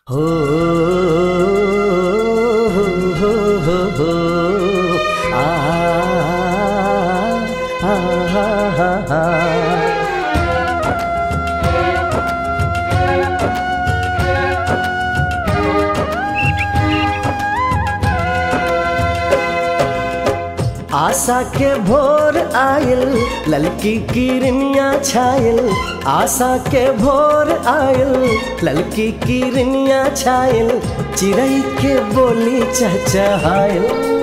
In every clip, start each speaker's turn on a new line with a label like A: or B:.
A: हो हो हो हो हो आ आ आ आ आशा के भोर आयल ललकी किरनिया छायल आशा के भोर आयल ललकी किरनिया छायल चिड़ै के बोली चहचहायल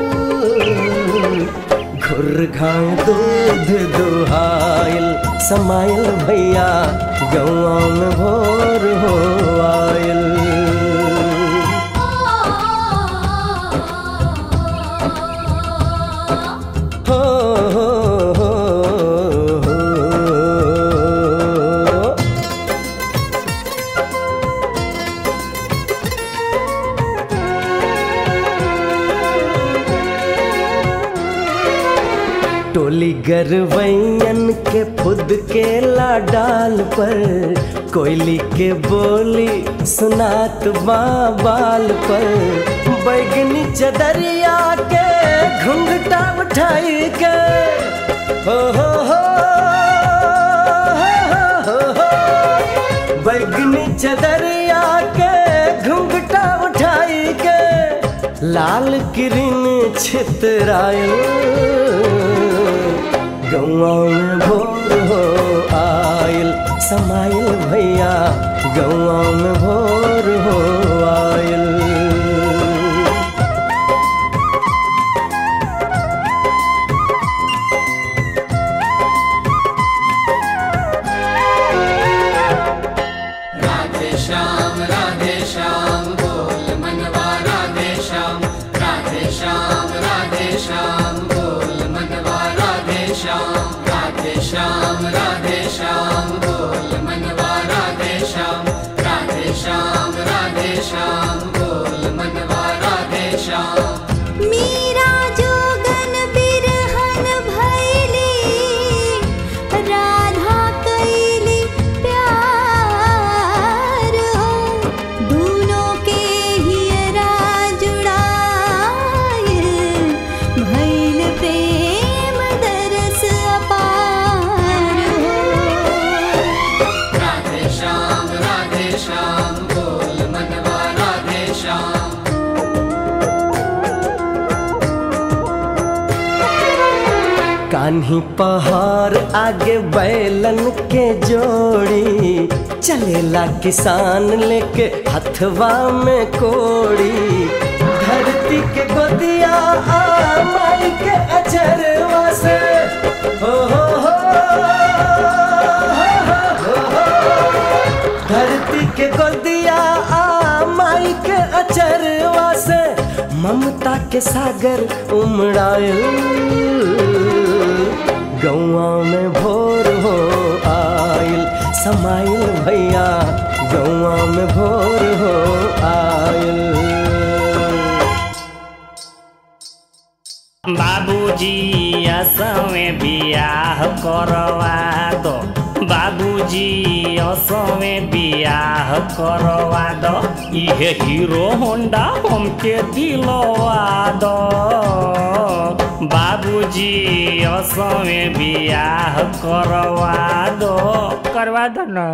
A: घुर घाय दूध दुहायल समायल भैया गौआ में भोर हो आयल हो हो हो हो टोली गरवैयन के फुद के लाडाल पर कोयली के बोली सुनात बाल पर बैगनी चदरिया के घुंघटा उठाई के हो हो हो हो, हो, बैगनी चदरिया के घुंघटा उठाई के लाल किरण छितरायल गौआ में भोर हो आयल समायल भैया गौआ में भोर हो आयल
B: राधे श्याम राधे श्याम बोल मनवा राधे श्याम राधे श्याम राधे श्याम बोल मनवा राधे श्याम राधे श्याम राधे श्याम बोल मनवा राधे श्याम राधे श्याम राधे श्याम बोल मनवा राधे श्याम
C: मीरा जोगन बिरहन भैली राधा कैली प्यार हो दूनों के हियरा जुड़ाए भैल प्रेम दरस अपार हो
B: राधे श्याम राधे श्याम बोल मनवा राधे श्याम
A: कान्ही पहाड़ आगे बैलन के जोड़ी चलेला किसान लेके हथवा में कोड़ी धरती के गोदिया आ माई के अचरवा से हो हो हो हो, हो, धरती के गोदिया आ माई के अचरवा से ममता के सागर उमड़ायल गौआ में भोर हो आयल समाइल भैया गौआ में भोर हो आयल
D: बाबूजी असमे बियाह करवा दो बाबूजी असमे बियाह करवा दो इहे हीरो होंडा हमके दिलवा दो बाबूजी असमे बियाह करवा दो करवा दो ना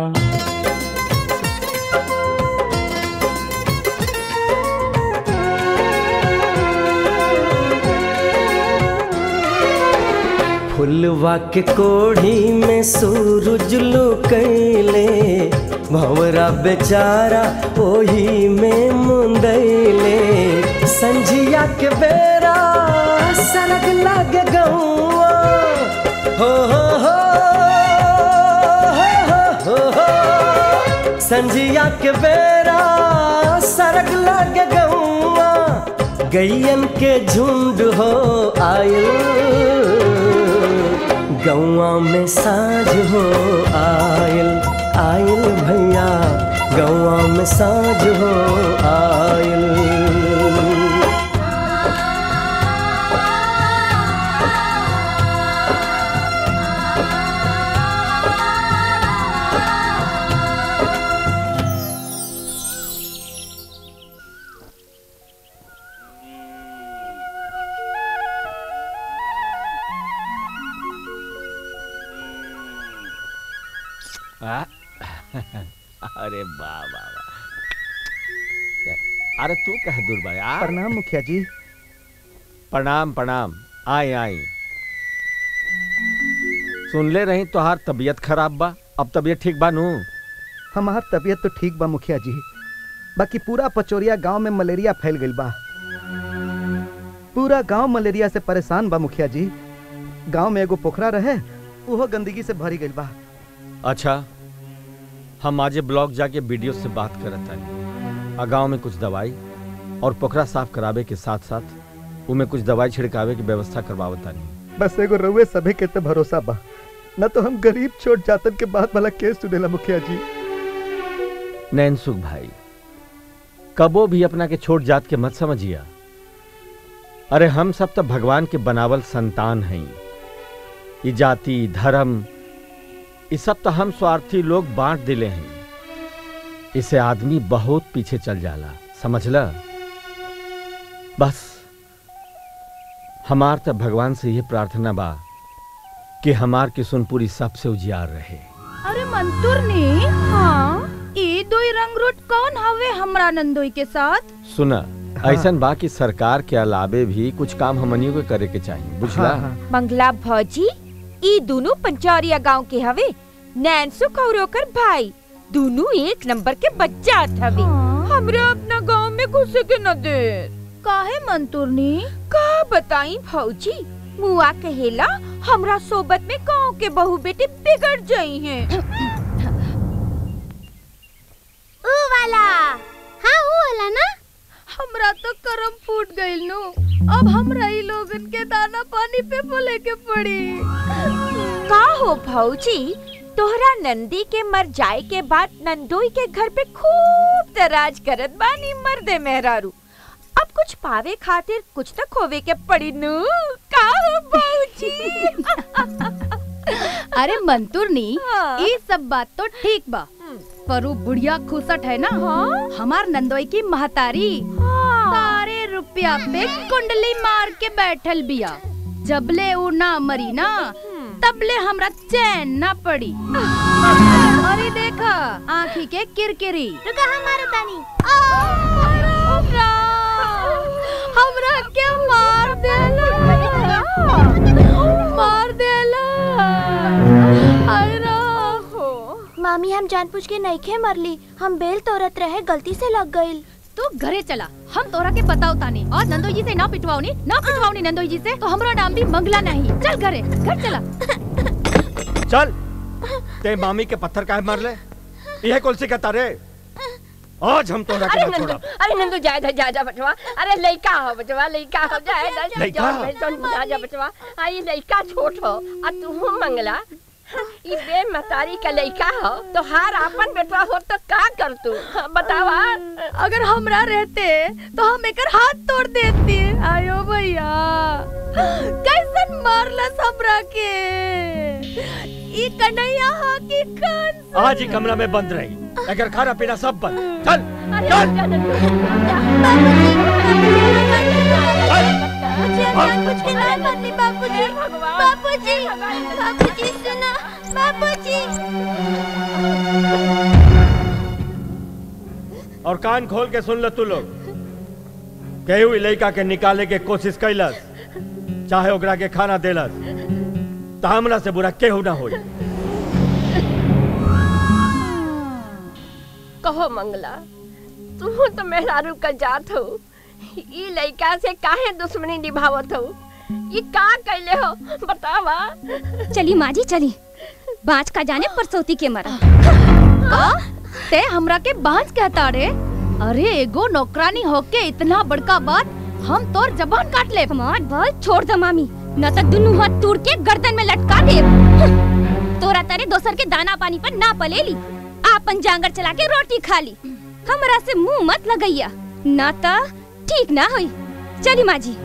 A: फुलवा के कोढ़ी में सूरज लुकैले भंवरा बेचारा ओही में मुंदैले संझिया के बेरा सरग लागे गौआ हो हो हो हो, हो, हो। संझिया के बेरा सरग लागे गौआ गैयन के झुंड हो आयल गौआ में साँझ हो आयल आयल भैया गौआ में साँझ हो आयल
C: आ
E: आ? अरे वाह वाह वाह क्या- अरे तू कह दूर भाई आ
A: प्रणाम मुखिया जी
E: प्रणाम प्रणाम आए आए सुन ले रही तोहार तबीयत खराब बा अब तबीयत ठीक बा नू
A: हमार तबीयत तो ठीक बा मुखिया जी बाकी पूरा पचोरिया गांव में मलेरिया फैल गईल बा पूरा गांव मलेरिया से परेशान बा मुखिया जी गांव में एगो पोखरा रहे उहो गंदगी से भरी गईल बा
E: अच्छा हम आजे ब्लॉक जाके वीडियो से बात करत तानी आ गाँव में कुछ दवाई और पोखरा साफ करावे के साथ साथ उमें कुछ दवाई छिड़कावे की व्यवस्था करवावत तानी
A: बस एगो रउए सभे के तो भरोसा बा न तो हम गरीब छोट जातन के बाद वाला केस सुनेला मुखिया जी
E: नैनसुख भाई कबो भी अपना के छोट जात के मत समझिया अरे हम सब तो भगवान के बनावल संतान हैं ये जाति धर्म ये सब तो हम स्वार्थी लोग बांट दिले हैं इसे आदमी बहुत पीछे चल जाला समझला बस हमार तो भगवान से यह प्रार्थना बा कि हमार की सुनपुरी सबसे उजियार रहे
F: अरे मंतुर ने हाँ ई दोई रंग रूट कौन हवे हमरा नंदोई के साथ
E: सुना ऐसन बा कि सरकार के अलावे भी कुछ काम हमनियों को करे के चाहिए बुझला
A: हाँ, हाँ।
G: मंगला भौजी ई दोनों पंचौरिया गांव के हवे नैनसुख और ओकर भाई दोनों एक नंबर के बच्चा हवे हमरा अपना गांव में घुसे के न दे
F: काहे मंतुरनी
G: का बताई भौजी मुआ कहेला हमरा सोबत में गांव के बहू बेटे बिगड़ जाई हैं
C: ऊ वाला हाँ ऊ वाला ना
F: हमरा तो करम फूट गइल नु अब हमरा ई लोगन के दाना पानी पे बोले के पड़ी
G: का हो भौजी तोहरा नंदी के मर जाए के बाद नंदोई के घर पे खूब तराज करत बानी मर्दे मेहरारू अब कुछ पावे खातिर कुछ तो खोवे के पड़ी नु का हो भौजी
F: अरे मंतुरनी
G: हाँ।
F: ये सब बात तो ठीक बा पर ऊ बुढ़िया खुसट है ना
G: हाँ?
F: हमार नंदोई की महतारी सारे रुपया पे कुंडली मार के बैठल बिया जबले ऊ ना मरी ना तबले हमरा चैन ना पड़ी अरे देखा आँखी के किरकिरी
C: रुका हमारा तानी
F: हमरा के मार देला मार देला हाय राम
C: मामी हम जानबूझ के नईखे मरली हम बेल तोड़त रहे गलती से लग गईल
F: तू घरे चला हम तोरा के बताओ तानी और नंदोई जी से ना पिटवाओनी ना पिटवाओनी नंदोई जी से तो हमरा नाम भी मंगला नहीं चल घरे घर चला
E: चल ते मामी के पत्थर काहे मार ले यह कौन का तारे आज हम तोरा के
G: अरे
E: ना
G: नंदू
E: छोड़ा
G: अरे नंदू जा जा जा जा बचवा अरे लइका हो बचवा लइका हो जाए जा जा
E: लइका?
G: जा जा जा बचवा आई लइका छोट हो आ तू मंगला ई बे मतारी का लइका हो तो हार आपन बेटवा हो तो का कर तू हाँ, बतावा
F: अगर हमरा रहते तो हम एकर हाथ तोड़ देती आयो भैया कैसन मारलस हमरा के ई कन्हैया हा की कान
E: आज ही कमरा में बंद रही अगर खाना पीना सब बंद चल
G: अरे
E: चल
G: जा नंदू
C: बापूजी ना मरली बापूजी
G: भगवान।
C: बापूजी बापूजी सुना बापूजी
E: और कान खोल के सुन लो तू लोग केहू लड़का के निकाले के कोशिश कैलस चाहे ओकरा के खाना देलस तो हमरा से बुरा केहू ना होई
G: कहो मंगला तू तो मेहरारू का जात हो ई लइका से काहे दुश्मनी निभावत हो ई का कैले हो बतावा
H: चली माँ जी चली बाँच का जाने परसौती के मरा
F: का ते हमरा के बांझ कहता रे अरे एगो नौकरानी होके इतना बड़का बात हम तोर जबान काट ले
H: हमार बल छोड़ दो मामी न तो दुनू हाथ तोड़ के गर्दन में लटका दे तोरा तारे दोसर के दाना पानी पर ना पलेली आपन जांगर चला के रोटी खा ली हमरा से मुंह मत लगैया ना तो ठीक ना होई चली माँ जी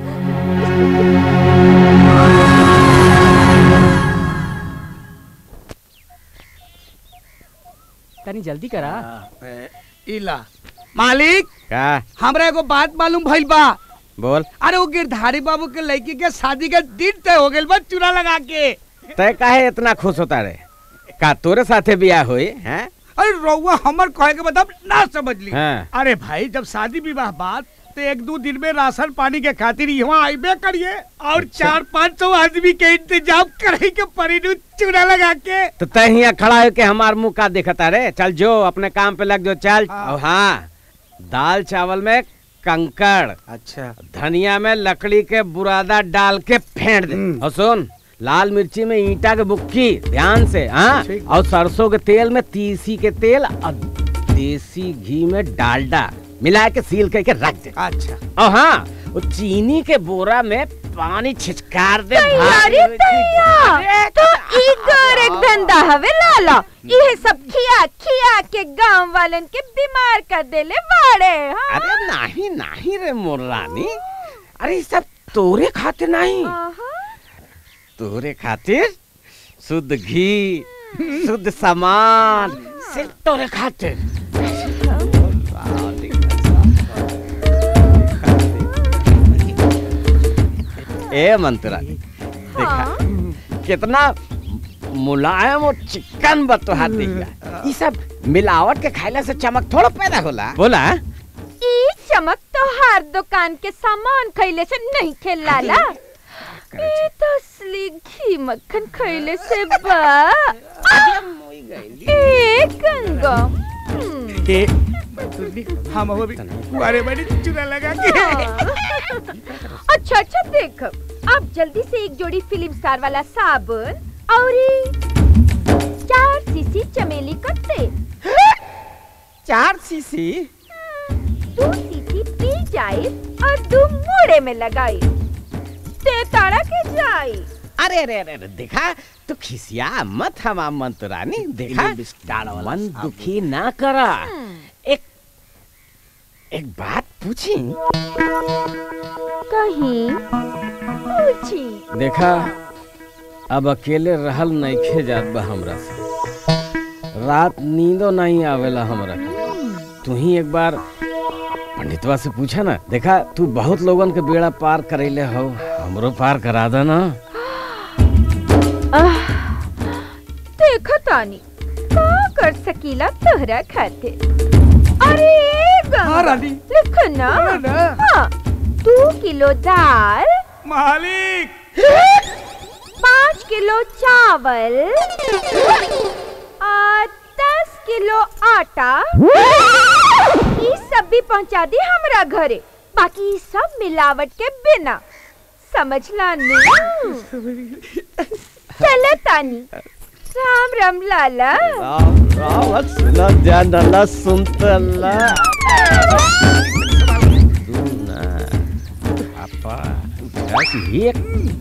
I: तनी जल्दी करा
J: इला मालिक
E: का
J: हमरा एगो बात मालूम भइल बा
E: बोल
J: अरे वो गिरधारी बाबू के लड़की के शादी के दिन तय हो गइल बा चूड़ा लगा के
E: तय काहे इतना खुश होता रे
I: का तोरे साथे बियाह होई हैं
J: अरे रउआ हमर कहे के मतलब ना समझ ली
I: हाँ।
J: अरे भाई जब शादी विवाह बात तो एक दो दिन में राशन पानी के खातिर यहाँ आइबे करिए और चार पाँच सौ आदमी के इंतजाम करे के पड़ी नु चूड़ा लगा के
I: तो तय हियां खड़ा होके हमार मुंह का देखता रे चल जो अपने काम पे लग जो चल
J: हाँ।
I: और हाँ दाल चावल में कंकड़
A: अच्छा
I: धनिया में लकड़ी के बुरादा डाल के फेंट दे और सुन लाल मिर्ची में ईटा के बुक्की ध्यान से हाँ
A: ठीक।
I: और सरसों के तेल में तीसी के तेल और देसी घी में डालडा मिला के सील करके रख दे
A: अच्छा
I: और हाँ वो चीनी के बोरा में पानी छिचकार दे
G: तैयारी
I: भारी-
G: तैयार तो ई कर एक धंधा हवे लाला ये सब खिया खिया के गांव वालन के बीमार कर देले बाड़े हाँ?
I: अरे नहीं नहीं रे मोर रानी अरे ये सब तोरे खातिर नहीं
G: आहा।
I: तोरे खातिर शुद्ध घी शुद्ध सामान सिर्फ तोरे खातिर ए मंत्रा देखा
G: हाँ?
I: कितना मुलायम और चिकन बतोहार दिख रहा ये सब मिलावट के खाइला से चमक थोड़ा पैदा होला बोला
G: ई चमक तो हर दुकान के सामान खैले से नहीं खेल लाला ई तो असली घी मक्खन खैले से बा ए गंगम हम्म,
J: ए, हम अभी कुआरे बड़ी चूड़ा लगा के
G: अच्छा अच्छा देख आप जल्दी से एक जोड़ी फिल्म स्टार वाला साबुन और ई चार सीसी चमेली का तेल
I: चार सीसी
G: दो सीसी पी जाए और दो मोड़े में लगाए ते ताड़ा के जाए
I: अरे अरे अरे अरे देखा तू खिसिया मत हम मंतरानी देखा मन दुखी ना करा एक एक बात पूछी
G: कहीं पूछी
I: देखा अब अकेले रहल नइखे जात बा हमरा से रात नींदो नहीं आवेला हमरा के तू ही एक बार पंडितवा से पूछा ना देखा तू बहुत लोगन के बेड़ा पार करैले हो हमरो पार करा दे ना
G: देखो तानी का कर सकीला तोहरा खाते अरे गंगा
J: हाँ, रानी।
G: लिखो ना
J: बोलो ना।
G: हाँ दो किलो दाल
J: मालिक
G: पाँच किलो चावल और दस किलो आटा ये सब भी पहुंचा दी हमरा घरे बाकी ई सब मिलावट के बिना समझला नु चले तानी राम राम लाला
I: सुना ध्यान डाला सुनतला सुना पापा बस एक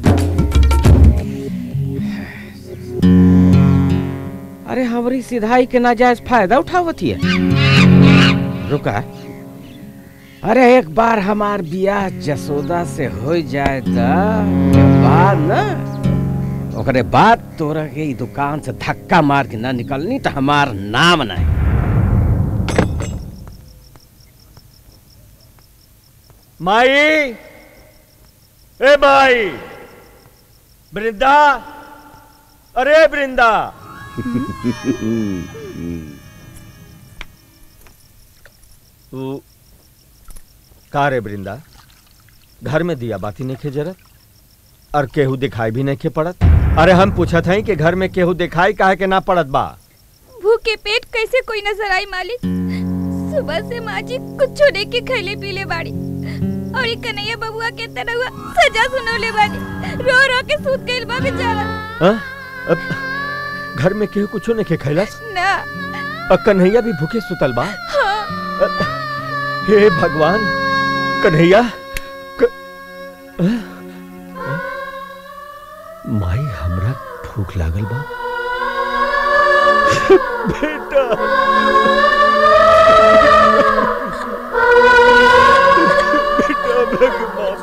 I: अरे हमारी सिधाई के नाजायज फायदा उठावती है रुका अरे एक बार हमार बियाह जसोदा से हो जाए त के बाद ना ओकरे बाद तोरा के ई दुकान से धक्का मार के ना निकलनी तो हमार नाम नहीं
E: माई ए माई वृंदा अरे वृंदा तू का रे वृंदा घर में दिया बाती नहीं खे जरत और केहू दिखाई भी नहीं खे पड़त अरे हम पूछत हई कि घर में केहू दिखाई काहे के ना पड़त बा
H: भूखे पेट कैसे कोई नजर आई मालिक सुबह से माँ जी कुछ लेके खैले पीले बाड़ी और ये कन्हैया बबुआ के तरह सजा सुनौले बाड़ी रो रो के सूत गइल बा बेचारा
E: हाँ? अब घर में केहू कुछो नहीं खे खैलस
H: ना
E: और कन्हैया भी भूखे सुतल बा
H: हाँ
E: हे भगवान कन्हैया क... अ? माई हमरा भूख लागल बा बेटा बेटा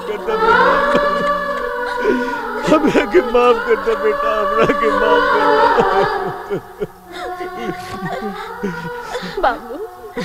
E: हमरा के माफ कर दे बेटा हमरा के माफ कर दे बेटा हमरा के माफ कर दे
H: बाबू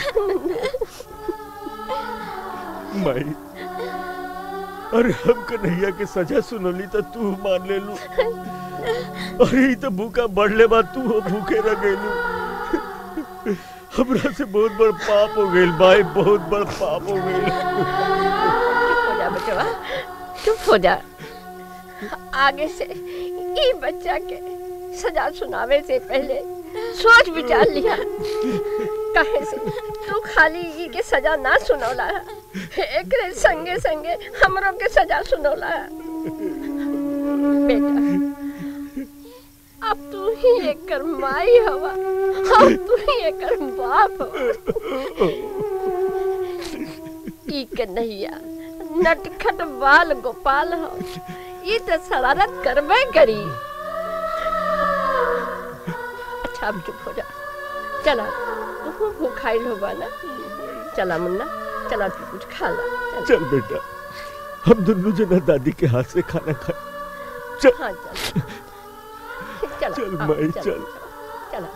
E: माई अरे हम कन्हैया के सजा सुनली तो तू मान ले लू अरे ई तो भूखा बढ़ले बा तू हो भूखे रह गइलू हमरा से बहुत बड़ पाप हो गइल भाई बहुत बड़ पाप हो गइल
K: हो जा बचवा चुप हो जा आगे से ई बच्चा के सजा सुनावे से पहले सोच विचार लिया कहे से तू खाली ई के सजा ना सुनौला है एकरे संगे संगे हमरो के सजा सुनौला है बेटा अब तू ही एकर माई हवा अब तू ही एकर बाप हवा ई के नैया नटखट बाल गोपाल हो ये तो शरारत करबे करी अच्छा अब चुप हो जा चला तू भूखाइल होगा ना चला मुन्ना चला तू कुछ खा ला
E: चल बेटा हम दोनों जना दादी के हाथ से खाना खाए चल
K: हाँ चल चला
E: चल
K: हाँ,
E: माई,
K: चला,
E: चल।
K: चला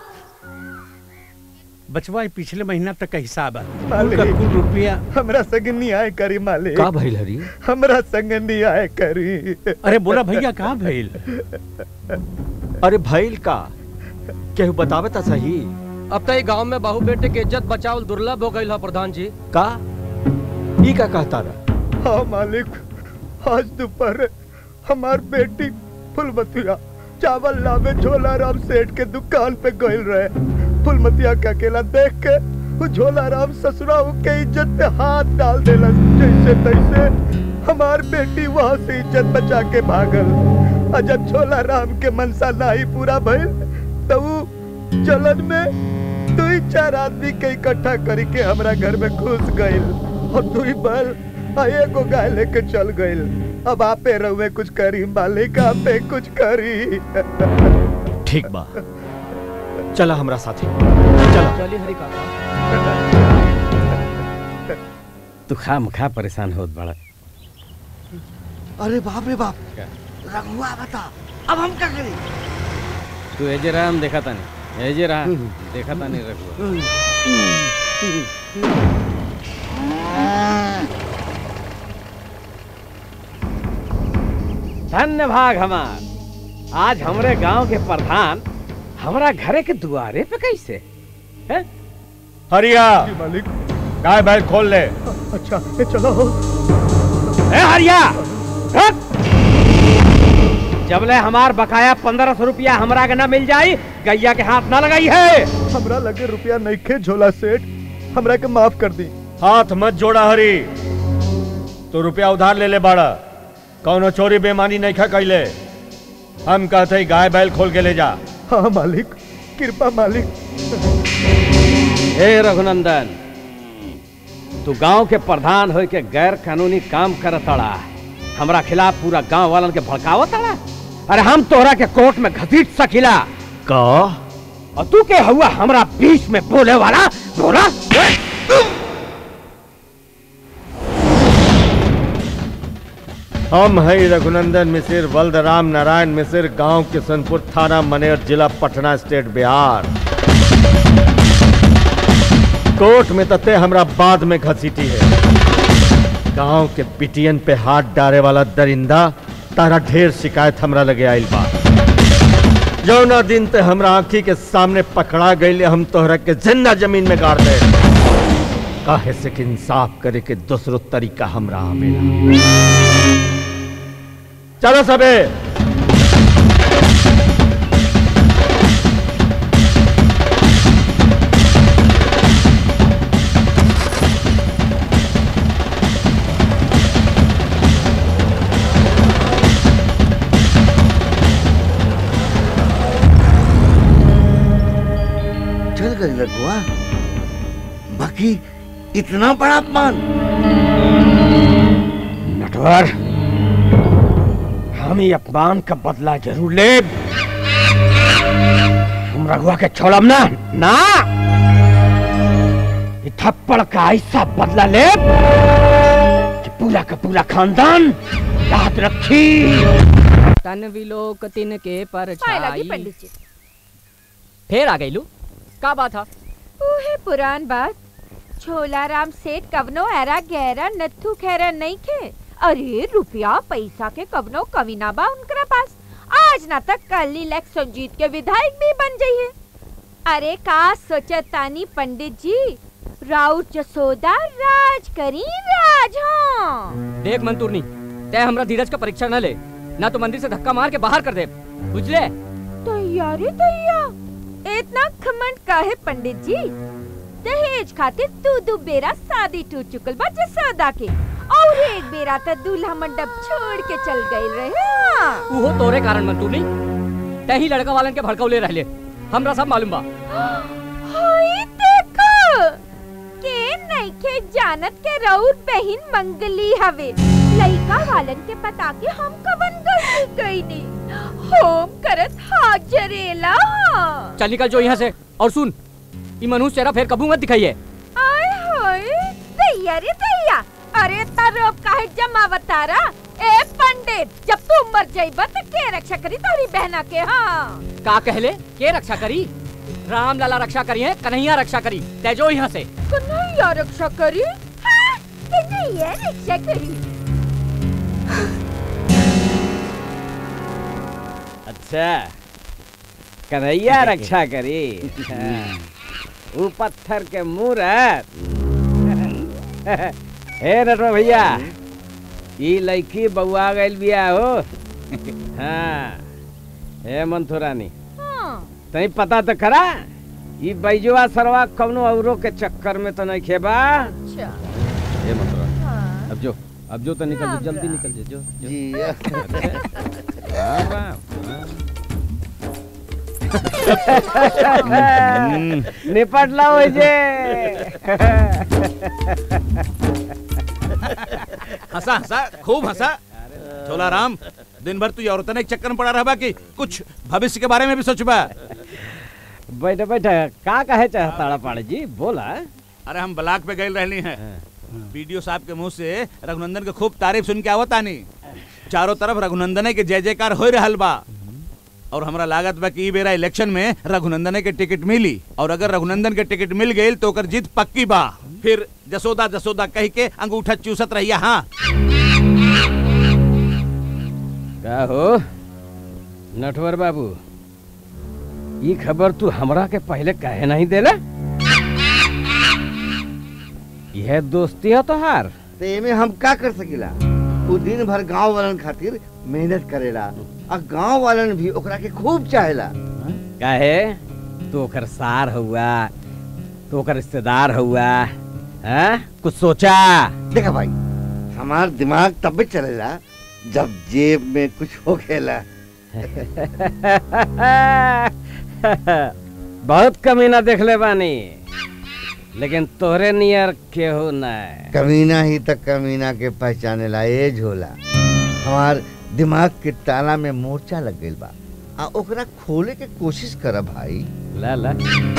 J: बचवा पिछले महीना तक का हिसाब है
A: मालिक।
J: कुल का कुल रुपया
A: हमरा संग न्याय करी मालिक
I: का भइल हरी
A: हमरा संग न्याय करी
J: अरे बोला भैया कहाँ भइल
E: अरे भइल का केहू बतावे ता सही
L: अब तो गांव में बहू बेटे के इज्जत बचावल दुर्लभ हो गई है प्रधान जी
E: का ई का कहता रहा
A: हाँ मालिक आज दोपहर हमार बेटी फुलमतिया चावल लावे झोला राम सेठ के दुकान पे गइल रहे फुलमतिया के अकेला देख के वो झोला राम ससुरा के इज्जत पे हाथ डाल देला जैसे तैसे हमार बेटी वहाँ से इज्जत बचा के भागल और जब झोला राम के मनसा नाही पूरा भइल तो वो जलन में दो ही चार आदमी के इकट्ठा करी के हमरा घर में घुस गइल और दो ही बल आ एगो गाय लेके चल गइल अब आपे रहुए कुछ करी मालिक आपे कुछ करी
E: ठीक बा चला हमरा साथे चला
L: चलिए हरी काका
I: तू खाम खा परेशान होत बड़ा
M: अरे बाप रे बाप रघुआ बता अब हम क्या करें
I: तू एजे रहा हम देखा तानी एजे रहा देखा तानी रघुआ धन्य भाग हमार आज हमरे गांव के प्रधान हमरा घरे के दुआरे पे कैसे हैं?
E: हरिया
A: मालिक
E: गाय बैल खोल ले
A: अच्छा ये चलो
I: ए हरिया हट! जबले हमार बकाया पंद्रह सौ रुपया हमरा के ना मिल जाई गैया के हाथ ना लगाई है
A: हमरा लगे रुपया नहीं खे झोला सेठ हमरा के माफ कर दी
E: हाथ मत जोड़ा हरी तो रुपया उधार ले ले बाड़ा कौनो चोरी बेमानी नहीं खा कैले हम कहते ही गाय बैल खोल के ले जा
A: हाँ मालिक कृपा मालिक
I: हे रघुनंदन तू गांव के प्रधान होय के गैर कानूनी काम करतड़ा हमरा खिलाफ पूरा गांव वालन के भड़कावतड़ा अरे हम तोहरा के कोर्ट में घसीट सकिला
E: का
I: और तू के हुआ हमरा बीच में बोले वाला बोला
E: हम है रघुनंदन मिसिर बलदराम नारायण मिसिर गांव किशनपुर थाना मनेर जिला पटना स्टेट बिहार कोर्ट में तते हमरा बाद में घसीटी है गांव के पिटियन पे हाथ डारे वाला दरिंदा तारा ढेर शिकायत हमरा लगे आइल बा जौना दिन ते हमरा आंखी के सामने पकड़ा गईले हम तोहरा के जिंदा जमीन में गाड़ दे काहे से कि इंसाफ करे के दूसरो तरीका हमरा आवेला चलो सबे
M: चल गई रघुआ बाकी इतना बड़ा अपमान
I: नटवर हम ये अपमान का बदला जरूर ले हम रघुआ के छोड़म ना ना ये थप्पड़ का ऐसा बदला ले कि पूरा का पूरा खानदान याद रखी
L: तन विलोक तिन के पर
G: पाए लगी पंडित जी
L: फिर आ गईलू का बात था
G: उहे पुरान बात छोला राम सेठ कवनो एरा गहरा नथु खैरा नहीं खे अरे रुपया पैसा के कवनो कमी ना बा उनकरा पास आज ना तक कल इलेक्शन जीत के विधायक भी बन जाइए अरे का सोचत तानी पंडित जी राउत जसोदा राज करी राज हाँ
L: देख मंतूरनी तय हमरा धीरज का परीक्षा न ले ना तो मंदिर से धक्का मार के बाहर कर दे बुझले
G: तैयारी तैया इतना खमंड का है पंडित जी दहेज खातिर दू दू बेरा शादी टूट चुकल बा जसोदा के और एक बेरा तो दूल्हा मंडप छोड़ के चल गए रहे हाँ।
L: उहो तोरे कारण मंतूरनी तय ही लड़का वालन के भड़कौले रहले हमरा सब मालूम बा
G: हाय देखो के नइखे जानत के रउर बहिन मंगली हवे लइका वालन के पता के हम कवन गलती कईनी होम करत हाजरेला
L: चल निकल जो यहाँ से और सुन ई मनुष्य चेहरा फिर कबू मत दिखाइए
G: आय हाय दैया रे दैया अरे तरोब काहे जमावतारा ए पंडित जब तू मर जाइबा त के रक्षा करी तोरी बहना के हाँ
L: का कहले के रक्षा करी राम लाला रक्षा करी है कन्हैया रक्षा करी तय जो यहाँ से
G: कन्हैया रक्षा करी हाँ, कन्हैया रक्षा करी
I: अच्छा कन्हैया रक्षा करी हाँ, ऊ पत्थर के मूरत हे नटवा भैया ई लड़की बउआ गइल बिया हो हाँ हे मंथुरानी
G: हाँ
I: तई पता तो करा ई बैजुआ सरवा कौनो औरो के चक्कर में तो नहीं खेबा
G: अच्छा
I: हे मंथुरानी अब जो अब जो तो निकल जो जल्दी निकल जा जो जो।
M: जी
I: वाह, वाह, वाह। निपट लाओ जे
N: हंसा हंसा खूब हंसा झोला राम दिन भर तू औरतन एक चक्कर में पड़ा रहा कि कुछ भविष्य के बारे में भी सोचबा
I: बैठा बैठा का कहे चाहता पाड़े जी बोला
N: अरे हम ब्लाक पे गए रहनी है वीडियो साहब के मुंह से रघुनंदन के खूब तारीफ सुन के आवत आनी चारों तरफ रघुनंदन के जय जयकार हो रहल बा और हमरा लागत बा कि ई बेरा इलेक्शन में रघुनंदन के टिकट मिली और अगर रघुनंदन के टिकट मिल गई तो ओकर जीत पक्की बा फिर जसोदा जसोदा कह के अंगूठा चूसत रहिया हाँ
I: का हो नटवर बाबू ये खबर तू हमरा के पहले कहे नहीं देला यह दोस्ती है तोहार
M: तो एमे हम का कर सकीला वो दिन भर गांव वालन खातिर मेहनत करेला और गांव वालन भी ओकरा के खूब चाहेला
I: काहे तू ओकर सार हुआ तू ओकर रिश्तेदार हुआ हैं कुछ सोचा
M: देखा भाई हमार दिमाग तब चलेला जब जेब में कुछ हो खेला
I: बहुत कमीना देख ले बानी लेकिन तोहरे नियर केहू नहीं
M: कमीना ही तक कमीना के पहचाने ला ए झोला हमार दिमाग के ताला में मोर्चा लग गइल बा आ ओकरा खोले के कोशिश कर भाई
I: ला ला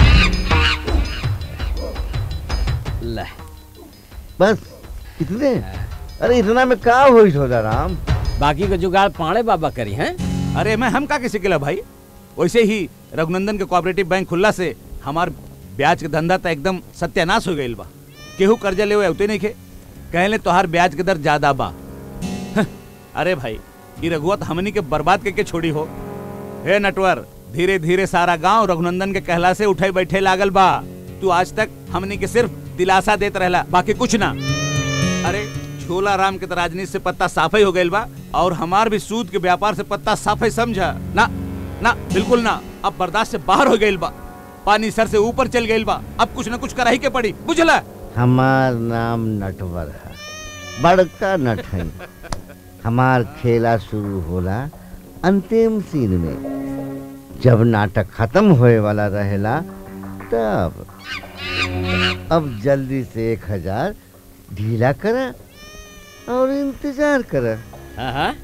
I: ला
M: बस इतने अरे इतना में का होई झोला राम
I: बाकी का जुगाड़ पाड़े बाबा करी हैं
N: अरे मैं हम का किसी के भाई वैसे ही रघुनंदन के कोऑपरेटिव बैंक खुलला से हमार ब्याज के धंधा तो एकदम सत्यानाश हो गइल बा केहू कर्जा ले उते नहीं खे कहले तोहार ब्याज के दर ज्यादा बा हं, अरे भाई ई रघुवत हमनी के बर्बाद करके छोड़ी हो हे नटवर धीरे धीरे सारा गांव रघुनंदन के कहला से उठे बैठे लागल बा तू आज तक हमनी के सिर्फ दिलासा देत रहला बाकी कुछ ना अरे झोला राम के तो राजनीति से पत्ता साफ ही हो गइल बा और हमार भी सूद के व्यापार से पत्ता साफ ही समझा ना ना बिल्कुल ना अब बर्दाश्त से बाहर हो गइल बा पानी सर से ऊपर चल गइल बा अब कुछ ना कुछ कराही के पड़ी बुझला
M: हमार नाम नटवर है बड़का नट है हमार खेला शुरू होला अंतिम सीन में जब नाटक खत्म होए वाला रहेला तब अब जल्दी से एक हजार ढीला करा और इंतजार करा
I: हाँ हाँ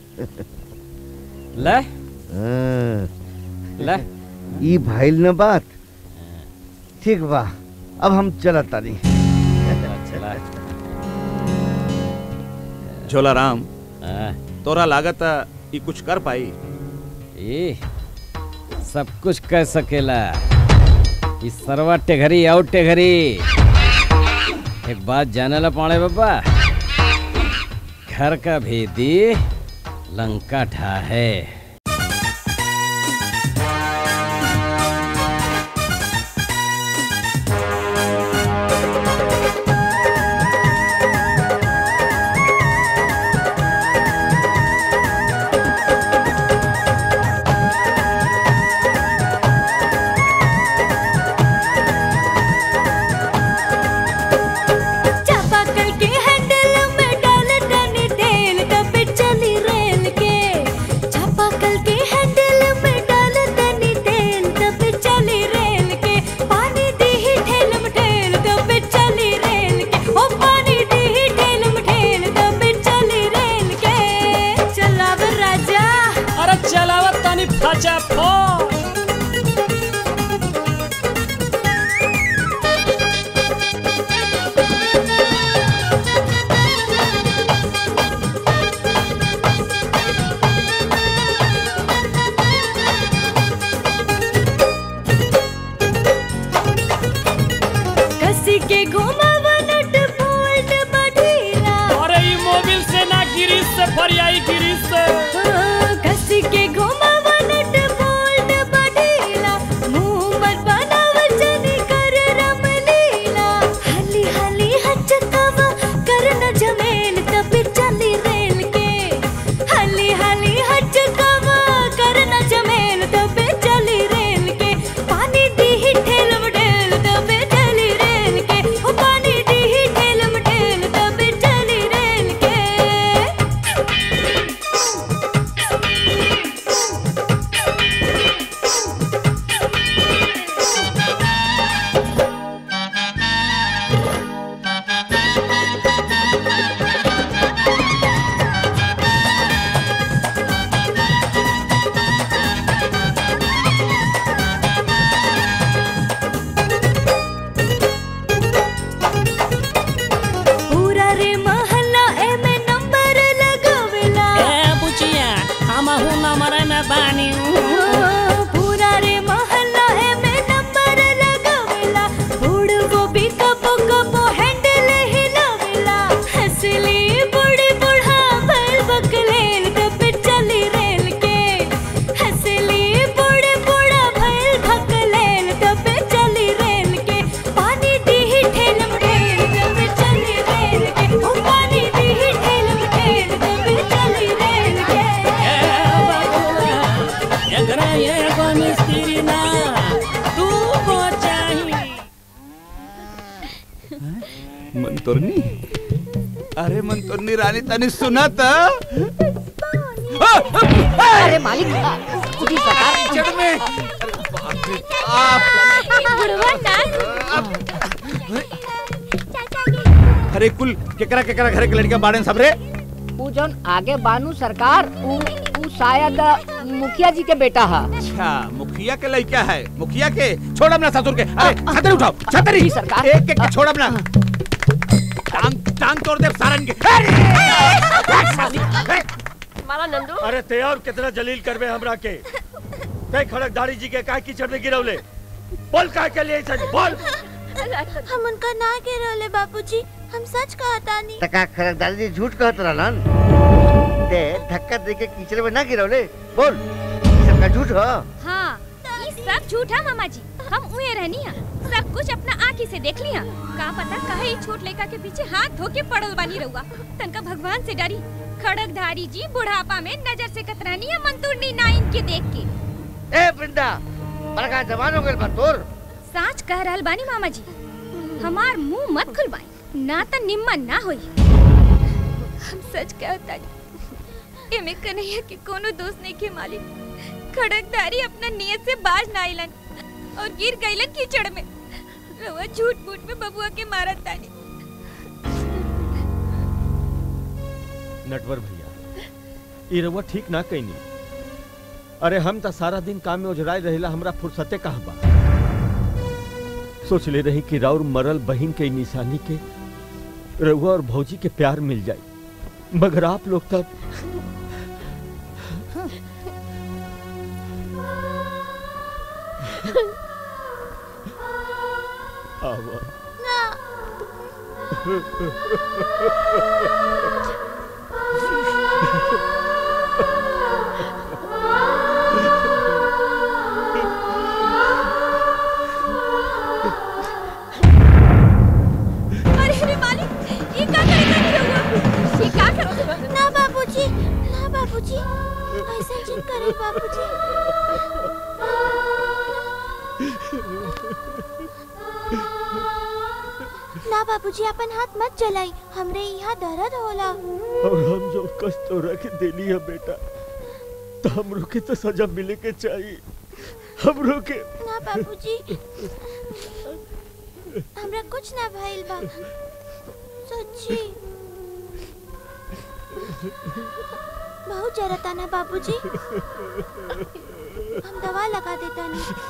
I: ले
M: हाँ।
I: ले
M: ई भइल न बात ठीक बा अब हम चलत तानी
I: चला
N: झोला राम
I: हाँ,
N: तोरा लागत ई कुछ कर पाई
I: ये सब कुछ कर सकेला इस सरवा टेघरी और टेघरी एक बात जाने ला पाड़े बाबा घर का भेदी लंका ढा है
N: मंतुरनी अरे मंतुरनी रानी तनी सुना था
K: अरे मालिक खुद ही सरकार
N: जड़ में
H: बुढ़वा
N: अरे कुल केकरा केकरा घरे के लड़का बाड़े सबरे
K: ऊ जौन आगे बानू सरकार ऊ ऊ शायद मुखिया जी के बेटा हा
N: अच्छा मुखिया के लड़का है मुखिया के छोड़ अपना ससुर के अरे छतरी उठाओ छतरी
K: सरकार
N: एक एक के छोड़ अपना टांग टांग तोड़ दे सारन के
K: मारा नंदू
E: अरे ते और कितना जलील करबे हमरा के ते खड़क दाढ़ी जी के काहे कीचड़ में गिरवले बोल काहे के लिए सच बोल
C: हम उनका ना गिरौले बाबूजी हम सच कहता नहीं
M: तका खरक दादी जी झूठ कहत रहलन ते धक्का दे के कीचड़ में ना गिरवले बोल ई सब का झूठ हो
H: हाँ ये सब झूठ है मामा जी हम उहे रहनी है सब कुछ अपना आँखी से देख लिया का पता कहे ई छोट लड़का के पीछे हाथ धो के पड़ल बानी रहुआ तनका भगवान से डरी खड़कधारी जी बुढ़ापा में नजर से कतरानी है मंतुरनी नाइन के देख के
M: ए वृंदा बड़का जवान हो गइल बा तोर
H: साच कह रहल बानी मामा जी हमार मुंह मत खुलवाई ना त निम्मन ना होई हम सच कहता एमे कन्हैया के कोनो दोस्त नहीं के मालिक खड़कधारी अपना नियत से बाज ना आइलन और गिर गइलन कीचड़ में रवा झूठ मूठ में बबुआ के मारत तानी
E: नटवर भैया ई रउआ ठीक ना कइनी अरे हम त सारा दिन काम में उजराई रहेला हमरा फुर्सते कहाँ बा सोच ले रही कि राउर मरल बहिन के निशानी के रउआ और भौजी के प्यार मिल जाए मगर आप लोग तब आवा
C: अरे अरे मालिक ये का करे तानी रहुआ ये का करे ना बाबूजी ना बाबूजी ऐसा जिन करे बाबूजी ना बाबूजी अपन हाथ मत जलाई हमरे यहाँ दर्द होला
E: और हम जो कष्ट तो रख देली है बेटा तो हमरो के तो सजा मिले के चाहिए हमरो के
C: ना बाबूजी हमरा कुछ ना भइल बा सच्ची बहुत जरता ना बाबूजी हम दवा लगा देता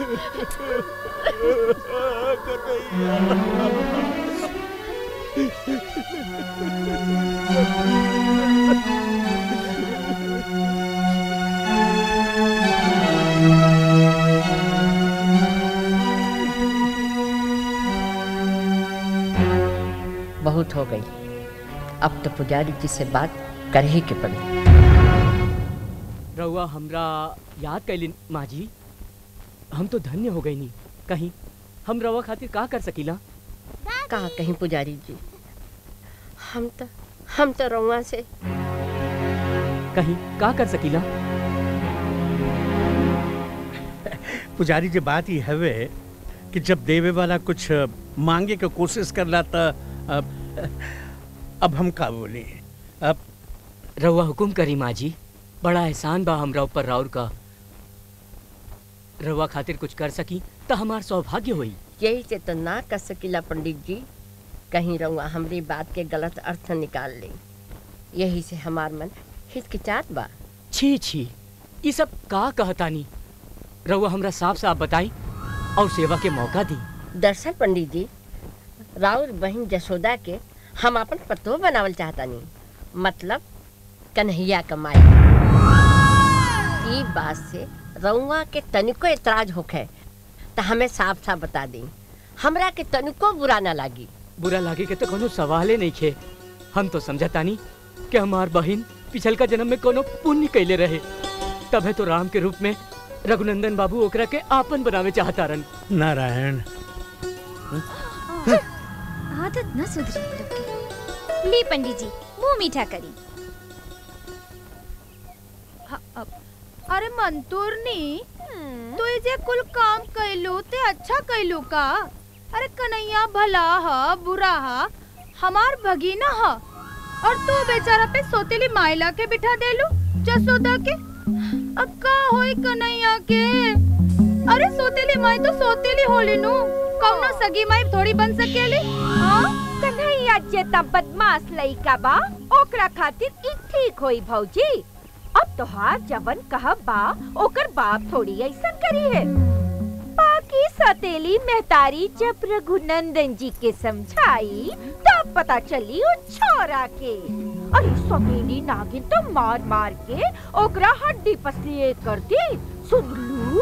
K: बहुत हो गई अब तो पुजारी जी से बात कर ही के पड़ी
L: रउआ हमरा याद कैलिन माँ जी हम तो धन्य हो गई नी कहीं हम रवा खातिर का कर सकीला
K: कहा कहीं पुजारी जी हम तो हम तो रउआ से
L: कहीं का कर सकीला
J: पुजारी जी बात ही हवे कि जब देवे वाला कुछ मांगे के कोशिश करला त अब, अब हम का बोली अब
L: रउआ हुकुम करी माँ जी बड़ा एहसान बा हमरा ऊपर राउर का रउआ खातिर कुछ कर सकी तो हमार सौभाग्य होई
K: यही से तो ना कर सकीला पंडित जी कहीं रउआ हमरी बात के गलत अर्थ निकाल ले यही से हमार मन हिचकिचात बा
L: छी छी ये सब का कहतानी रउआ हमरा साफ साफ बताई और सेवा के मौका दी
K: दरअसल पंडित जी राउर बहन जसोदा के हम अपन पतो बनावल चाहतानी मतलब कन्हैया कमाई ई बात से रउआ के तनिको एतराज होखे तो हमें साफ साफ बता दी हमरा के तनिको बुरा ना लागी
L: बुरा लागे के तो कोनो सवाले नहीं खे हम तो समझतानी कि हमार बहन पिछल का जन्म में कोनो पुण्य कैले रहे तबे तो राम के रूप में रघुनंदन बाबू ओकरा के आपन बनावे चाहता रन
J: नारायण
H: आदत न सुधरी इन लोग की। ली पंडित जी मुंह मीठा करी
F: हाँ, अब- अरे मंतूरनी तू ये जे कुल काम कैलू ते अच्छा कैलू का अरे कन्हैया भला हा बुरा हा हमार भगीना ह और तू बेचारा पे सोतेली माइला के बिठा देलू जसोदा के अब का होई कन्हैया के अरे सोतेली माई तो सोतेली होली नु कौनो सगी माई थोड़ी बन सकेली
G: हाँ कन्हैया जेता बदमाश लइका बा ओकरा खातिर ई ठीक होई भौजी अब तोहार जवन कहब बा ओकर बाप थोड़ी ऐसन करी है बाकी सतेली मेहतारी जब रघुनंदन जी के समझाई तब पता चली वो छोरा के अरे सतेली नागिन तो मार मार के ओकरा हड्डी पसली कर दी सुन लू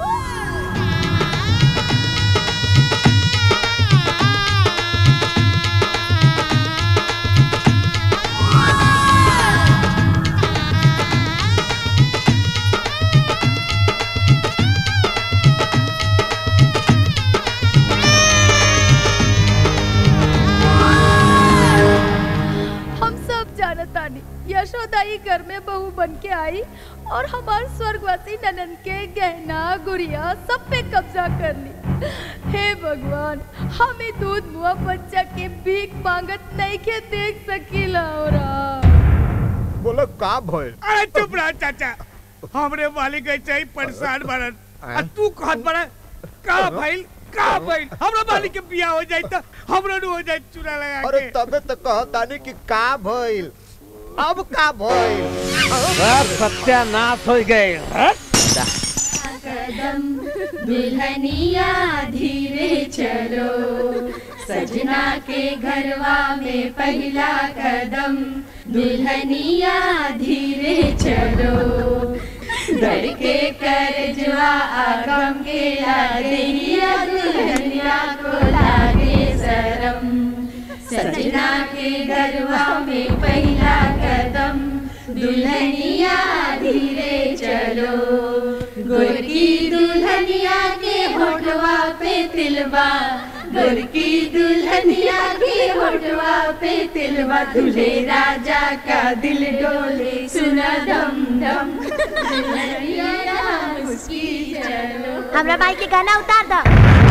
F: हम सब जानतानी यशोदा ई घर में बहू बन के आई और हमार स्वर्गवासी ननन के गहना गुड़िया सब पे कब्जा कर ली हे भगवान हमें दूध मुआ बच्चा के भीख मांगत नहीं के देख सकीला और
O: बोलो का भइल
J: अरे चुप रह चाचा हमरे मालिक ऐसे ही परेशान बरन आ तू कहत बड़ा का भइल का भइल हमरा मालिक के बियाह हो जाई त हमरो नु हो जाई चूड़ा लगा
O: अरे
J: के
O: तबे तो कहतानी कि का भइल अब का भइल
I: सब सत्यानाश हो गए
B: कदम दुल्हनिया धीरे चलो सजना के घरवा में पहला कदम दुल्हनिया धीरे चलो डर के करजवा आगम के आदेहिया दुल्हनिया को लागे शरम सजना के घरवा में पहला कदम दुल्हनिया धीरे चलो गोरकी दुल्हनिया के होठवा पे तिलवा गोरकी दुल्हनिया के होठवा पे तिलवा तुझे राजा का दिल डोले सुना धम धम दुल्हनिया मुस्की चलो
C: हमरा भाई के गाना उतार दा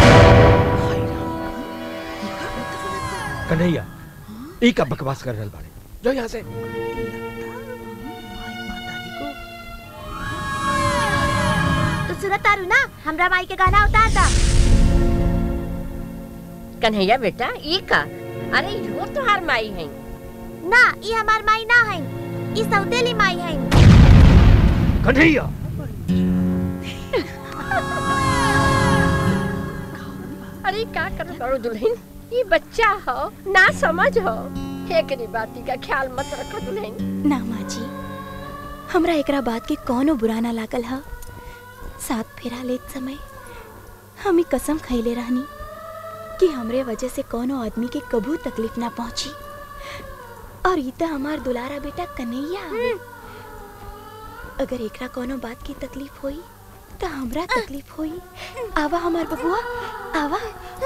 E: कन्हैया ई का बकवास कर रहल बाड़े जो यहाँ से
C: तो सुनत तारू ना हमरा भाई के गाना उतार दा
K: कन्हैया बेटा ये का अरे यो तोहार माई है
C: ना ई हमार माई ना है ई सौतेली माई है
E: कन्हैया
K: अरे का कर करो दुल्हन ये बच्चा हो ना समझ हो एकरी बाती का ख्याल मत रखो दुल्हन
P: ना माँ जी हमरा एकरा बात के कौनो बुरा ना लागल ह साथ फेरा लेत समय हम ई कसम खैले रहनी कि हमरे वजह से कोनो आदमी के कबू तकलीफ ना पहुंची और ई त हमार दुलारा बेटा कन्हैया हवे अगर एकरा कोनो बात की तकलीफ होई त हमरा तकलीफ होई आवा हमार बबुआ आवा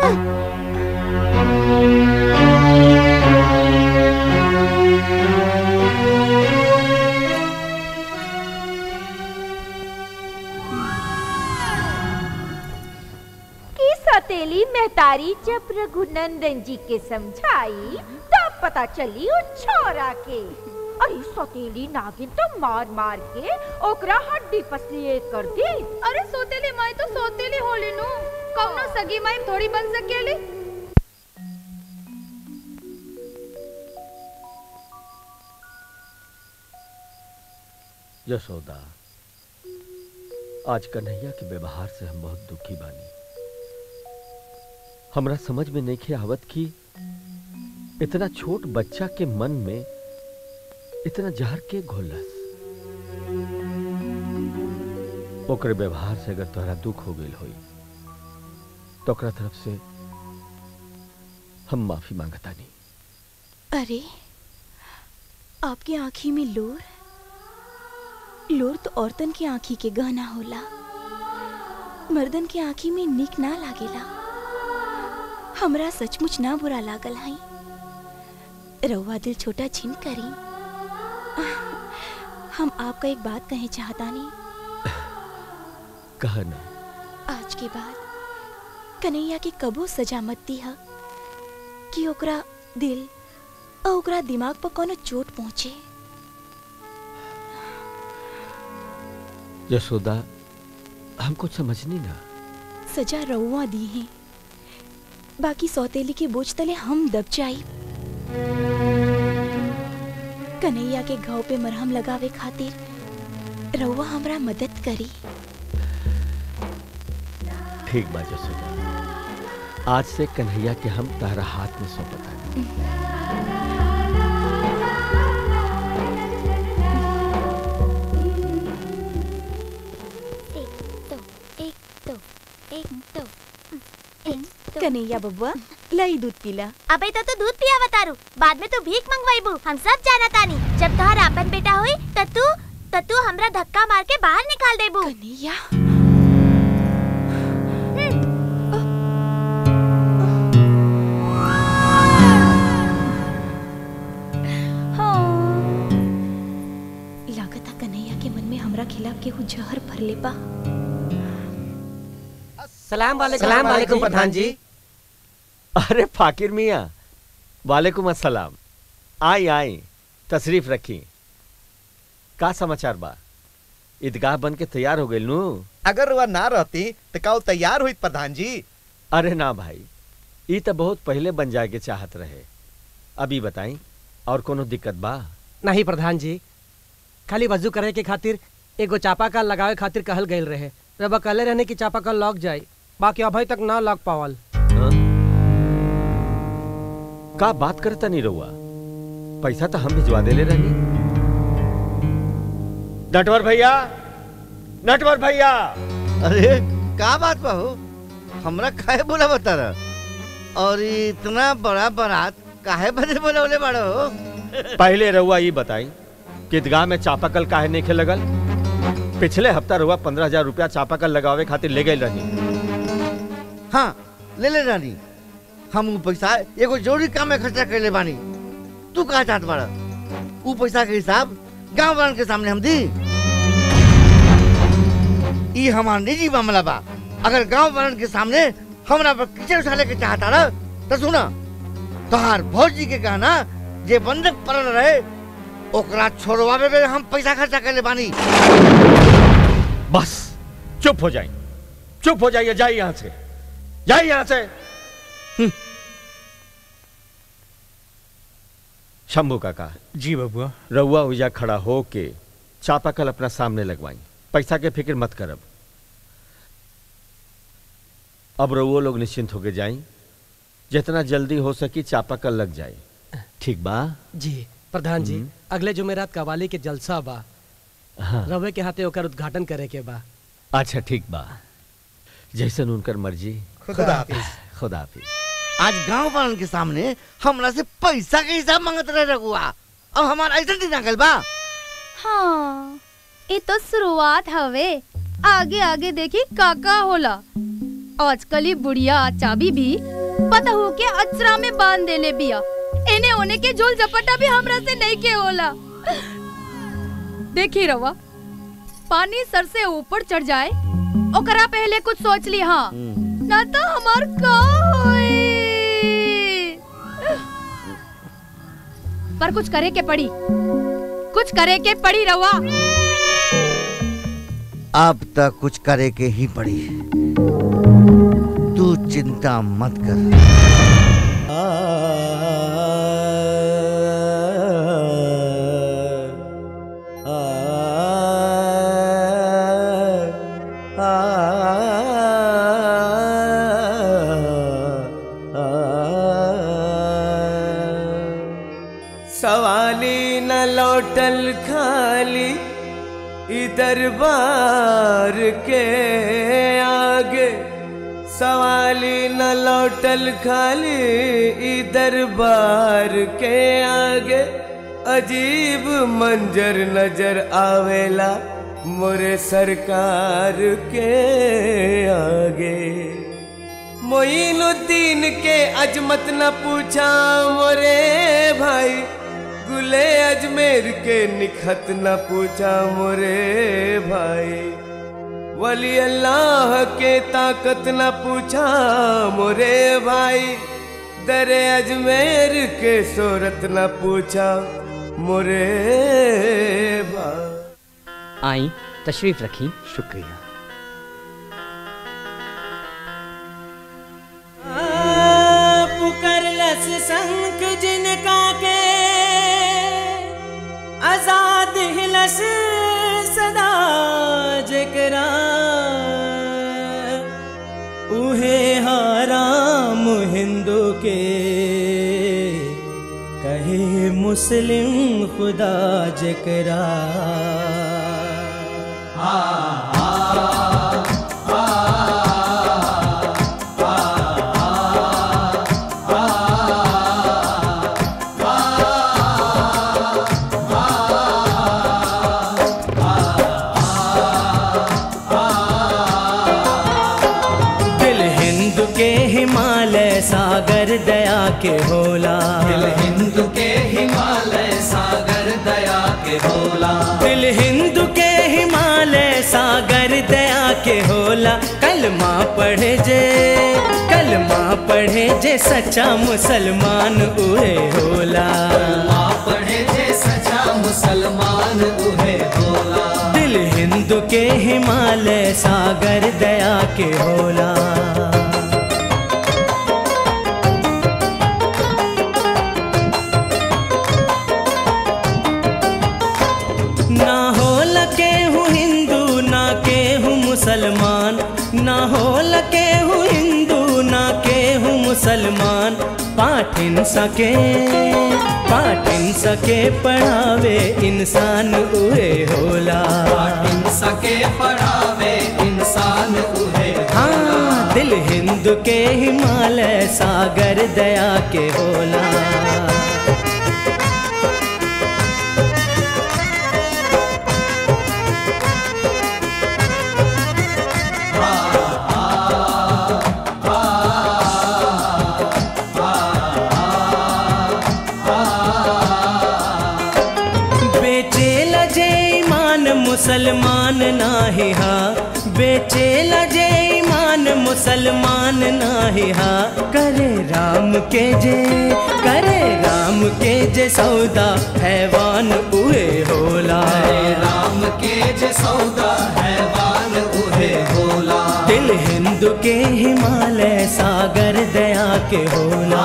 G: की सतेली मेहतारी जब रघुनंदन जी के समझाई तब पता चली वो छोरा के अरे सतेली नागिन तो मार मार के ओकरा हड्डी पसली कर दी
F: अरे सोतेली माई तो सोतेली होली नु कौनो सगी माई थोड़ी बन सकेली
E: यशोदा आज कन्हैया के व्यवहार से हम बहुत दुखी बानी हमरा समझ में नहीं खे आवत कि इतना छोट बच्चा के मन में इतना जहर के घोलस ओकरे व्यवहार से अगर तोहरा दुख हो गई होई तो ओकरा तरफ से हम माफी मांगता नहीं
P: अरे आपकी आंखी में लोर लोर तो औरतन की आंखी के गहना होला मर्दन की आंखी में निक ना लागेला हमरा सचमुच ना बुरा लागल हई रउआ दिल छोटा छिन करी हम आपका एक बात कहे चाहता नहीं
E: कहा ना
P: आज के बाद कन्हैया के कबो सजा मत दी कि ओकरा दिल और ओकरा दिमाग पर कोनो चोट पहुंचे
E: यशोदा हम कुछ समझनी ना
P: सजा रउआ दी है बाकी सौतेली के बोझ तले हम दब जाई कन्हैया के घाव पे मरहम लगावे खातिर रउआ हमरा मदद करी
E: ठीक बा यशोदा आज से कन्हैया के हम तारा हाथ में सौंपता
P: कन्हैया बबुआ लाई दूध पीला
C: अबे तो तू दूध पिया बतारू बाद में तू भीख मंगवाईबू हम सब जाना तानी जब तोहर आपन बेटा होई त तू त तू हमरा धक्का मार के बाहर निकाल देबू
P: कन्हैया लागता कन्हैया के मन में हमरा खिलाफ केहू जहर भरले बा
Q: सलाम वालेकुम
E: सलाम
Q: वालेकुम प्रधान जी
E: अरे फाकिर मियाँ वालेकुम अस्सलाम आई आई तशरीफ रखी का समाचार बा ईदगाह बन के तैयार हो गई नू
O: अगर वह ना रहती तो का वो तैयार हुई प्रधान जी
E: अरे ना भाई ई तो बहुत पहले बन जाए के चाहत रहे अभी बताई और कोनो दिक्कत बा
Q: नहीं प्रधान जी खाली वजू करे के खातिर एगो चापाकल लगावे खातिर कहल गईल रहे रब कहले रहने की चापाकल लग जाई बाकी अभी तक ना लग पावल
E: का बात करता नहीं रहुआ पैसा तो हम भिजवा देले रहनी नटवर भैया नटवर भैया
M: अरे का बात बा हो हमरा काहे बोला बता रहा और इतना बड़ा बारात काहे बदे बोलवले बाड़ो हो
E: पहले रहुआ ये बताई कि ईदगाह में चापाकल काहे नहीं खे लगल पिछले हफ्ता रहुआ पंद्रह हजार रुपया चापाकल लगावे खातिर ले गई रहनी
M: हाँ ले ले रानी हम ऊ पैसा एगो जरूरी काम में खर्चा कर ले बानी तू कहा चाहत बाड़ा ऊ पैसा के हिसाब गांव वालन के सामने हम दी ई हमार निजी मामला बा अगर गांव वालन के सामने हमरा पर कीचड़ उछाले के चाहता रह तो सुना तोहार भौजी के कहना जे बंधक पड़ल रहे ओकरा छोड़वावे में हम पैसा खर्चा कर ले बानी
E: बस चुप हो जाइए चुप हो जाइए जाइए यहां से जाइए यहां से शंभू काका
J: जी बबुआ
E: रउआ उजा खड़ा हो के चापाकल अपना सामने लगवाई पैसा के फिक्र मत करब अब रउओ लोग निश्चिंत होके जाई जितना जल्दी हो सकी चापाकल लग जाए ठीक बा
Q: जी प्रधान जी अगले जुमेरात कवाली के जलसा बा
E: हाँ।
Q: रवे के हाथे ओकर उद्घाटन करे के बा
E: अच्छा ठीक बा जैसन उनकर मर्जी
M: खुदा हाफिज।
E: खुदा हाफिज
M: आज गांव वालन के सामने हमरा से पैसा के हिसाब मांगत रहे रघुआ अब हमारा ऐसा दिन आ गइल बा
F: हाँ ये तो शुरुआत हवे आगे आगे देखी काका होला आजकल ही बुढ़िया चाबी भी पता हो के अचरा में बांध देले बिया एने ओने के झोल झपटा भी हमरा से नहीं के होला देखी रवा पानी सर से ऊपर चढ़ जाए ओकरा पहले कुछ सोच ली हाँ ना तो हमार का होई पर कुछ करे के पड़ी कुछ करे के पड़ी रवा
M: अब तक कुछ करे के ही पड़ी तू चिंता मत कर
R: सवाली न लौटल खाली ई दरबार के आगे सवाली न लौटल खाली ई दरबार के आगे अजीब मंजर नजर आवेला मोरे सरकार के आगे मोइनुद्दीन के अजमत न पूछा मोरे भाई गुले अजमेर के निखत न पूछा मोरे भाई वली अल्लाह के ताकत न पूछा मोरे भाई दरे अजमेर के सोरत न पूछा मोरे भाई
L: आई तशरीफ रखी
A: शुक्रिया
S: पुकरलस संख जिनका के आजाद हिलस सदा जकरा उहे हाराम हिंदू के कहे मुस्लिम खुदा जकरा दिल हिंद के हिमालय सागर दया के होला
B: दिल हिंद के हिमालय सागर दया के होला
S: दिल हिंद के हिमालय सागर दया के होला कलमा पढ़े जे कलमा पढ़े जे सच्चा मुसलमान उहे होला
B: माँ पढ़े जे सच्चा मुसलमान उहे होला
S: दिल हिंद के हिमालय सागर दया के होला ना हो लके हूँ हिंदू ना के हूँ मुसलमान ना हो लके हूँ हिंदू ना के हूँ मुसलमान पाठिन सके पाठिन सके पढ़ावे इंसान उहे होला
B: पाठिन सके पढ़ावे इंसान उहे
S: हाँ दिल हिंद के हिमालय सागर दया के होला बेचे लजे ईमान मुसलमान नाही हा बेचे लजे ईमान मुसलमान नाही हा करे राम के जे करे राम के जे सौदा हैवान उहे होला
B: राम के जे सौदा हैवान उहे होला
S: दिल हिंद के हिमालय सागर दया के होला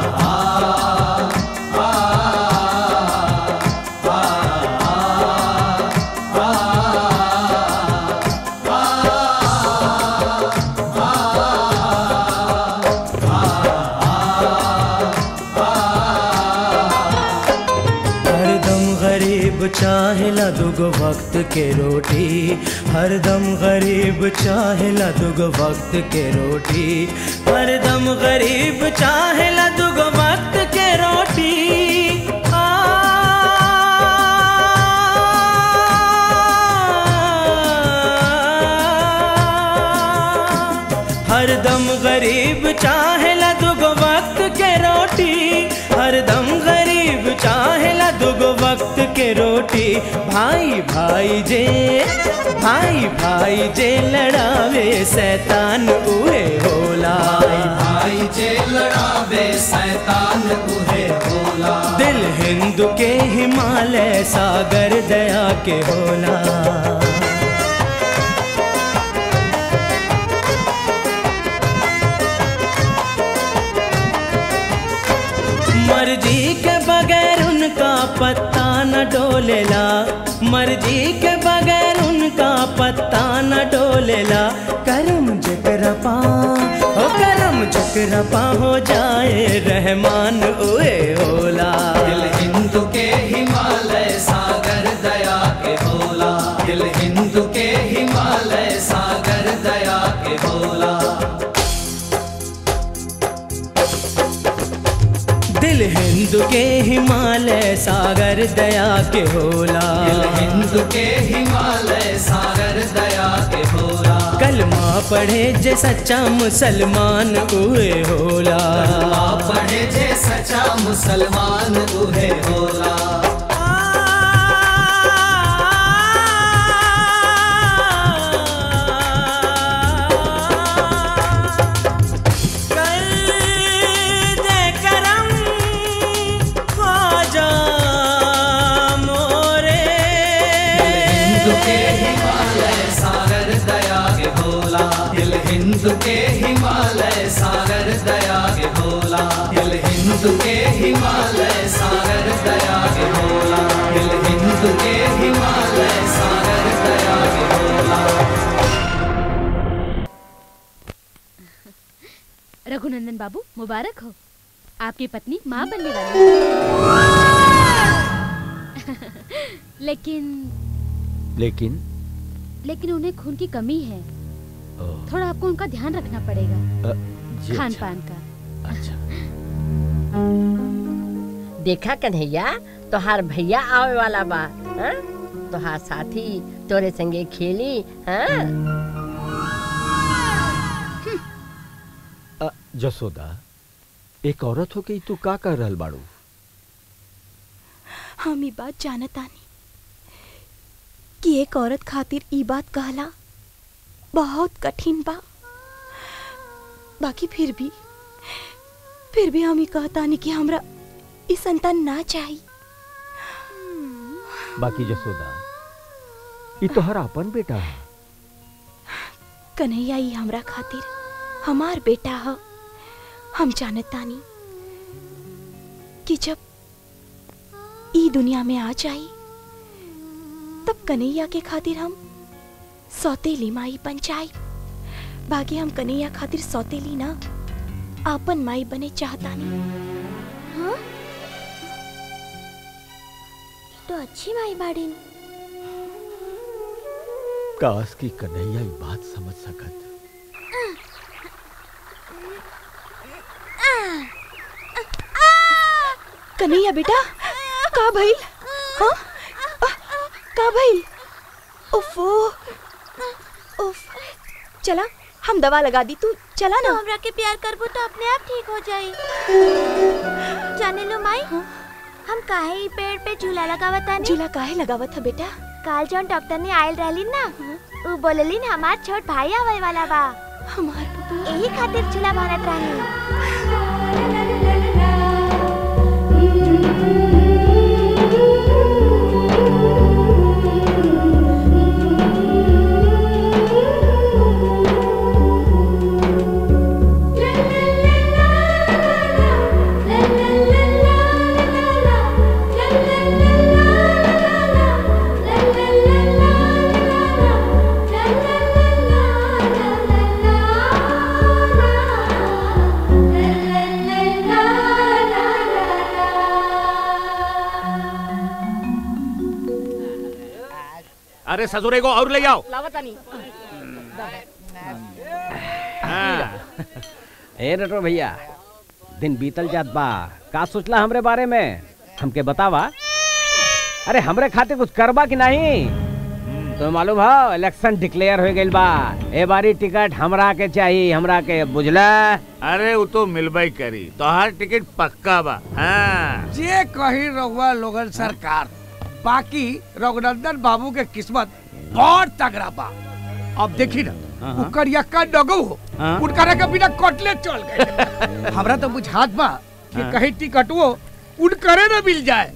S: हरदम गरीब चाहेला दुगो वक्त के रोटी हरदम गरीब चाहेला दुगो वक्त के रोटी हरदम गरीब चाहेला दुगो वक्त के रोटी आ, हरदम गरीब चाहेला दुगो वक्त के रोटी हरदम गरीब चाहेला दुगो वक्त के रोटी भाई भाई जे भाई भाई जे लड़ावे शैतान उहे होला
B: भाई जे लड़ावे शैतान उहे होला
S: दिल हिंद के हिमालय सागर दया के होला मर्जी के बगैर उनका पत्ता न डोलेला मर्जी के बगैर उनका पत्ता न डोलेला करम जकरपा हो करम जकरपा हो जाए रहमान ओए होला
B: दिल हिंद के हिमालय सागर दया के होला दिल हिंद के हिमालय सागर दया के होला
S: दिल हिंद के हिमालय सागर दया के होला
B: दिल हिंद के हिमालय सागर दया के होला
S: कलमा पढ़े जे सच्चा मुसलमान उहे होला
B: कलमा पढ़े जे सच्चा मुसलमान उहे होला
S: दे
H: रघुनंदन बाबू मुबारक हो आपकी पत्नी माँ बनने वाली है लेकिन
E: लेकिन
H: लेकिन उन्हें खून की कमी है थोड़ा आपको उनका ध्यान रखना पड़ेगा
E: अ, जी
H: खान
E: अच्छा।
H: पान का
K: देखा कन्हैया तोहार भैया आवे वाला बा हाँ? तोहार साथी तोरे संगे खेली हाँ?
E: अ, जसोदा एक औरत हो के तू का कर रहल बाड़ू
P: हम ई बात जानतानी कि एक औरत खातिर ई बात कहला बहुत कठिन बा बाकी फिर भी फिर भी हम ई कहतानी कि हमरा ई संतान ना चाहिए
E: बाकी जसोदा ई तोहर अपन बेटा है
P: कन्हैया ई हमरा खातिर हमार बेटा ह हम जानतानी कि जब ई दुनिया में आ जाई तब कन्हैया के खातिर हम सौतेली माई बन जाई बाकी हम कन्हैया खातिर सौतेली ना आपन माई बने चाहतानी
C: हाँ तो अच्छी माई बाड़ीन
E: काश की कन्हैया ई बात समझ सकत
P: कन्हैया बेटा का भइल हाँ आ, का भइल उफो उफ चला हम दवा लगा दी तू चला ना
C: हमरा के प्यार करबो तो अपने आप ठीक हो जाई जाने लो माई हम काहे ई पेड़ पे झूला लगावतानी
P: झूला काहे लगावत है बेटा
C: काल जौन डॉक्टर ने आयल रहली ना उ बोललिन हमार छोट भाई आवे वाला बा
P: हमार
C: यही खातिर झूला भरत रहनी
N: अरे ससुरे को और ले आओ
L: लावतानी
N: हाँ।
I: ए रटो भैया दिन बीतल जात बा का सोचला हमरे बारे में हमके बतावा अरे हमरे खाते कुछ करबा कि नहीं तो मालूम हो इलेक्शन डिक्लेयर हो गइल बा ए बारी टिकट हमरा के चाहिए हमरा के बुझला
N: अरे वो तो मिलबई करी तोहार टिकट पक्का बा हाँ
T: जे कही रघुआ लोगन सरकार बाकी रघुनंदन बाबू के किस्मत बहुत तगड़ा बा अब देखी ना
N: हाँ।
T: उ करियक्का डगो हो
N: हाँ।
T: उनकरा के बिना कटले चल गए हमरा तो बुझात बा कि
N: हाँ।
T: कहीं टिकटवो उनकरे न मिल जाए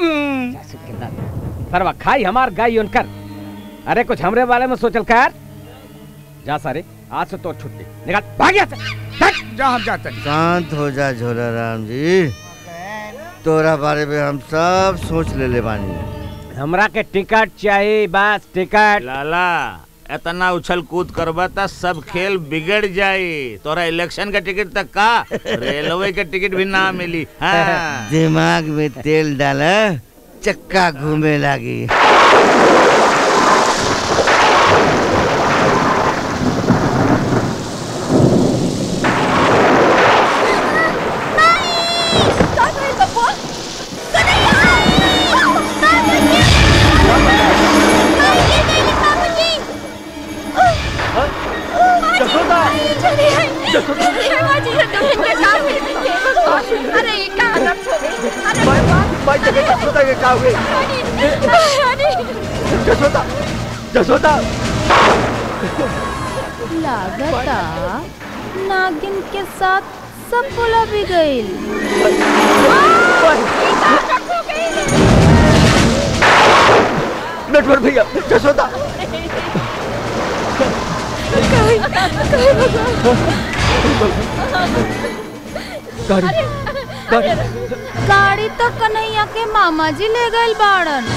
I: सरवा खाई हमार गाय उनकर अरे कुछ हमरे बारे में सोचल कर जा सारे आज से तो छुट्टी निकाल भाग यहाँ से
T: जा हम जाते
M: शांत हो जा झोला राम जी तोरा बारे में हम सब सोच ले ले बानी
I: हमरा के टिकट चाहिए बस टिकट
N: लाला इतना उछल कूद करबा त सब खेल बिगड़ जाई तोरा इलेक्शन का टिकट तक का रेलवे के टिकट भी ना मिली हाँ।
M: दिमाग में तेल डाला चक्का घूमे लगी
C: जसोदा जसोदा अरे ये का हालत हो गई अरे भगवान
A: भाई जगह जसोदा के का हुए जसोदा जसोदा
F: लागता नागिन के साथ सब बोला भी गईल
A: नटवर भैया जसोदा
F: गाड़ी गाड़ी तो कन्हैया के मामा जी ले गए बाड़न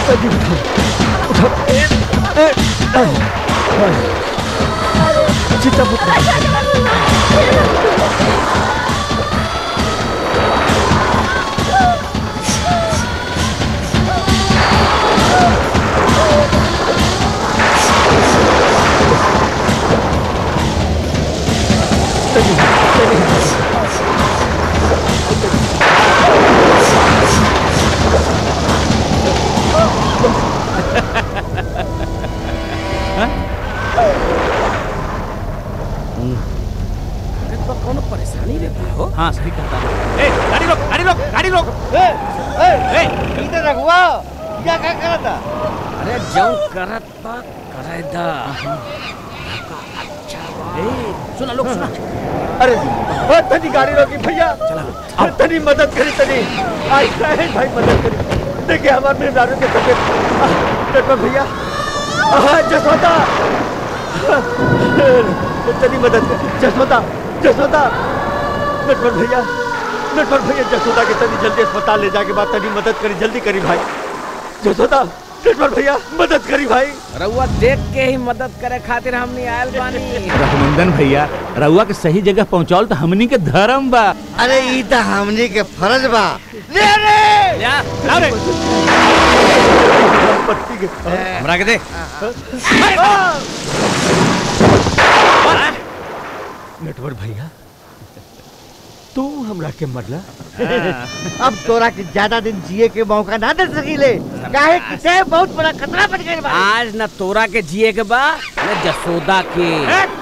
E: चिता पुत्र
I: अरे तो कोनो परेशानी रहता हो
N: हाँ सही कहता है ए गाड़ी रोक गाड़ी रोक गाड़ी रोक
M: ए ए इधर रखवा क्या क्या करता
I: अरे जाऊं करत बा करे दा
N: ए सुना लोग सुना
E: अरे ओ, तनी गाड़ी रोकी भैया चला तनी मदद करी तनी आई है भाई मदद करी देखिए हमारे मेहमानों के तबियत आह, देखो भैया आह, जसोदा तनी मदद कर जसोदा जसोदा नटवर भैया नटवर भैया जसोदा के तनी जल्दी अस्पताल ले जाके बाद तनी मदद करी जल्दी करी भाई जसोदा नटवर भैया मदद करी भाई
I: रउआ देख के ही मदद करे खातिर हमनी आयल बानी
N: रघुनंदन भैया रउआ के सही जगह पहुंचाओ तो हमनी के धर्म बा
M: अरे ई त हमनी के फर्ज बा ले रे
N: या लाओ रे
E: पत्ती के
I: हमरा के दे
E: नटवर भैया तू हमरा के मरला
M: अब तोरा के ज्यादा दिन जिए के मौका ना दे सकीले काहे कि ते बहुत बड़ा खतरा बन गइल बा
I: आज न तोरा के जिए के बा न जसोदा के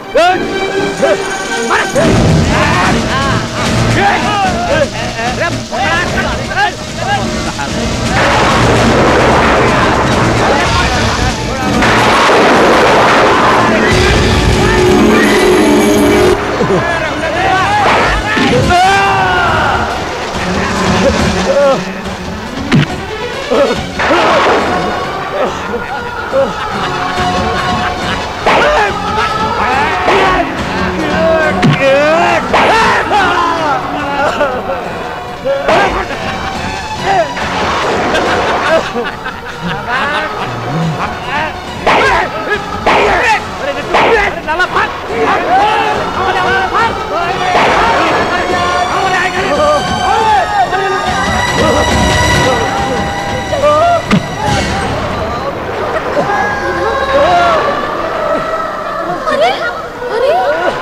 C: अरे अरे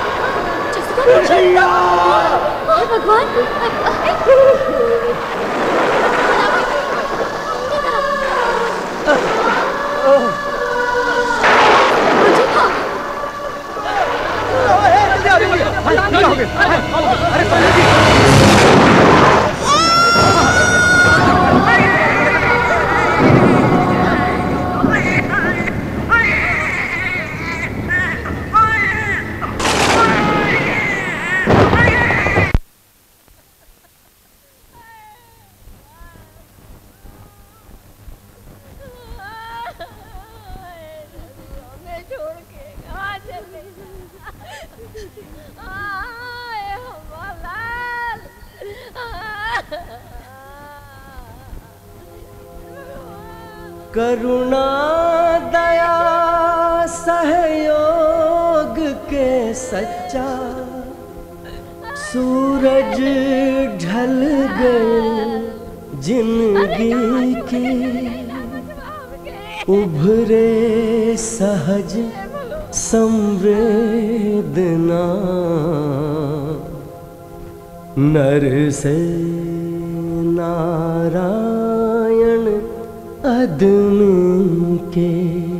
C: जसका हे भगवान
K: मैं छोड़ के कहाँ चले आए हमालाल
S: करुणा दया सहयोग के सच्चा सूरज ढल गए जिंदगी की उभरे सहज संवेदना नर से नारायण अदमी के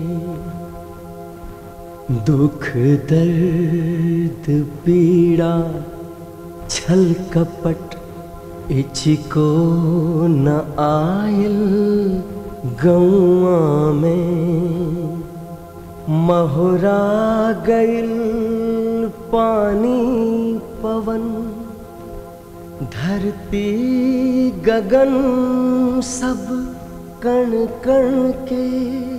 S: दुख दर्द पीड़ा छल कपट इचिको न आयल गौआ में महुरा गइल पानी पवन धरती गगन सब कण कण के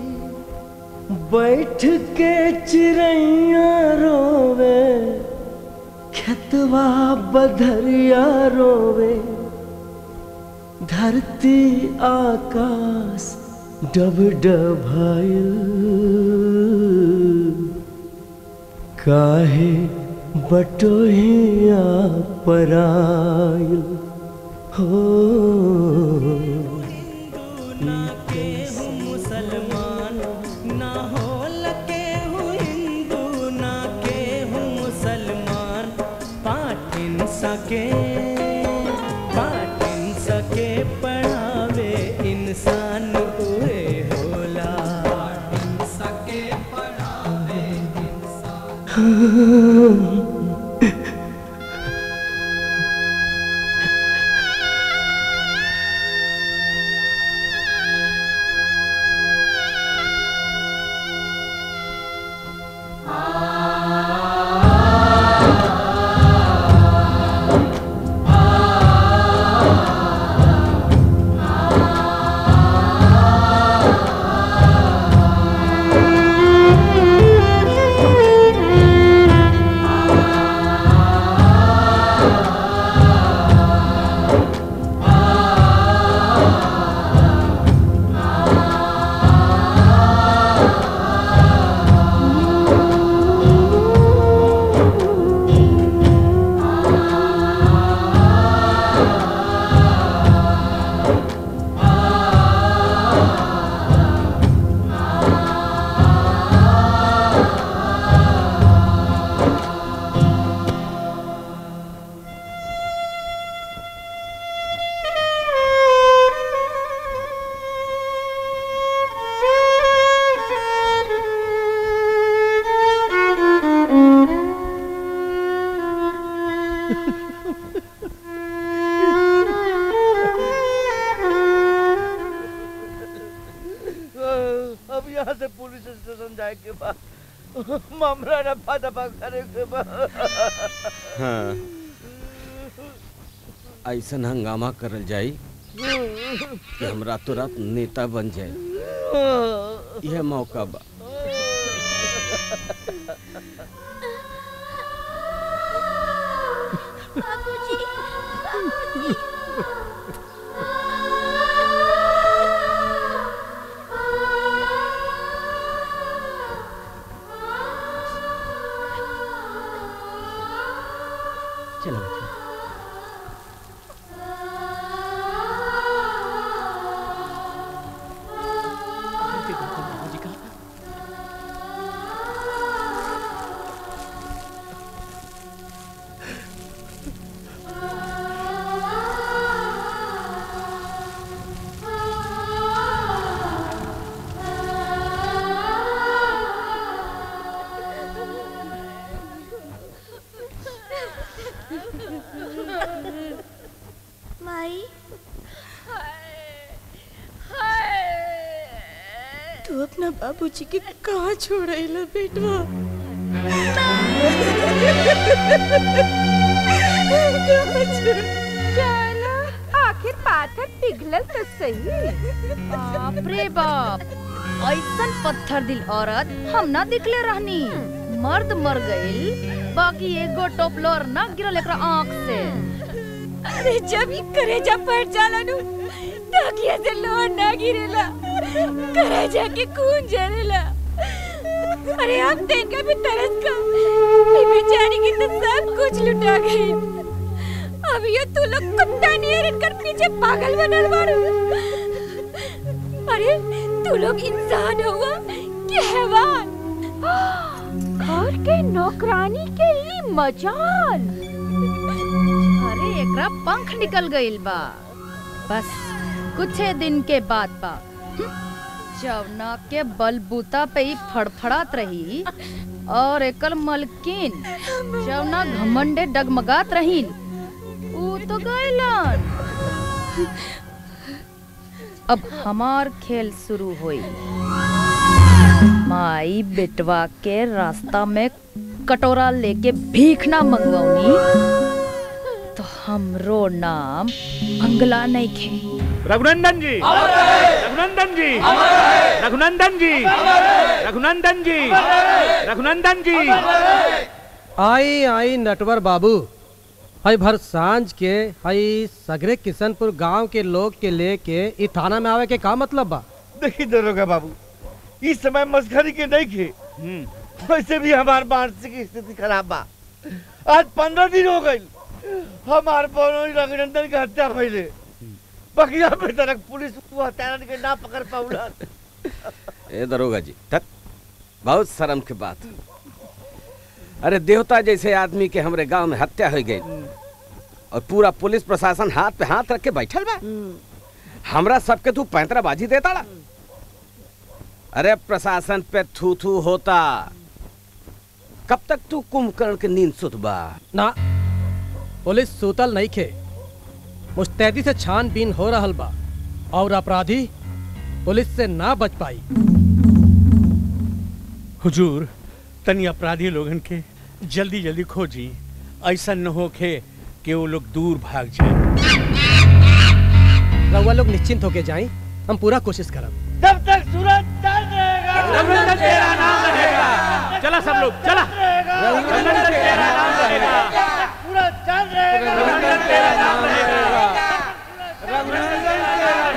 S: बैठ के चिड़ैया रोवे खेतवा बधरिया रोवे धरती आकाश डब डभाइल काहे बटोहिया पराइल हो मुसलमान ना हो लके हूँ हिंदू ना के हूँ मुसलमान पाठिन सके पाठिन सके पढ़ावे इंसान हुए होला सके पढ़ावे
O: अब यहाँ से पुलिस स्टेशन जाए के बाद मामला रफा दफा करे के बाद
I: हाँ ऐसन हंगामा करल जाई कि हम रातों रात नेता बन जाए यह मौका बा
C: बाबूजी बाबूजी
L: चलो बच्चा
P: माई तू अपना बाबूजी के कहाँ छोड़ आइला बेटवा कहाँ छोड़
G: चलो आखिर पाथर पिघलल तो सही
F: बाप रे बाप ऐसन पत्थर दिल औरत हम ना दिखले रहनी मर्द मर गइल बाकी एगो टोपलोर ना गिरल एकरा आँख से
G: अरे जब ये करेजा फट जाला नु टाकिया से लोन ना गिरेला करेजा के खून जरेला अरे अब देखा भी तरस का ये बेचारी की तो सब कुछ लुटा गई अब ये तू लोग कुत्ता नियर इनकर पीछे पागल बनल बारू अरे तू लोग इंसान हुआ कि हैवान घर के नौकरानी के ही मजाल
F: अरे एकरा पंख निकल गइल बा बस कुछ दिन के बाद बा जवना के बलबूता पे ही फड़फड़ात रही और एकल मलकिन जवना घमंडे डगमगात रही ऊ तो गइलन अब हमार खेल शुरू हुई माई बेटवा के रास्ता में कटोरा लेके भीख ना मंगवनी तो हमरो नाम अंगला नहीं खे
N: रघुनंदन जी रघुनंदन जी रघुनंदन जी रघुनंदन जी रघुनंदन जी
Q: आई आई नटवर बाबू हई भर सांझ के हई सगरे किशनपुर गांव के लोग के लेके इ थाना में आवे के का मतलब बा
O: देखी दरोगा बाबू इस समय मस्खरी के नहीं खे वैसे भी हमार मानसिक स्थिति खराब बा आज पंद्रह दिन हो गई हमार बनोई रघुनंदन के हत्या भइले बकिया पे तक पुलिस वो हत्यारन के ना पकड़ पाउला
I: ए दरोगा जी तक बहुत शर्म की बात अरे देवता जैसे आदमी के हमरे गांव में हत्या हो गई और पूरा पुलिस प्रशासन हाथ पे हाथ रख के बैठल बा हमरा सबके तू पैंतराबाजी देता ला अरे प्रशासन पे थू थू होता कब तक तू कुंभकर्ण के नींद सुत बा
Q: ना पुलिस सूतल नहीं खे मुस्तैदी से छानबीन हो रहल बा और अपराधी पुलिस से ना बच पाई
J: हुजूर तनी अपराधी लोगन के जल्दी जल्दी खोजी ऐसा न होखे कि वो लोग दूर भाग जाए
Q: रउआ लोग निश्चिंत होके जाएं हम पूरा कोशिश करब
O: जब तक सूरज चल रहेगा
N: रघुनंदन तेरा नाम रहेगा चला सब लोग चला रघुनंदन तेरा नाम रहेगा
O: सूरज चल रहेगा
N: रघुनंदन तेरा नाम रहेगा
O: रघुनंदन तेरा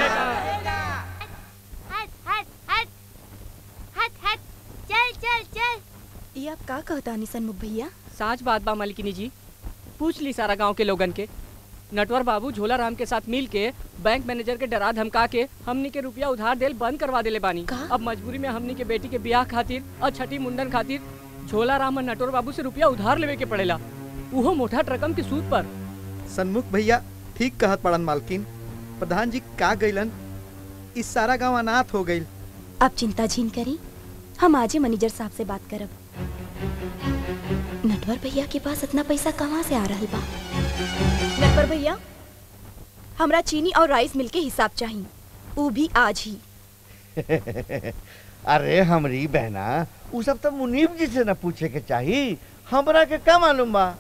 C: हट हट हट हट हट चल चल चल
P: ये आप का कहता सन्मुख भैया
L: साच बात बा मालिकिनी जी पूछ ली सारा गांव के लोगन के नटवर बाबू झोला राम के साथ मिल के बैंक मैनेजर के डरा धमका के हमनी के रुपया उधार देल बंद करवा देले बानी अब मजबूरी में हमनी के बेटी के ब्याह खातिर और छठी मुंडन खातिर झोला राम और नटवर बाबू से रुपया उधार लेवे के पड़ेला उहो मोटा रकम की सूद पर
A: सन्मुख भैया ठीक कहत पड़न मालकिन प्रधान जी का गइलन इस सारा गांव अनाथ हो गइल
P: आप चिंता झीन करी हम आजे मैनेजर साहब से बात करब नटवर भैया के पास इतना पैसा कहाँ से आ रहा बा नटवर भैया हमरा चीनी और राइस मिल के हिसाब चाहिए वो भी आज ही
O: अरे हमरी बहना उ सब तो मुनीब जी से न पूछे के चाही हमरा के का मालूम बा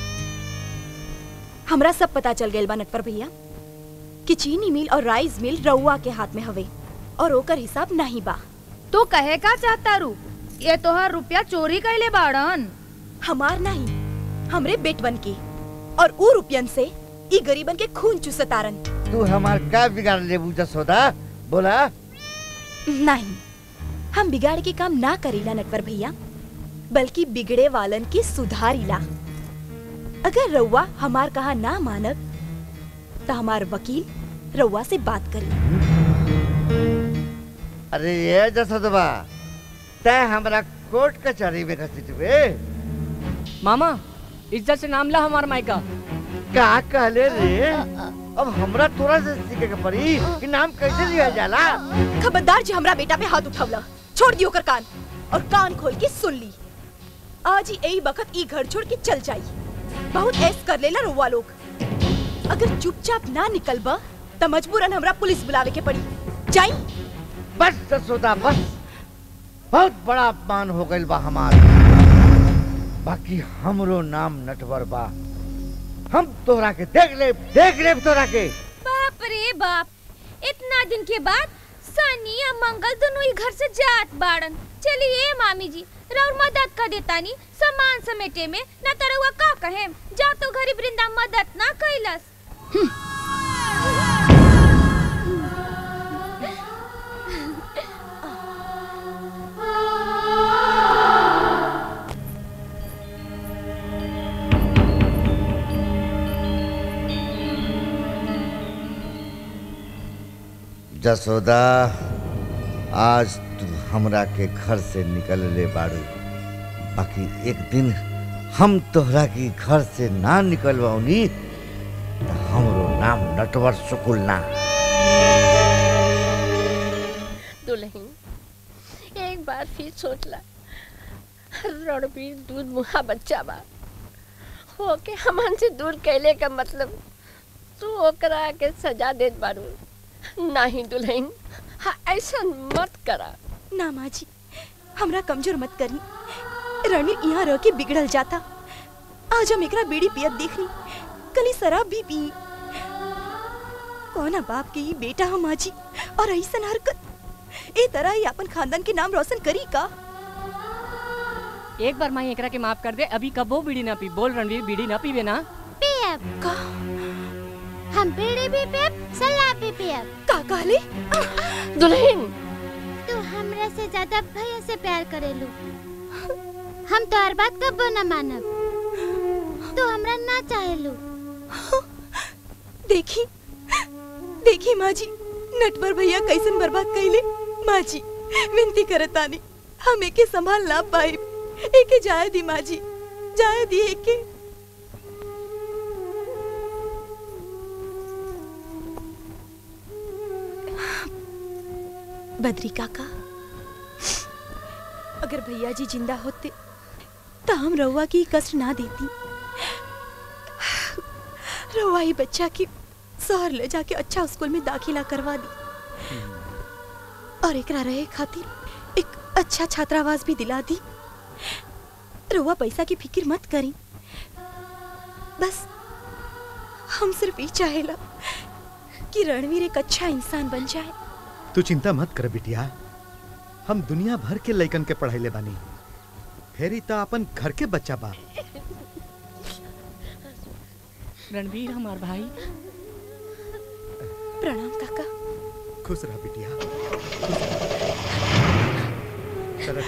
P: हमरा सब पता चल गइल बा नटवर भैया कि चीनी मिल और राइस मिल रउआ के हाथ में हवे और ओकर हिसाब नहीं बा
F: तू कहे का चाहता रू ये तोहार रुपया चोरी कैले बाड़न
P: हमार नहीं हमरे बेटवन के और ऊ रुपयन से ई गरीबन के खून चुसतारन
O: तू हमार का बिगाड़ लेबू जसोदा बोला
P: नहीं हम बिगाड़ के काम ना करीला नटवर भैया बल्कि बिगड़े वालन की सुधारीला अगर रउआ हमार कहा ना मानब तो हमार वकील रउआ से बात करी
O: अरे ये जसोदबा तय हमरा कोर्ट कचहरी में घसीटबे
L: मामा इज्जत से नाम ला हमार मायका
O: का कहले रे अब हमरा तोरा से सीखे के पड़ी कि नाम कैसे लिया जाला
P: खबरदार जी हमरा बेटा पे हाथ उठावला छोड़ दियो कर कान और कान खोल के सुन ली आज ही यही बखत ई घर छोड़ के चल जाई बहुत ऐस कर लेला रुआ लोग अगर चुपचाप ना निकलबा त मजबूरन हमरा पुलिस बुलावे के पड़ी जाई
O: बस जसोदा बस बहुत बड़ा अपमान हो गइल बा हमार बाकी हमरो नाम नटवर बा हम तोरा के देख ले देख ले तोरा के
H: बाप रे बाप इतना दिन के बाद सनी और मंगल दोनों ही घर से जात बाड़न चलिए मामी जी राउर मदद कर देतानी सामान समेटे में न तरवा का कहे जा तो गरीब वृंदा मदद ना कैलस
O: जसोदा आज तू हमरा के घर से निकल ले बाड़ू बाकी एक दिन हम तोहरा के घर से ना निकलवाऊनी तो हमरो नाम नटवर सुकुल ना
K: दुल्हन एक बार फिर सोच ला रणबीर दूध मुहा बच्चा बा होके हमन से दूर कैले का मतलब तू ओकरा के सजा देत बारू नहीं दुल्हन हाँ ऐसा मत करा
P: ना माँ जी हमरा कमजोर मत करी रणवीर यहाँ रह के बिगड़ल जाता आज हम एकरा बीड़ी पियत देखनी कली शराब भी पी कौना बाप के ये बेटा हम माँ जी और ऐसा हरकत ए तरह ही अपन खानदान के नाम रोशन करी का
L: एक बार माई एकरा के माफ कर दे अभी कबो बीड़ी ना पी बोल रणवीर बीड़ी ना पीवे ना
C: पियब
P: का
C: हम बीड़ी भी पियब शराब भी पियब
P: का कहले
K: दुल्हन
C: से ज्यादा भैया से प्यार करेलू हम तोहर बात कबो न मानब तू हमरा ना चाहेलू
P: देखी देखी माँ जी नटवर भैया कैसन बर्बाद कैले माँ जी विनती करतानी हम एके संभाल ना पाए एके जाए दी माँ जी जाए दी एके बद्री काका अगर भैया जी जिंदा होते तो हम रउआ की कष्ट ना देती रउआ ही बच्चा की शहर ले जाके अच्छा स्कूल में दाखिला करवा दी और एकरा रहे खातिर एक अच्छा छात्रावास भी दिला दी रउआ पैसा की फिक्र मत करी बस हम सिर्फ ये चाहेला कि रणवीर एक अच्छा इंसान बन जाए
A: तू चिंता मत कर बिटिया हम दुनिया भर के लइकन के पढ़ाईले बानी फेरी तो अपन घर के बच्चा बा
L: रणवीर हमार भाई
P: प्रणाम काका
A: खुश रह बिटिया चलो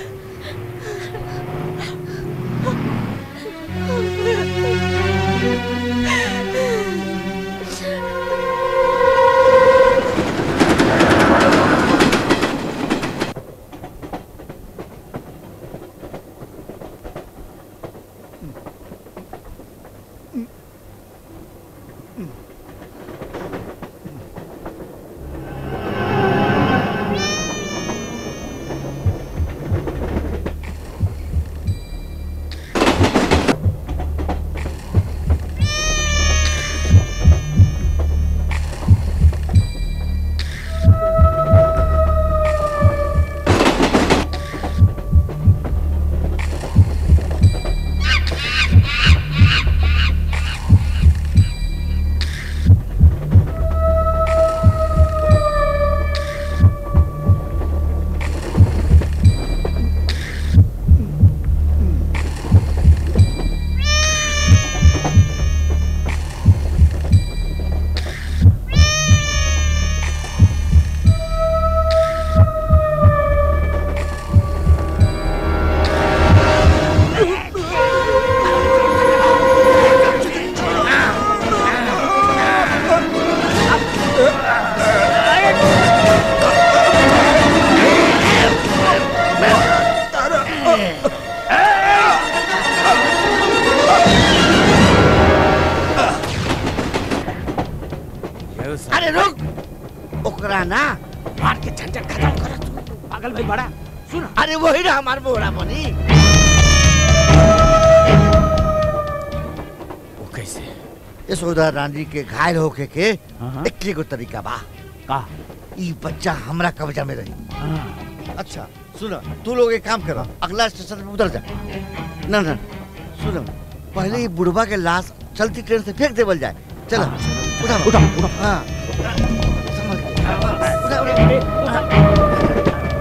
O: अरे रुक ओकरा ना मार के झंझट खत्म कर तू पागल भाई बड़ा सुन अरे वही ना हमार मोहरा बनी
I: वो कैसे
O: यशोदा रानी के घायल होके के इक्की को तरीका बा का ई बच्चा हमरा कब्जा में रही अच्छा सुनो तू लोग एक काम करो अगला स्टेशन पे उतर जा ना ना सुनो पहले ही बुढ़वा के लाश चलती ट्रेन से फेंक देवल जाए चलो उठा उठा उठा हाँ संभल के। उठा, उठा, उठा।